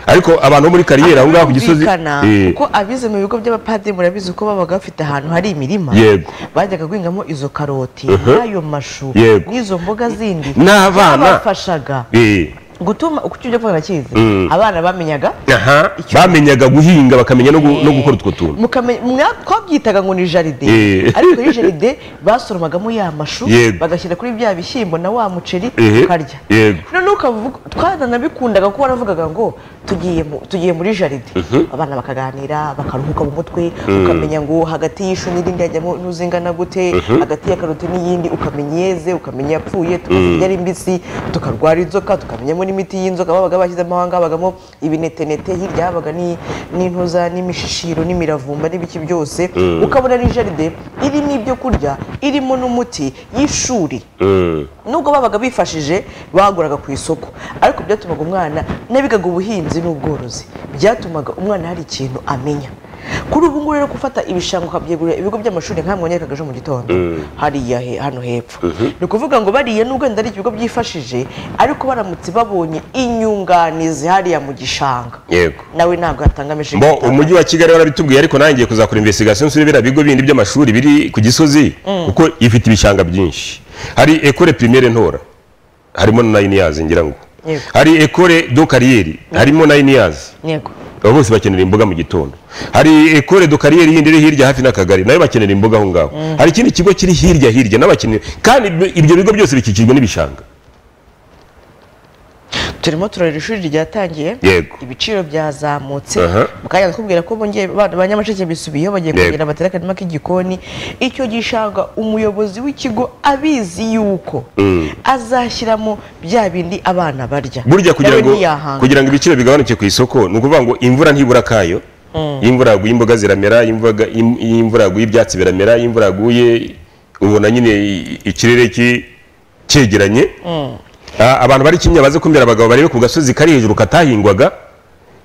ariko abantu bo muri kariyeri aho ngaho ku gisozi Birumvikana Eh, kuko abize mu bigo by'abapadiri murabizi ko babaga bafite ahantu hari imirima Yego. bajyaga guhingamo izo karoti Mhm. n'ayo mashu Yego. n'izo mboga zindi N'abana. byabafashaga eh, gutuma uko icyo kuvuga nakizi Mm. abana bamenyaga aha bamenyaga guhinga bakamenya no gu- no gukora utwo tuntu mukamenya mwa- twabyitaga ngo ni jaride Eh. ariko iyi jaride basoromagamo ya mashu Yego. bagashyira kuri bya bishyimbo na wa muceri Ehe. ukarya yego none ukavuga twananabikundaga kuko waravugaga ngo tugiye mu- tugiye muri jaride Mhm. abana bakaganira bakaruhuka mu mutwe Mm. ukamenya ngo hagati y'ishu n'irindi hajyamo ntuzingana gute Mhm. hagati ya karoti n'iyindi ukamenya iyeze ukamenya yapfuye tukamenya Mm. ari mbisi tukarwara inzoka tukamenyamo n'imiti y'inzoka babaga bashyizemo ahanga habagamo ibinetenete hirya habaga ni- n'intoza n'imishishiro n'imiravumba n'ibiki byose Mm. ukabona ari jaride irimo ibyo kurya irimo n'umuti y'ishuri Mm. nubwo babaga bifashije baguraga ku isoko ariko byatumaga umwana n'abigaga ubuhinzi n'ubworozi byatumaga umwana hari ikintu amenya kuri ubu ngubu rero gufata ibishanga ukabyegurira ibigo by'amashuri nk'amwe wanyerekaga ejo mu gitondo Mm. hariya he- hano hepfo ni ukuvuga ngo bariya nubwo wenda ari ikigo byifashije ariko baramutse babonye inyunganizi hariya mu gishanga yego nawe ntabwo yatanga ameshyi mbo umujyi wa kigali warabitubwiye ariko nanjye ngiye kuzakora investigation nsure biriya bigo bindi by'amashuri biri ku gisozi Mm. kuko ifite ibishanga byinshi hari ekore primaire ntora harimo na nine years ngira ngo Yego. hari ekore do kariyeri harimo nine years yego abo bose bakenera imboga mu gitondo hari ekore do kariyeri yindi iri hirya hafi n'akagari nayo bakenera imboga aho ngaho Mm. hari ikindi kigo kiri hirya hirya n'abakenera kandi ibyo bigo byose bikikijwe n'ibishanga turimo turarira ishuri ryatangiye yego ibiciro byazamutse Aha. mukanya nakubwira ko bongeye ba- ba nyamasheke bisubiyeho bagiye Yego. kongera batera akarima k'igikoni icyo gishanga umuyobozi w'ikigo abizi yuko Mm. azashyiramo bya bindi abana barya burya kugira Nawe ngo ntiyahanga. kugira ngo ibiciro bigabanuke ku isoko ni ukuvuga ngo imvura ntibura akayo Mm. iyo imvura yaguye imboga ziramera imboga- im- iyo imvura yaguye ibyatsi biramera iyo imvura yaguye ubona nyine i- ikirere ki- cyegeranye Mm. Ah, abantu bari kimya baze kumira abagabo barebe ku gasozi kari hejuru katahingwaga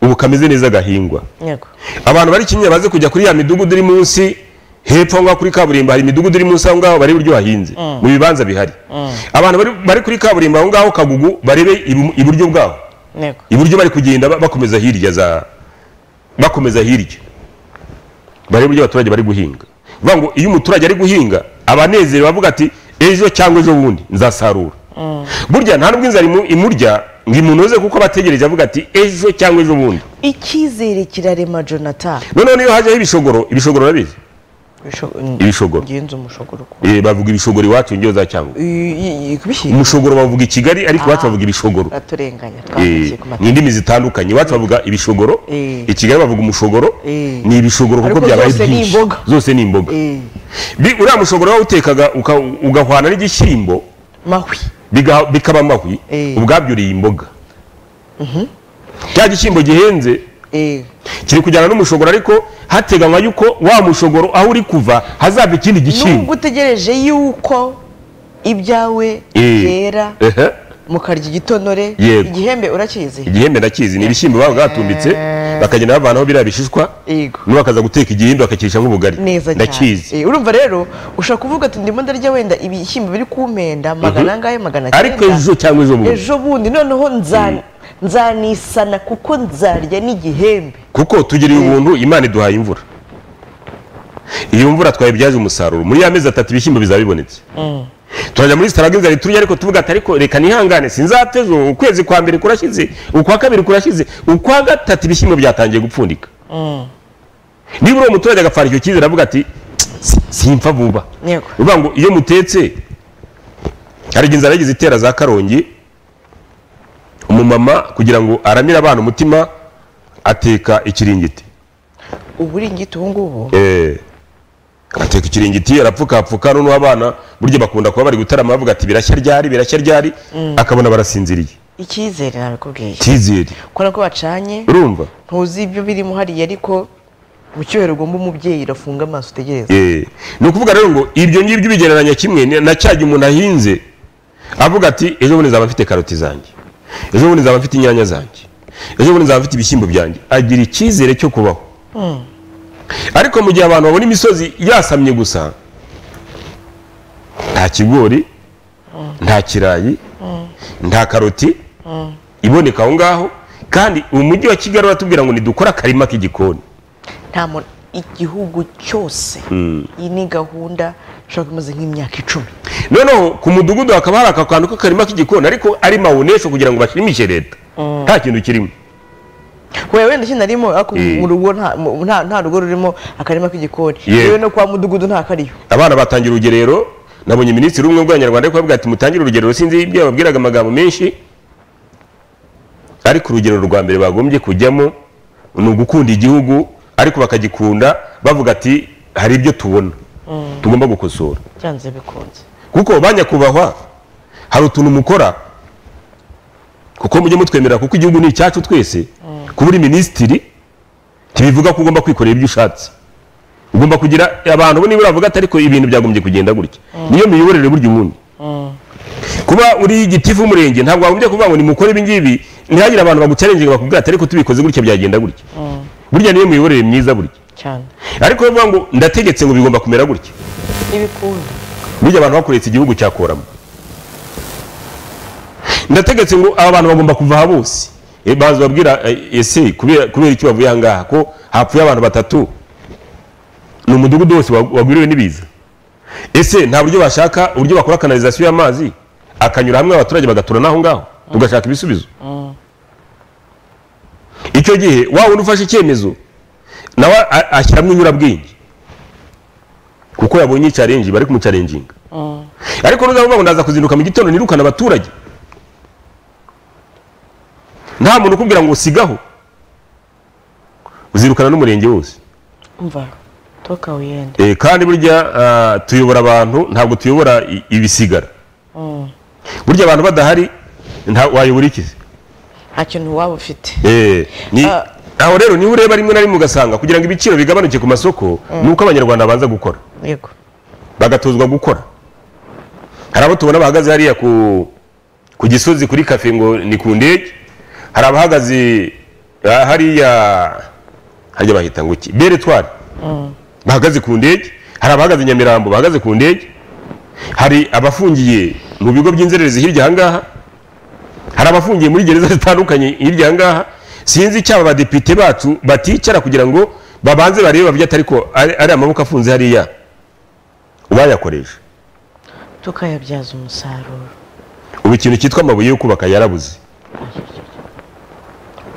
ubu kameze neza gahingwa Yego. abantu bari kimya baze kujya kuri ya midugudu iri munsi hepfo aho ngaho kuri kaburimbo hari imidugudu iri munsi aho ngaho barebe uburyo hahinze Mm. mu bibanza bihari Mm. abantu bari- bari kuri kaburimbo aho ngaho kagugu barebe ibu- iburyo bwaho Yego. iburyo bari kugenda ba- bakomeza hirya za bakomeza hirya barebe uburyo abaturage bari guhinga vuga ngo iyo umuturage ari guhinga abanezero bavuga ati ejo cyangwa ejo bundi nzasarura Mm. burya nta nubwo inzara imu- imurya ngo imunoze kuko abategereje avuga ati ejo cyangwa ejo bundi icyizere kirarema jonathan noneho niyo hajyaho ibishogoro ibishogoro urabizi ibishogoro ngenzi umushogoro Eh, bavuga ibishogoro iwacu njyewe za cyangwa umushogoro bavuga i kigali ariko iwacu bavuga ibishogoro turenganya Eh, ni indimi zitandukanye iwacu bavuga ibishogoro Eh. i kigali bavuga umushogoro ni ibishogoro kuko Ariko byabaye zose ni byinshi imboga. zose ni imboga Bi- uriya mushogoro wawutekaga uka- ugahwana n'igishyimbo mahwi biga- bikaba amahwi ubwabyo uriye imboga cya gishyimbo gihenze kiri kujyana n'umushogoro ariko hateganywa yuko wa mushogoro aho uri kuva hazava ikindi gishyimbo nubwo utegereje yuko ibyawe Eh. byera Ehe. mukarya igitonore Yego. igihembe urakizi igihembe ndakizi ni ibishyimbo baba batumbitse bakagenda bavanaho biriya bishishwa Yego. nubu bakaza guteka igihimba bakakirisha nk'ubugari neza cyane ndakizi Eh, urumva rero ushaka kuvuga ati ndimo ndarya wenda ibishyimbo biri kumpenda magana Mhm. angahe magana Ariko ejo cyangwa ejo bundi. ejo bundi noneho nza- nzanisana kuko nzarya n'igihembe kuko tugiriye ubuntu imana iduhaye imvura iyo mvura twayibyaje umusaruro muri ya mezi atatu ibishyimbo bizaba bibonetse turajya muri sitaraga inzara turya ariko tuvuga ati ariko reka nihangane sinzapfa ejo ukwezi kwa mbere kurashize ukwa kabiri kurashize ukwa gatatu ibishyimbo byatangiye gupfundika niba uri umuturage agapfana icyo cyizere avuga ati "Si- simpfa vuba Yego. uvuga ngo iyo mutetse hari igihe inzara yagize itera za karongi umumama kugira ngo aramire abana umutima ateka ikiringiti uburingiti ubu ngubu Eh, ateka ikiringiti arapfukapfuka noneho abana burya bakunda kuba bari gutarama bavuga ati birashya ryari birashya ryari Mm. akabona barasinziriye icyizere nabikubwiye cyizere kubona ko bacanye urumva ntuzi ibyo birimo hariya ariko mu cyubahiro ugomba umubyeyi irafunga amaso utegereze Eh, ni ukuvuga rero ngo ibyo ngibyo ubigereranya kimwe ni- na cya gihe umuntu ahinze avuga ati ejo bundi nzaba mfite karoti zanjye ejo bundi nzaba mfite inyanya zanjye ejo bundi nzaba mfite ibishyimbo byanjye agira icyizere cyo kubaho ariko mu gihe abantu babona imisozi yasamye gusa nta kigori nta kirayi nta karoti iboneka aho ngaho kandi umujyi wa kigali uratubwira ngo nidukore akarima k'igikoni nta muntu igihugu cyose Mm. iyi ni gahunda ishobora kuba imaze nk'imyaka icumi noneho ku mudugudu hakaba hari aka kantu k'akarima k'igikoni ariko ari mawunesho kugira ngo bashimishe leta nta kintu kirimo we wenda iki narimo ariko Eh. mu rugo nta- mu- nta nta rugo rurimo akarima k'igikoni Yeah. yewe no kwa mudugudu nta kariyo abana batangira urugerero nabonye minisitiri umwe bw'abanyarwanda ari kuvuga ati mutangire urugerero sinzi ibyo yababwiraga amagambo menshi ariko urugerero rwa mbere bagombye kujyamo ni ugukunda igihugu ariko bakagikunda bavuga ati hari ibyo tubona tugomba gukosora byanze bikunze kuko ba nyakubahwa hari utuntu mukora kuko mujye mutwemerera kuko igihugu ni icyacu twese kuba uri minisitiri ntibivuga ko ugomba kwikorera ibyo ushatse ugomba kugira abantu bo nibura bavuga ati ariko ibintu byagombye kugenda gutya niyo miyoborere burya ubundi kuba uri gitifu w'umurenge ntabwo wagombye kuvuga ngo nimukore ibi ngibi ntihagire abantu bagucarenginga bakubwira ati ariko tubikoze gutya byagenda gutya burya niyo miyoborere myiza burya cyane ariko bavuga ngo ndategetse ngo bigomba kumera gutya ibikunda burya abantu bakoresha igihugu cya koramo ndategetse ngo aba bantu bagomba kuva aha bose Eh, baza babwira eh, ese kubera kubera iki bavuye aha ngaha ko hapfuye abantu batatu ni umudugudu wose wa- wagwiriwe n'ibiza ese nta buryo bashaka uburyo bakora kanalizasiyo y'amazi akanyura hamwe abaturage bagatura n'aho ngaho tugashaka ibisubizo icyo gihe wa wundi ufashe icyemezo nawe a- ashyiramo inyurabwenge kuko yabonye icarenji bari kumucarenjinga ariko nuzavuga ngo ndaza kuzinduka mu gitondo nirukana abaturage nta muntu ukubwira ngo usigaho uzirukana n'umurenge wose umva toka wiyende Eh, kandi burya ah, tuyobora abantu ntabwo tuyobora i- ibisigara Mm. burya abantu badahari nta- wayobora iki se? nta kintu waba ufite Eh, ni- Ah. aho rero niba ureba rimwe na rimwe ugasanga kugira ngo ibiciro bigabanuke ku masoko ni uko abanyarwanda babanza gukora yego bagatozwa gukora hari abo tubona bahagaze hariya ku ku gisozi kuri kafe ngo ni ku ndege hari abahagaze ah, hariya hajya bahita ngo iki beretwari Mm. bahagaze ku ndege hari abahagaze i nyamirambo bahagaze ku ndege hari abafungiye mu bigo by'inzererezi hirya aha ngaha hari abafungiye muri gereza zitandukanye hirya aha ngaha sinzi icyaba abadepite bacu baticara kugira ngo babanze barebe babyate ariko ari ari amaboko afunze hariya ubayakoresha tukayabyaza umusaruro ubu ikintu cyitwa amabuye yo kubaka yarabuze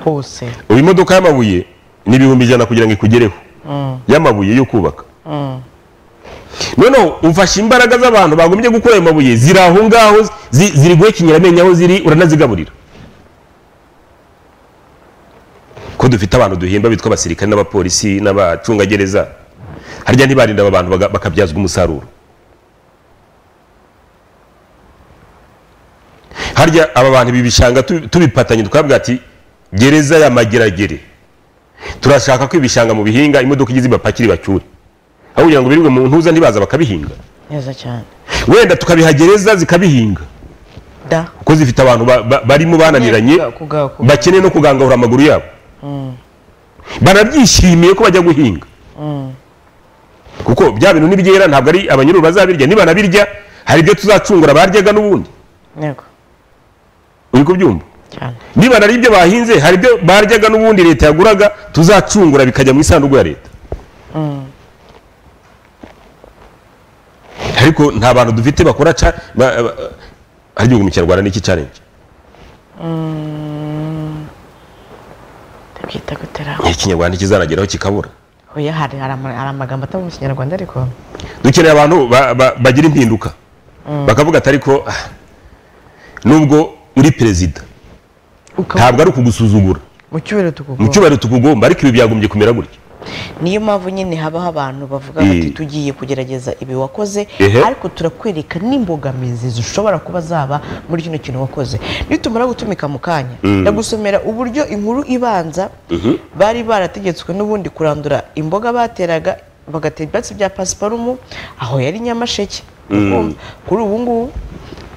hose ubu imodoka y'amabuye ni ibihumbi ijana kugira ngo ikugereho Mm. y'amabuye yo kubaka Mm. noneho ufashe imbaraga z'abantu bagombye gukora ayo mabuye ziri aho ngaho zi- ziri guhekenyera amenyo aho ziri uranazigaburira ko dufite abantu duhemba bitwa abasirikare n'abapolisi n'abacungagereza harya ntibarinda aba bantu baga- bakabyazwa umusaruro harya aba bantu ibi bishanga tu- tubipatanye twabwira ati gereza ya mageragere turashaka ko ibishanga mu bihinga imodoka igize ibapakire ibacyure aho kugira ngo birirwe mu ntuza ntibaza bakabihinga neza cyane wenda tukabihagereza zikabihinga da kuko zifite abantu ba- ba- barimo bananiranye Kuga- kuga- kuga- bakeneye no kugangahura amaguru yabo Mm. banabyishimiye ko bajya guhinga Mm. kuko bya bintu nibyera ntabwo ari abanyururu bazabirya nibanabirya hari ibyo tuzacungura baryaga n'ubundi yego uri kubyumva cyane niba ari ibyo bahinze hari ibyo baryaga n'ubundi leta yaguraga tuzacungura bikajya mu isanduku ya leta Mm. ariko nta bantu dufite bakora ca ba- ba- hari igihugu mu kinyarwanda n'iki challenge Mm. ndabyita gutera ikinyarwanda kizanageraho kikabura oya hari hari ama- hari amagambo atava mu kinyarwanda ariko dukeneye abantu ba- ba- bagira impinduka bakavuga ati ariko ah, nubwo uri perezida ntabwo ari ukugusuzugura mu cyubahiro mu tukugomba cyubahiro tukugomba ariko ibi byagombye kumera gutya niyo mpamvu nyine habaho abantu bavuga Eh. bati tugiye kugerageza ibi wakoze Ehe. ariko turakwereka n'imbogamizi zishobora kuba zaba muri kino kintu wakoze nitumara gutumika mu kanya Mm. ndagusomera uburyo inkuru ibanza Mhm. bari barategetswe n'ubundi kurandura imboga bateraga bagatera ibyatsi bya pasiparumu aho yari nyamasheke Mm. Ukumva? kuri ubu ngubu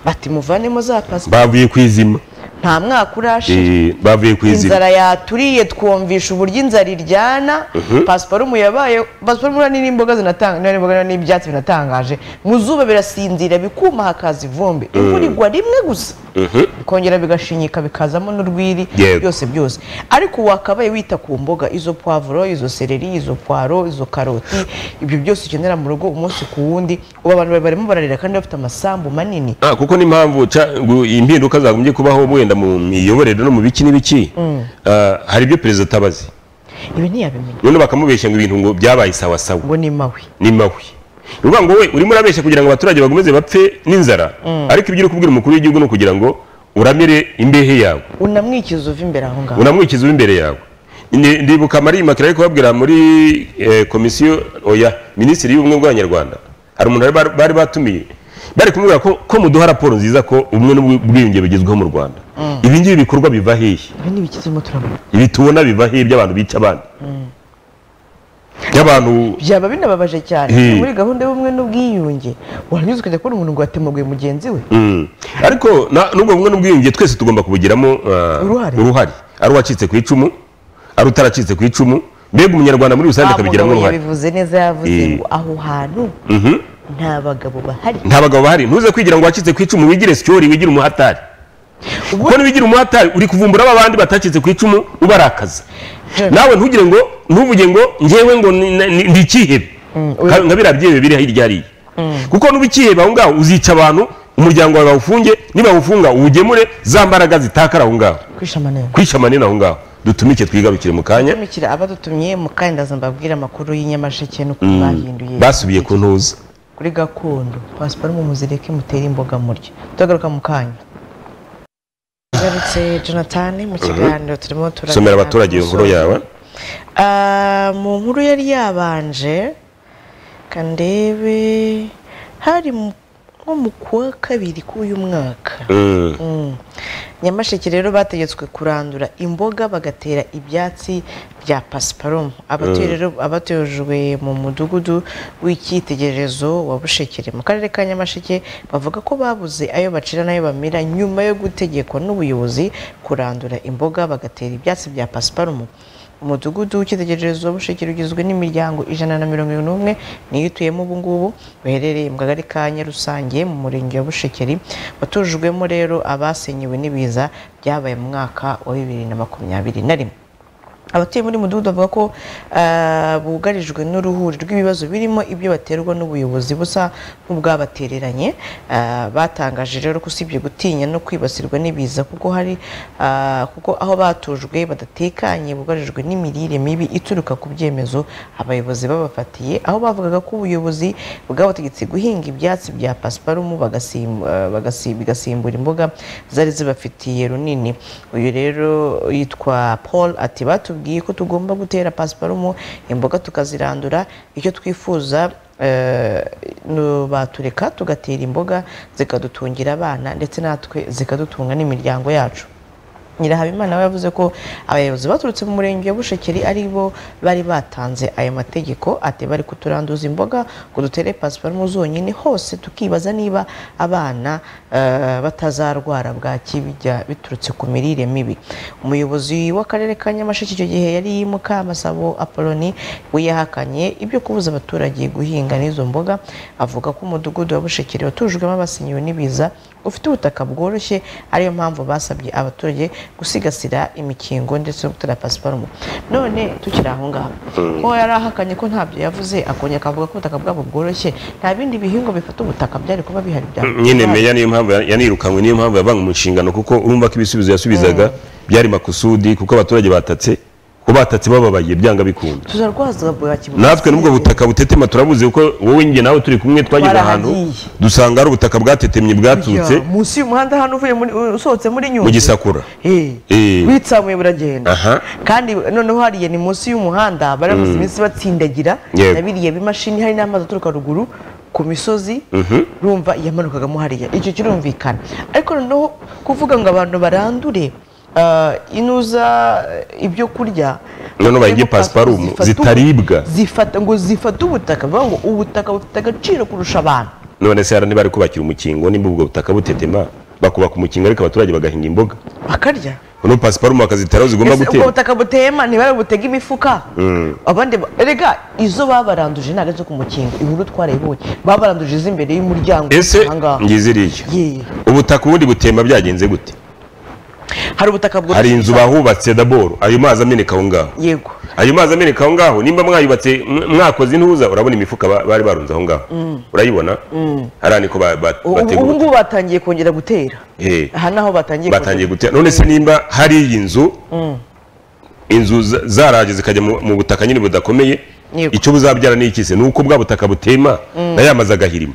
bati muvanemo za pasiparumu bavuye ku izima nta mwaka urashira Eh, bavuye ku izima inzara yaturiye twumvisha uburyo inzara iryana Mhm. pasiparumu yabaye pasiparumu uriya ni n'imboga zinatanga ni n'imboga n'ibyatsi binatangaje mu zuba birasinzira bikuma hakaza ivumbi imvura igwa rimwe gusa bikongera bigashinyika bikazamo n'urwiri Yego. byose byose ariko wakabaye wita ku mboga izo puwavuro izo sereri izo puwaro izo karoti ibyo byose ukenera mu rugo umunsi ku wundi ubu abantu bari- barimo bararira kandi bafite amasambu manini Ah, kuko n'impamvu ca- ngo impinduka zagombye kubaho wenda mu miyoborere no mu biki n'ibiki Mm. ah, hari ibyo perezida atabazi ibi ntiyabimenya none bakamubeshya ngo ibintu ngo byabaye sawa sawa ngo ni mawe ni mawe ni ukuvuga ngo wowe urimo urabeshya kugira ngo abaturage bagomeze bapfe n'inzara Mm. ariko ibyo uri kubwira umukuru w'igihugu ni ukugira ngo uramire imbehe yawe unamwikiza uva imbere aho ngaho unamwikiza uri imbere yawe Ndi- ndibuka mariyimaka ariko babwira muri eh, komisiyo oya minisitiri y'ubumwe bw'abanyarwanda hari umuntu bari bari batumiye bari kumubwira ko ko muduha raporo nziza ko ubumwe n'ubwiyunge bugezweho mu rwanda Mm. ibi ngibi bikorwa biva hehe ibi ni ibikizimo turabona ibi tubona biva hehe by'abantu bica abandi by'abantu byaba binababaje cyane Hmm. muri gahunda y'ubumwe n'ubwiyunge wanyuze ukajya kubona umuntu ngo yatemuguye mugenzi we Mm. ariko na- n'ubwo bumwe n'ubwiyunge twese tugomba kubugiramo ah, Uruhare. uruhare ari uwacitse ku icumu ari utaracitse ku icumu mbega umunyarwanda muri rusange Wa akabigiramo mugabo uruhare yabivuze neza yavuze Eh. ngo aho hantu Mhm. nta bagabo bahari nta bagabo bahari ntuze kwigira ngo wacitse ku icumu wigire sityori wigire umuhatari kuko niwigira umuhatari uri kuvumbura ba bandi batacitse ku icumu ubarakaza nawe ntugire ngo ntuvuge ngo ngewe ngo ni- ni- ni- ndi icyihebe Nka- nka biriya byihebe biri hirya hariya kuko nuba icyihebe aho ngaho uzica abantu umuryango wawe bawufunge nibawufunga uwugemure za mbaraga zitakara aho ngaho kwisha amanani kwisha amanini aho ngaho dutumike twigarukire mu kanya tumikira abadutumye mu kandaza mbabwire amakuru y'inyamasheke n'ukuntu Mm. bahinduye basubiye ku ntuza kuri gakondo pasiparumu muzireke mutere imboga murya turagaruka mu kanya garutse jonathan mu kiganiro turimo turaganira somera abaturage iyo nkuru yawe Ah, mu nkuru yari yabanje kandebe hari mu- nko mu kwa kabiri k'uyu mwaka Mm. Mm. nyamasheke rero bategetswe kurandura imboga bagatera ibyatsi bya pasiparumu abatuye Mm. rero abatojwe mu mudugudu w'icyitegererezo wa bushekere mu karere ka nyamasheke bavuga ko babuze ayo bacira n'ayo bamira nyuma yo gutegekwa n'ubuyobozi kurandura imboga bagatera ibyatsi bya pasiparumu umudugudu w'icyitegererezo wa bushekere ugizwe n'imiryango ijana na mirongo irindwi n'umwe niyo ituyemo ubu ngubu baherereye mu kagari ka nyarusange mu murenge wa bushekeri watujwemo rero abasenyewe n'ibiza byabaye mu mwaka wa bibiri na makumyabiri na rimwe abatuye muri mudugudu bavuga ko ah, bugarijwe n'uruhuri rw'ibibazo birimo ibyo baterwa n'ubuyobozi busa nk'ubwabatereranye Ah, batangaje rero ko usibye gutinya no kwibasirwa n'ibiza kuko hari ah, kuko aho batujwe badatekanye bugarijwe n'imirire mibi ituruka ku byemezo abayobozi babafatiye aho bavugaga ko ubuyobozi bwabategetse guhinga ibyatsi bya pasiparumu bagasim- ah, bagasi- bigasimbura imboga zari zibafitiye runini uyu rero yitwa paul ati batubwiye ko tugomba gutera pasiparumu imboga tukazirandura icyo twifuza eh, nu- batureka tugatera imboga zikadutungira abana ndetse natwe zikadutunga n'imiryango yacu nyirahabimana we yavuze ko abayobozi baturutse mu murenge wa bushekeri ari bo bari batanze ayo mategeko ati bari kuturanduza imboga ngo dutere pasiparumu zonyine hose tukibaza niba abana eh, batazarwara bwaki bijya biturutse ku mirire mibi umuyobozi w'akarere ka nyamasheke icyo gihe yari mukamasabo apoloni we yahakanye ibyo kubuza abaturage guhinga n'izo mboga avuga ko umudugudu wa bushekeri watujwemo abasinyiwe n'ibiza ufite ubutaka bworoshye ariyo mpamvu basabye abaturage gusigasira imikingo ndetse no gutera pasiparumu none tukiri aho ngaho Mm. ko yari ahakanye ko ntabyo yavuze akongera akavuga ko ubutaka bwabo bworoshye nta bindi bihingwa bifata ubutaka byari kuba bihari bya nyine meya niyo mpamvu ya- yanirukanywe niyo mpamvu yavanga mu nshingano kuko urumva ko ibisubizo yasubizaga byari makusudi kuko abaturage batatse ko batatse bababaye byanga bikunda tuzarwaza bwaki natwe n'ubwo butaka butetema turabuzi kuko wowe njye nawe turi kumwe twageze ahantu Twarahagiye. dusanga hari ubutaka bwatetemye bwaturutse Ya, munsi y'umuhanda hano uvuye muri usohotse muri mu nyungwe gisakura Eh. Eh. witsamuye buragenda aha kandi noneho hariya ni munsi y'umuhanda baramaze Mm. iminsi batsindagira Yego. na biriya bimashini hari n'amazi aturuka ruguru ku misozi Mhm. rumva yamanukagamo hariya icyo kirumvikana ariko noneho kuvuga ngo abantu barandure ah, inuza eh, ibyo kurya none bayige pasiparumu zifata ubu- zitaribwa zifata ngo zifata ubutaka bivuga ngo ubutaka bufite agaciro kurusha abantu none se hari ntibari kubakira umukingo nimba ubwo butaka butetema bakubaka umukingo ariko abaturage bagahinga imboga bakarya uno pasiparume akaziteraho zigomba Ese ubwo gutera butaka butema ntibari butega imifuka Mm. abandi ba- erega izo babaranduje ntabwo zo ku mukingo inkuru twarayibonye babaranduje iz'imbere y'umuryango ese ahangaha. ngize iriya Ye. ubutaka ubundi butemba byagenze gute hari ubutaka bwo hari inzu bahubatse daboro ayo mazi ameneka aho ngaho yego ayo mazi ameneka aho ngaho nimba mwayubatse m- mwakoze intuza urabona imifuka ba- bari barunze aho ngaho Mm. urayibona Mm. hariya niko ba- ba- Ubu- ubu bategura ngubu batangiye kongera gutera Eh, aha naho batangiye batangiye gutera none se nimba hari iyi nzu Mm. inzu za- zaraje zikajya mu mu butaka nyine budakomeye Yego. icyo buzabyara ni iki se ni uko bwa butaka butema Mm. nayo amazi agahirima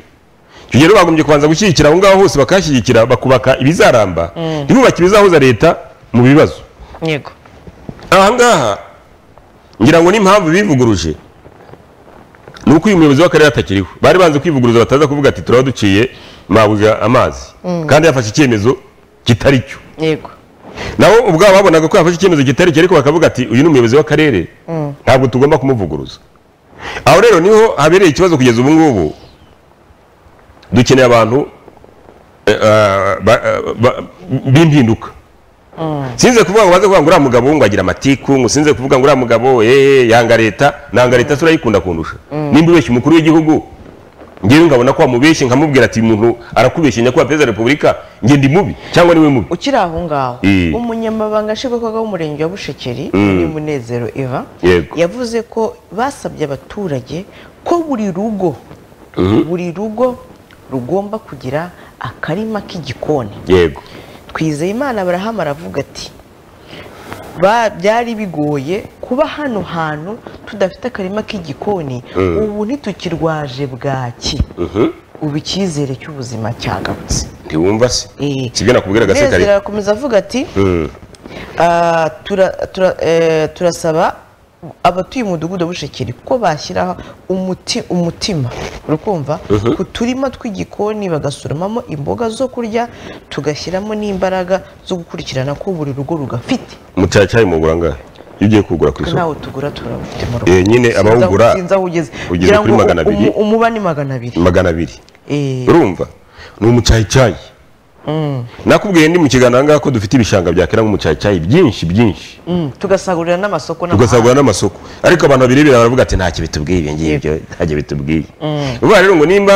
icyo gihe rero bagombye kubanza gushyigikira aho ngaho hose bakahashyigikira bakubaka ibizaramba Mm. ntibubake ibizahuza leta mu bibazo yego aha ngaha ngira ngo n'impamvu bivuguruje ni uko uyu muyobozi w'akarere atakiriho bari banze kwivuguruza bataza kuvuga ati turaba duciye mabuze amazi Mm. kandi yafashe icyemezo kitari cyo yego nabo ubwabo babonaga ko yafashe icyemezo kitari cyo ariko bakavuga ati uyu ni umuyobozi w'akarere Mm. ntabwo tugomba kumuvuguruza aho rero niho habereye ikibazo kugeza ubu ngubu dukeneye abantu eh, ah, ba- ah, ba- b'impinduka Mm. sinze kuvuga ngo baze kuvuga ngo uriya mugabo ngo agira amatiku ngo sinze kuvuga ngo uriya mugabo eh yanga leta nanga leta turayikunda kundusha Mm. nimba ubeshya umukuru w'igihugu ngewe nkabona ko wamubeshye nkamubwira ati umuntu arakubeshye nyakubahwa perezida wa repubulika nge ndi mubi cyangwa niwe mubi ukiri aho ngaho Mm. umunyamabanga nshingwabikorwa w'umurenge wa bushekeri Mm. ni munezero eva Yego. yavuze ko basabye abaturage ko buri rugo Mhm. buri rugo rugomba kugira akarima k'igikoni yego twizeye imana barahama aravuga ati "Ba- byari bigoye kuba hano hantu tudafite akarima k'igikoni Mm. ubu ntitukirwaje bwaki Mhm. ubu icyizere cy'ubuzima cyagarutse ntiwumva se sibyo nakubwira Munezero gasekare arakomeza avuga ati Mm. "Ah, tura- tura- eh, turasaba abatuye umudugudu wa bushekeri ko bashyiraho umuti- umutima urukumva Mhm. ku turima tw'igikoni bagasoromamo imboga zo kurya tugashyiramo n'imbaraga zo gukurikirana ko buri rugo rugafite mucacayi mugura angahe iyo ugiye kugura ku isoko nawe tugura turabufite mu Eh, nyine Sinzi aho- abawugura sinzi aho ugeze ugeze Ngira kuri ngo magana umu- abiri. umuba ni magana abiri magana abiri Eh. urumva ni umucayicayi Mm. nakubwiye ndi mu kiganiro ahangaha ko dufite ibishanga byakera nk'umucayicayi byinshi byinshi Mm, tugasagurira n'amasoko tugasagura n'amasoko ariko abantu babirebera baravuga ati ntacyo bitubwiye ibi ngibi byo ntacyo bitubwiye uvuga rero ngo nimba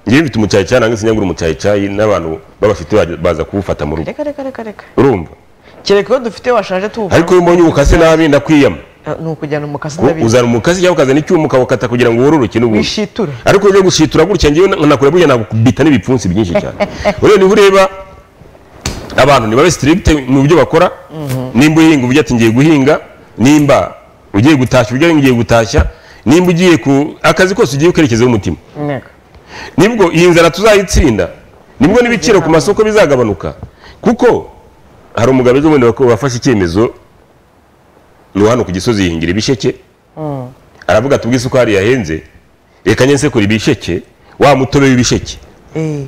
ngewe mfite umucayicayi nange sinyagura umucayicayi n'abantu babafite bajya- baza kuwufata mu rugo reka reka reka reka urumva kereka iyo dufite washaje tuwugura ariko iyo ubonye ubukase nabi ndakwiyama Ah, ni ukujyana umukasi Ku- ndabizi uzana umukasi cyangwa ukazana icyuma ukawukata kugira ngo wororoke n'ubundi Wishitura. ariko ujya gushitura gutya ngewe nkakura burya nakubita n'ibipfunsi byinshi cyane rero niba ureba abantu nibabe strict mu byo bakora nimba uhinga uvuga ati ngiye guhinga nimba ugiye gutashya uvuga ngiye gutashya nimba ugiye ku akazi kose ugiye ukerekezaho umutima nibwo iyi nzara tuzayitsinda nibwo n'ibiciro ku masoko bizagabanuka kuko hari umugabo ejo bundi wako- wafashe icyemezo ni uwo hano ku gisozi yihingira ibisheke Mm. aravuga ati ubwo isukari yahenze reka njye nsekura ibisheke wa mutobe w'ibisheke Eh,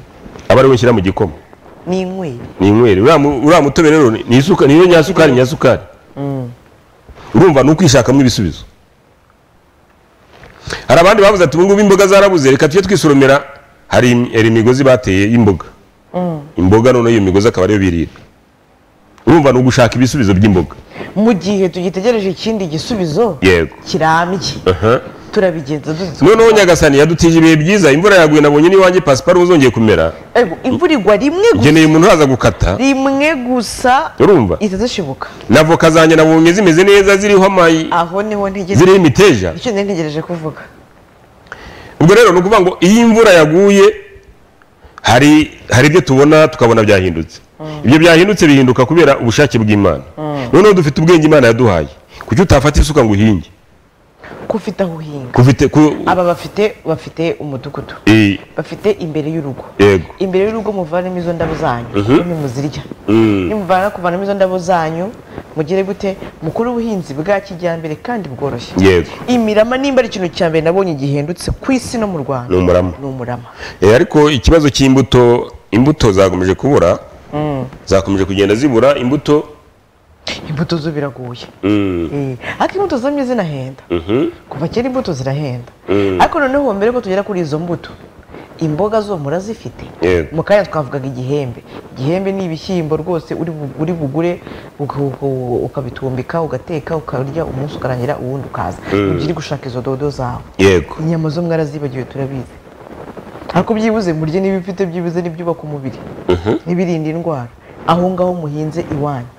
aba ari we nshyira mu gikoma ni inkweri ni inyweri uriya mu- uriya mutobe rero ni ni isuka- ni yo nyasukari nyasukari Mm. urumva ni ukwishakamo ibisubizo hari abandi bavuze ati ubungubu imboga zarabuze reka tujye twisoromera hari im- hari imigozi bateye y'imboga Mm. imboga noneho iyo migozi akaba ariyo birira urumva ni ugushaka ibisubizo by'imboga mu gihe tugitegereje ikindi gisubizo yego kirambye aha turabigenza duzi noneho nyagasani yadutije ibihe byiza imvura yaguye nabonye n'iwanjye pasiparume zongeye kumera Ego, imvura igwa rimwe gusa ngeneye umuntu haza gukata rimwe gusa urumva itazishibuka na voka zanjye nabonye zimeze neza ziriho amayi aho niho ntegereje ziriho imiteja icyo nari ntegereje kuvuga ubwo rero ni ukuvuga ngo iyo imvura yaguye hari hari ibyo tubona tukabona byahindutse ibyo byahindutse bihinduka kubera ubushake bw'imana noneho dufite ubwenge imana yaduhaye kuki utafata isuka ngo uhinge ko ufite aho uhinga kufite ku aba bafite bafite umudugudu Eh, bafite imbere y'urugo yego imbere y'urugo muvanemo izo ndabo zanyu Mhm. nimwe muzirya Mm. nimuvana kuvanamo izo ndabo zanyu mugire gute mukore ubuhinzi bwa kijyambere kandi bworoshye yego imirama nimba ari ikintu cya mbere nabonye gihendutse ku isi no mu rwanda Ni umurama. ni umurama Eh, ariko ikibazo cy'imbuto imbuto zakomeje kubura Mm. zakomeje kugenda zibura imbuto imbuto zo biragoye Mm. Eh, ariko imbuto zamye zinahenda Mhm. kuva kera imbuto zirahenda Mm. ariko noneho mbere ko tugera kuri izo mbuto imboga zo murazifite Yego. mu kanya twavugaga igihembe igihembe ni ibishyimbo rwose uri bu- uri bugure uka- uka- ukabitumbika ugateka ukarya umunsi ukarangira uwundi ukaza Mm. ntibyirirwe gushaka izo dodo zawe yego inyama zo mwarazibagiwe turabizi ariko byibuze murye n'ibifite byibuze n'ibyubaka umubiri Mhm. n'ibirinda indwara aho ngaho muhinze iwanyu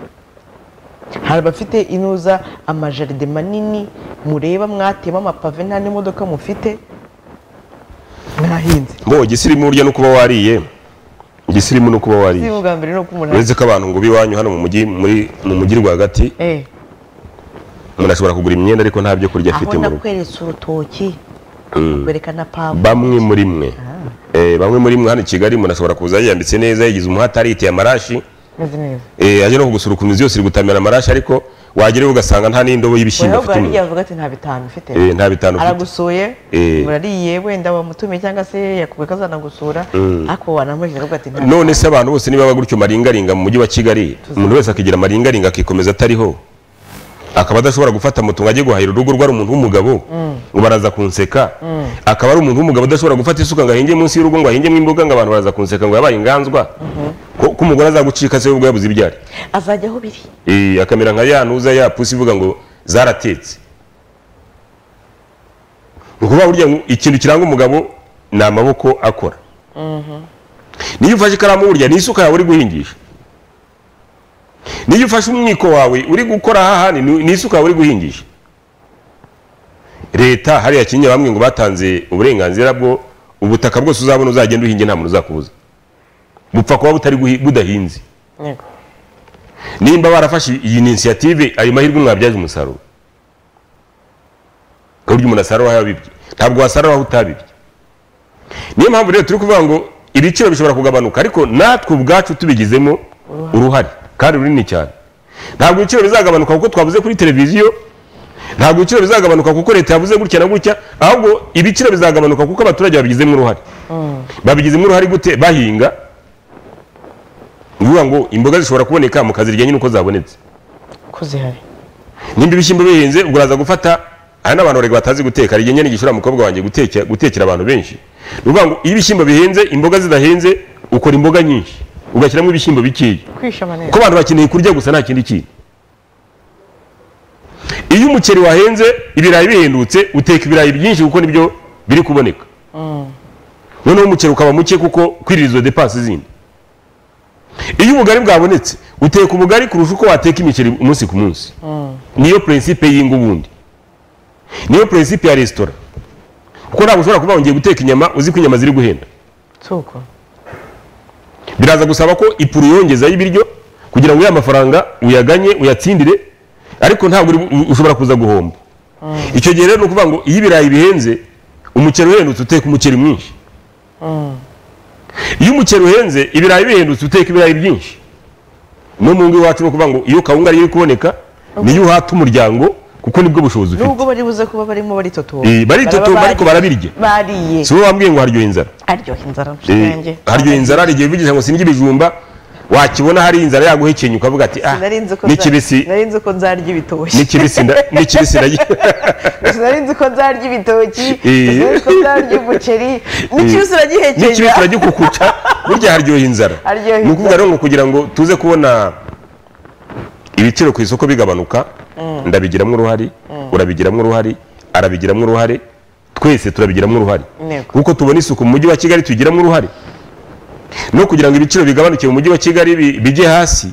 hari abafite inuza amajaride manini mureba mwatema amapave nta n'imodoka mufite mwahinze mbo gisirimu burya no kuba wariye gisirimu no kuba si wariye ubwa mbere ni uko umuntu uretse ko abantu ngo biwanyu hano mu mujyi muri mu mujyi rwagati Eh, umuntu ashobora kugura imyenda ariko nta byo kurya aho afite mu rugo nakweretse urutoki Mm. nakwereka na pavuro bamwe muri mwe Eh, bamwe muri mwe hano i kigali umuntu ashobora kuza yiyambitse neza yigize umuhati ariteye amarashi meze neza eh, aje no kugusura ukuntu inzu yose iri gutamira amarashi ariko wagerayo ugasanga nta n'indobo y'ibishyimbo weho afite mu bwari rugo yavuga ati nta bitanu mfite Eh, nta bitanu mfite. aragusuye Eh. murariye wenda wamutumiye cyangwa se yakubwiye ko azanagusura Mm. ariko wanamuhejeje akavuga ati nta none se abantu bose nibaba gutyo maringaringa mu mujyi wa kigali umuntu wese akigira amaringaringa akikomeza atariho akaba adashobora gufata moto ngo ajye guhahira urugo rwari umuntu w'umugabo Mm. ngo baraza kunseka Mm. akaba ari umuntu w'umugabo udashobora gufata isuka ngo ahinge munsi y'urugo ngo ahingemo imboga ngo abantu baraza kunseka ngo yabaye inganzwa ko ko umugore azagucika se ubwo yabuze ibyari azajya aho biri Eh, akamera nka ya ntuza ya pusi ivuga ngo zaratetse ni ukuvuga burya ngo ikintu kiranga umugabo ni amaboko akora niyo ufashe ikaramu burya ni isuka yawe uri guhingisha niyo ufashe umwiko wawe uri gukora hahandi ni ni isuka yawe uri guhingisha leta hariya kinyinya bamwe ngo batanze uburenganzira bwo ubutaka bwose uzabona uzagenda uhinge nta muntu uzakubuza bupfa kuba butari guhi- budahinze Yego. nimba barafashe iyi inisiyative ayo mahirwe mwabyaje umusaruro ku buryo umuntu asarura aho yabibye ntabwo wasarura aho utabibye niyo mpamvu rero turi kuvuga ngo ibiciro bishobora kugabanuka ariko natwe ubwacu tubigizemo uruhare kandi runini cyane ntabwo ibiciro bizagabanuka kuko twabuze kuri televiziyo ntabwo ibiciro bizagabanuka kuko leta yavuze gutya na gutya ahubwo ibiciro bizagabanuka kuko abaturage babigizemo uruhare babigizemo uruhare gute bahinga ni ukuvuga ngo imboga zishobora kuboneka mukazirya nyine uko zabonetse ko zihari nimba ibishyimbo bihinze ubwo uraza gufata hari n'abantu barega batazi guteka hari igihe nyine gishora umukobwa wanjye guteka- gutekera abantu benshi ni ukuvuga ngo iyo ibishyimbo bihinze imboga zidahinze ukora imboga nyinshi ugashyiramo ibishyimbo bikeya kwishama neza kuko abantu bakeneye kurya gusa nta kindi kintu iyo umuceri wahenze ibirayi bihendutse uteka ibirayi byinshi kuko nibyo biri kuboneka noneho umuceri ukaba muke kuko kwirira izo depanse zindi iyo ubugari bwabonetse uteka ubugari kurusha uko wateka imiceri umunsi ku munsi niyo prinsipe y'ingo ubundi niyo prinsipe ya resitora kuko ntabwo ushobora kuba wongeye guteka inyama uzi ko inyama ziri guhenda tuko biraza gusaba ko ipuru yongezaho ibiryo kugira ngo ya mafaranga uyaganye uyatsindire ariko ntabwo uri- u- ushobora kuza guhomba icyo gihe rero ni ukuvuga ngo iyo ibirayi bihenze umuceri uhendutse uteka umuceri mwinshi iyo umuceri uhenze ibirayi bihendutse uteka ibirayi byinshi no mu ngo iwacu ni ukuvuga ngo iyo kawunga ariyo iri kuboneka niyo uhata umuryango kuko nibwo bushobozi ufite nubwo bari buze kuba barimo baritotomba Eh, baritotomba Baraba ariko barabirya. bariye si wowe wambwiye ngo haryoha inzara aryoha inzara Eh, nshinge haryoha inzara hari igihe uvugisha ngo sindya ibijumba wakibona hari inzara yaguhekenya ukavuga ati ah nari nzi ko ni nza- kibisi nari nzi ko nzarya ibitoki ni kibisi nda- ni kibisi nda- nari nzi ko nzarya ibitoki Eh. nari nzi ko nzarya umuceri ni kibisi uragihekenya ni kibisi uragikukuca burya haryoha inzara Haryoha ni ukuvuga inzara. rero ngo kugira ngo tuze kubona ibiciro ku isoko bigabanuka Mm. ndabigiramo uruhare urabigiramo uruhare arabigiramo uruhare twese turabigiramo uruhare Ntego. kuko tubona isuku mu mujyi wa kigali tugiramo uruhare no kugira ngo ibiciro bigabanuke mu mujyi wa kigali bi- bijye hasi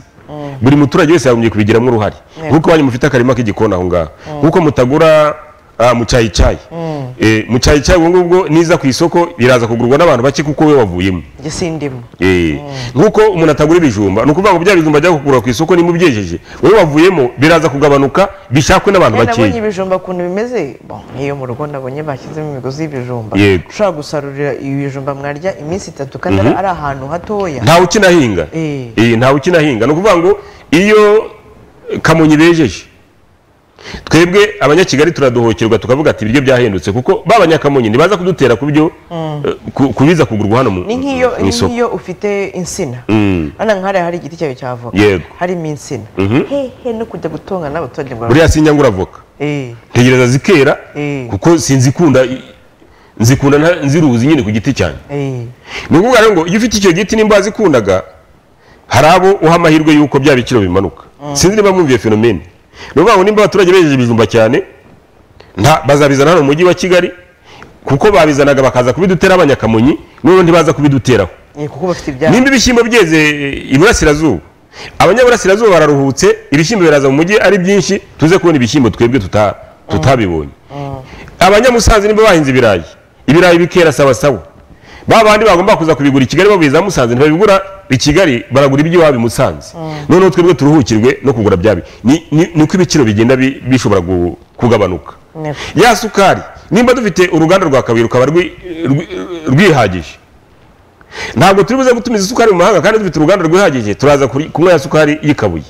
buri muturage wese yagombye kubigiramo uruhare Ntego. nkuko wanyu mufite akarima k'igikoni aho ngaho nkuko mutagura ah, mucayicayi Mm. Eh, mucayicayi ubwo ngubwo niza ku isoko biraza kugurwa n'abantu bake kuko we wavuyemo Njye sindimo Eh, nkuko umuntu atagura ibijumba ni ukuvuga ngo bya bijumba ajya kugura ku isoko niba ubyejeje wowe wavuyemo biraza kugabanuka bishakwe n'abantu Kandi nabonye bakeya ibijumba ukuntu bimeze bon, n'iyo mu rugo nabonye bashyizemo imigozi y'ibijumba Yego. ushobora gusarurira ibijumba mwarya iminsi itatu kandi Mhm. ari ahantu hatoya ntawe ukinahinga Eh. Eh, ntawe ukinahinga ni ukuvuga ngo iyo kamonyi bejeje twebwe abanyakigali turadohokerwa tukavuga ati ibiryo byahendutse kuko babanyakamonyi ntibaza kudutera ku byo Mm. eh, ku- ku biza kugurwa hano mu ni nk'iyo mu ni isoko nk'iyo ufite insina Mm. hano nk'hariya hari igiti cyayo cya avoka Yego. harimo insina Mhm. hehe no kujya gutongana n'abaturage ngo buriya sinyangura avoka Eh, ntegereza zikera eh. kuko sinzi ikunda nzikunda nziruzi nyine ku giti cyanjye ni ukuvuga rero ngo iyo ufite icyo giti nimba wazikundaga hari abo uha amahirwe y'uko bya biciro bimanuka sinzi niba mwumviye fenomene ni ukuvuga ngo nimba abaturage bejeje ibijumba cyane nta- bazabizana hano mu mujyi wa kigali kuko babizanaga bakaza kubidutera abanyakamonyi n'ubu ntibaza kubiduteraho kuko bafite ibyabo nimba ibishyimbo byeze e, iburasirazuba abanyaburasirazuba bararuhutse ibishyimbo biraza mu mujyi ari byinshi tuze kubona ibishyimbo twebwe tuta- tutabibonye abanyamusanze nimba bahinze ibirayi ibirayi bikera sawa sawa ba bandi bagomba kuza kubigura i kigali babiza musanze ntibabigura i kigali baragura iby'iwabo i musanze noneho twebwe turuhukirwe no kugura byabi Ni- ni- niko ibiciro bigenda bi- bishobora gu- kugabanuka ya sukari nimba dufite uruganda rwa kabuye rukaba rwi- rwi- rwihagije ntabwo turi buze gutumiza isukari mu mahanga kandi dufite uruganda rwihagije turaza kuri- kunywa ya sukari y'ikabuye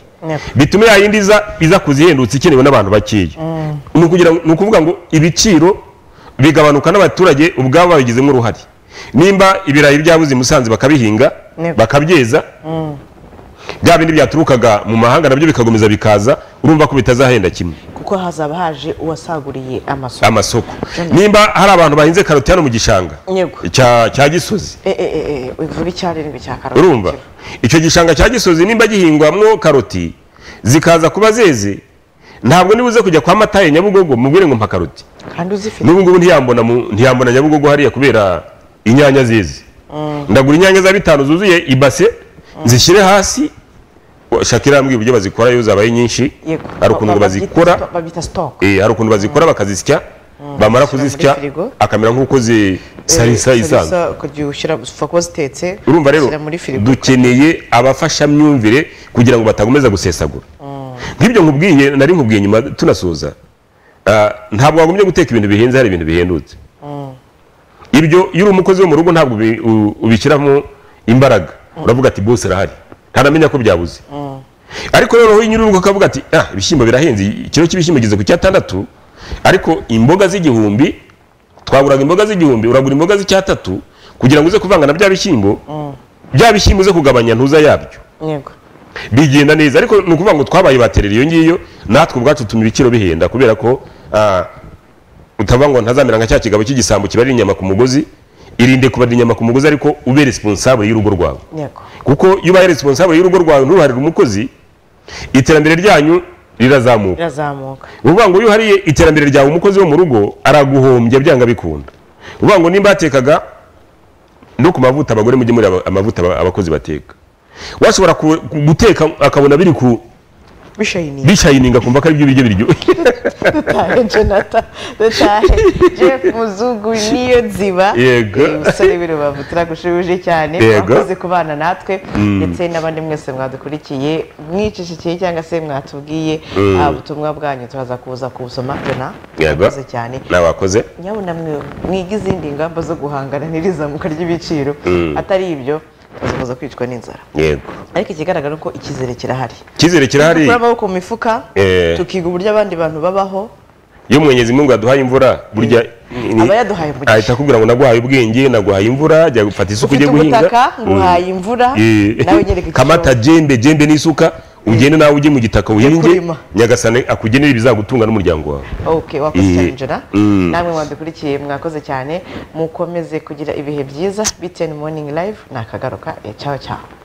bitume ya yindi iza iza kuzihendutse ikenewe n'abantu bakeya ni ukugira ngo- ni ukuvuga ngo ibiciro bigabanuka n'abaturage ubwabo babigizemo uruhare nimba ibirayi byabuze i musanze bakabihinga Yego. bakabyeza bya bindi byaturukaga mu mahanga nabyo bikakomeza bikaza urumva ko bitazahenda kimwe kuko hazaba haje uwasaguriye amasoko amasoko nimba hari abantu bahinze karoti hano mu gishanga yego cya cya gisozi Eh, eh, eh, eh, uvuga icyarindwi cya karoti urumva icyo gishanga cya gisozi nimba gihingwamwo karoti zikaza kuba zeze ntabwo nibuze kujya kwa mataye nyabugogo mubwire ngo mpa karoti kandi uzifite n'ubu ngubu ntiyambona mu- ntiyambona nyabugogo hariya kubera inyanya zeze Mm. ndagura inyanya za bitanu zuzuye ibase zishyire hasi Wa- shakira yambwiye uburyo bazikora iyo zabaye nyinshi Yego. hari ukuntu Ba- ba- bazikora babyita- babyita stock eh, hari ukuntu bazikora bakazisya bamara kuzisya firigo. akamera nk'uko zi- salisa isanzwe salisa kugira ushyira gupfa kuba zitetse urumva rero ushyira muri firigo dukeneye abafashamyumvire kugira ngo batakomeza gusesagura nk'ibyo nkubwiye nari nkubwiye nyuma tunasoza ah, ntabwo wagombye guteka ibintu bihenze hari ibintu bihendutse ibyo iyo uri umukozi wo mu rugo ntabwo ubi- u- ubishyiramo imbaraga uravuga ati bose arahari ntaramenya ko byabuze ariko noneho iyo nyir'urugo akavuga ati ah ibishyimbo birahenze ikiro cy'ibishyimbo geze ku cyatandatu ariko imboga z'igihumbi twaguraga imboga z'igihumbi uragura imboga z'icyatatu kugira ngo uze kuvanga na bya bishyimbo bya bishyimbo uze kugabanya ntuza yabyo yego bigenda neza ariko ni ukuvuga ngo twabaye baterera iyo ngiyo natwe ubwacu tuma ibiciro bihenda kubera ko ah, utavuga ngo ntazamera nka cya kigabo cy'igisambo kibarira inyama ku mugozi irinde kubarira inyama ku mugozi ariko ube responsable y'urugo rwawe yego kuko iyo ubaye responsable y'urugo rwawe nturuharire umukozi iterambere ryanyu rirazamuka rirazamuka ni ukuvuga ngo iyo uhariye iterambere ryawe umukozi wo mu rugo araguhombya byanga bikunda ni ukuvuga ngo nimba yatekaga no ku mavuta abagore mujye muri amavuta aba- abakozi bateka washobora ku- ku- guteka akabona biri ku bishayininga bishayininga akumva ko ari byo biryo biryoshye dutahe jonathan dutahe jeff muzungu niyo nziba Yego. Eh, musore w'i rubavu turagushubije cyane Yego. mwakoze kubana natwe Mm. ndetse n'abandi mwese mwadukurikiye mwicishikiye cyangwa se mwatubwiye Mm. ah, ubutumwa bwanyu turaza kuza kubusoma jona Yego. mwakoze cyane n'abakoze nyabuna mwe mwiga izindi ngamba zo guhangana n'irizamuka ry'ibiciro Mm. atari ibyo tuzakomeza kwicwa n'inzara yego ariko ikigaragara ni uko icyizere kirahari icyizere kirahari dukura amaboko mu mifuka Eh. tukiga uburyo abandi bantu babaho iyo mwenyezi mungu yaduhaye imvura burya ni- aba yaduhaye umugisha. ahita akubwira ngo naguhaye ubwenge naguhaye imvura jya gufata isuka ufite ujye guhinga ubutaka nguhaye Mm. imvura Eh, nawe nyereka kamata jembe jembe n'isuka ugende nawe ujye mu gitaka uhinge kurima. nyagasane akugenera ibizagutunga n'umuryango wawe ok wakoze Eh, cyane jona mm. namwe mwadukurikiye mwakoze cyane mukomeze kugira ibihe byiza btn morning live nakagaruka eh, cyaho cyaho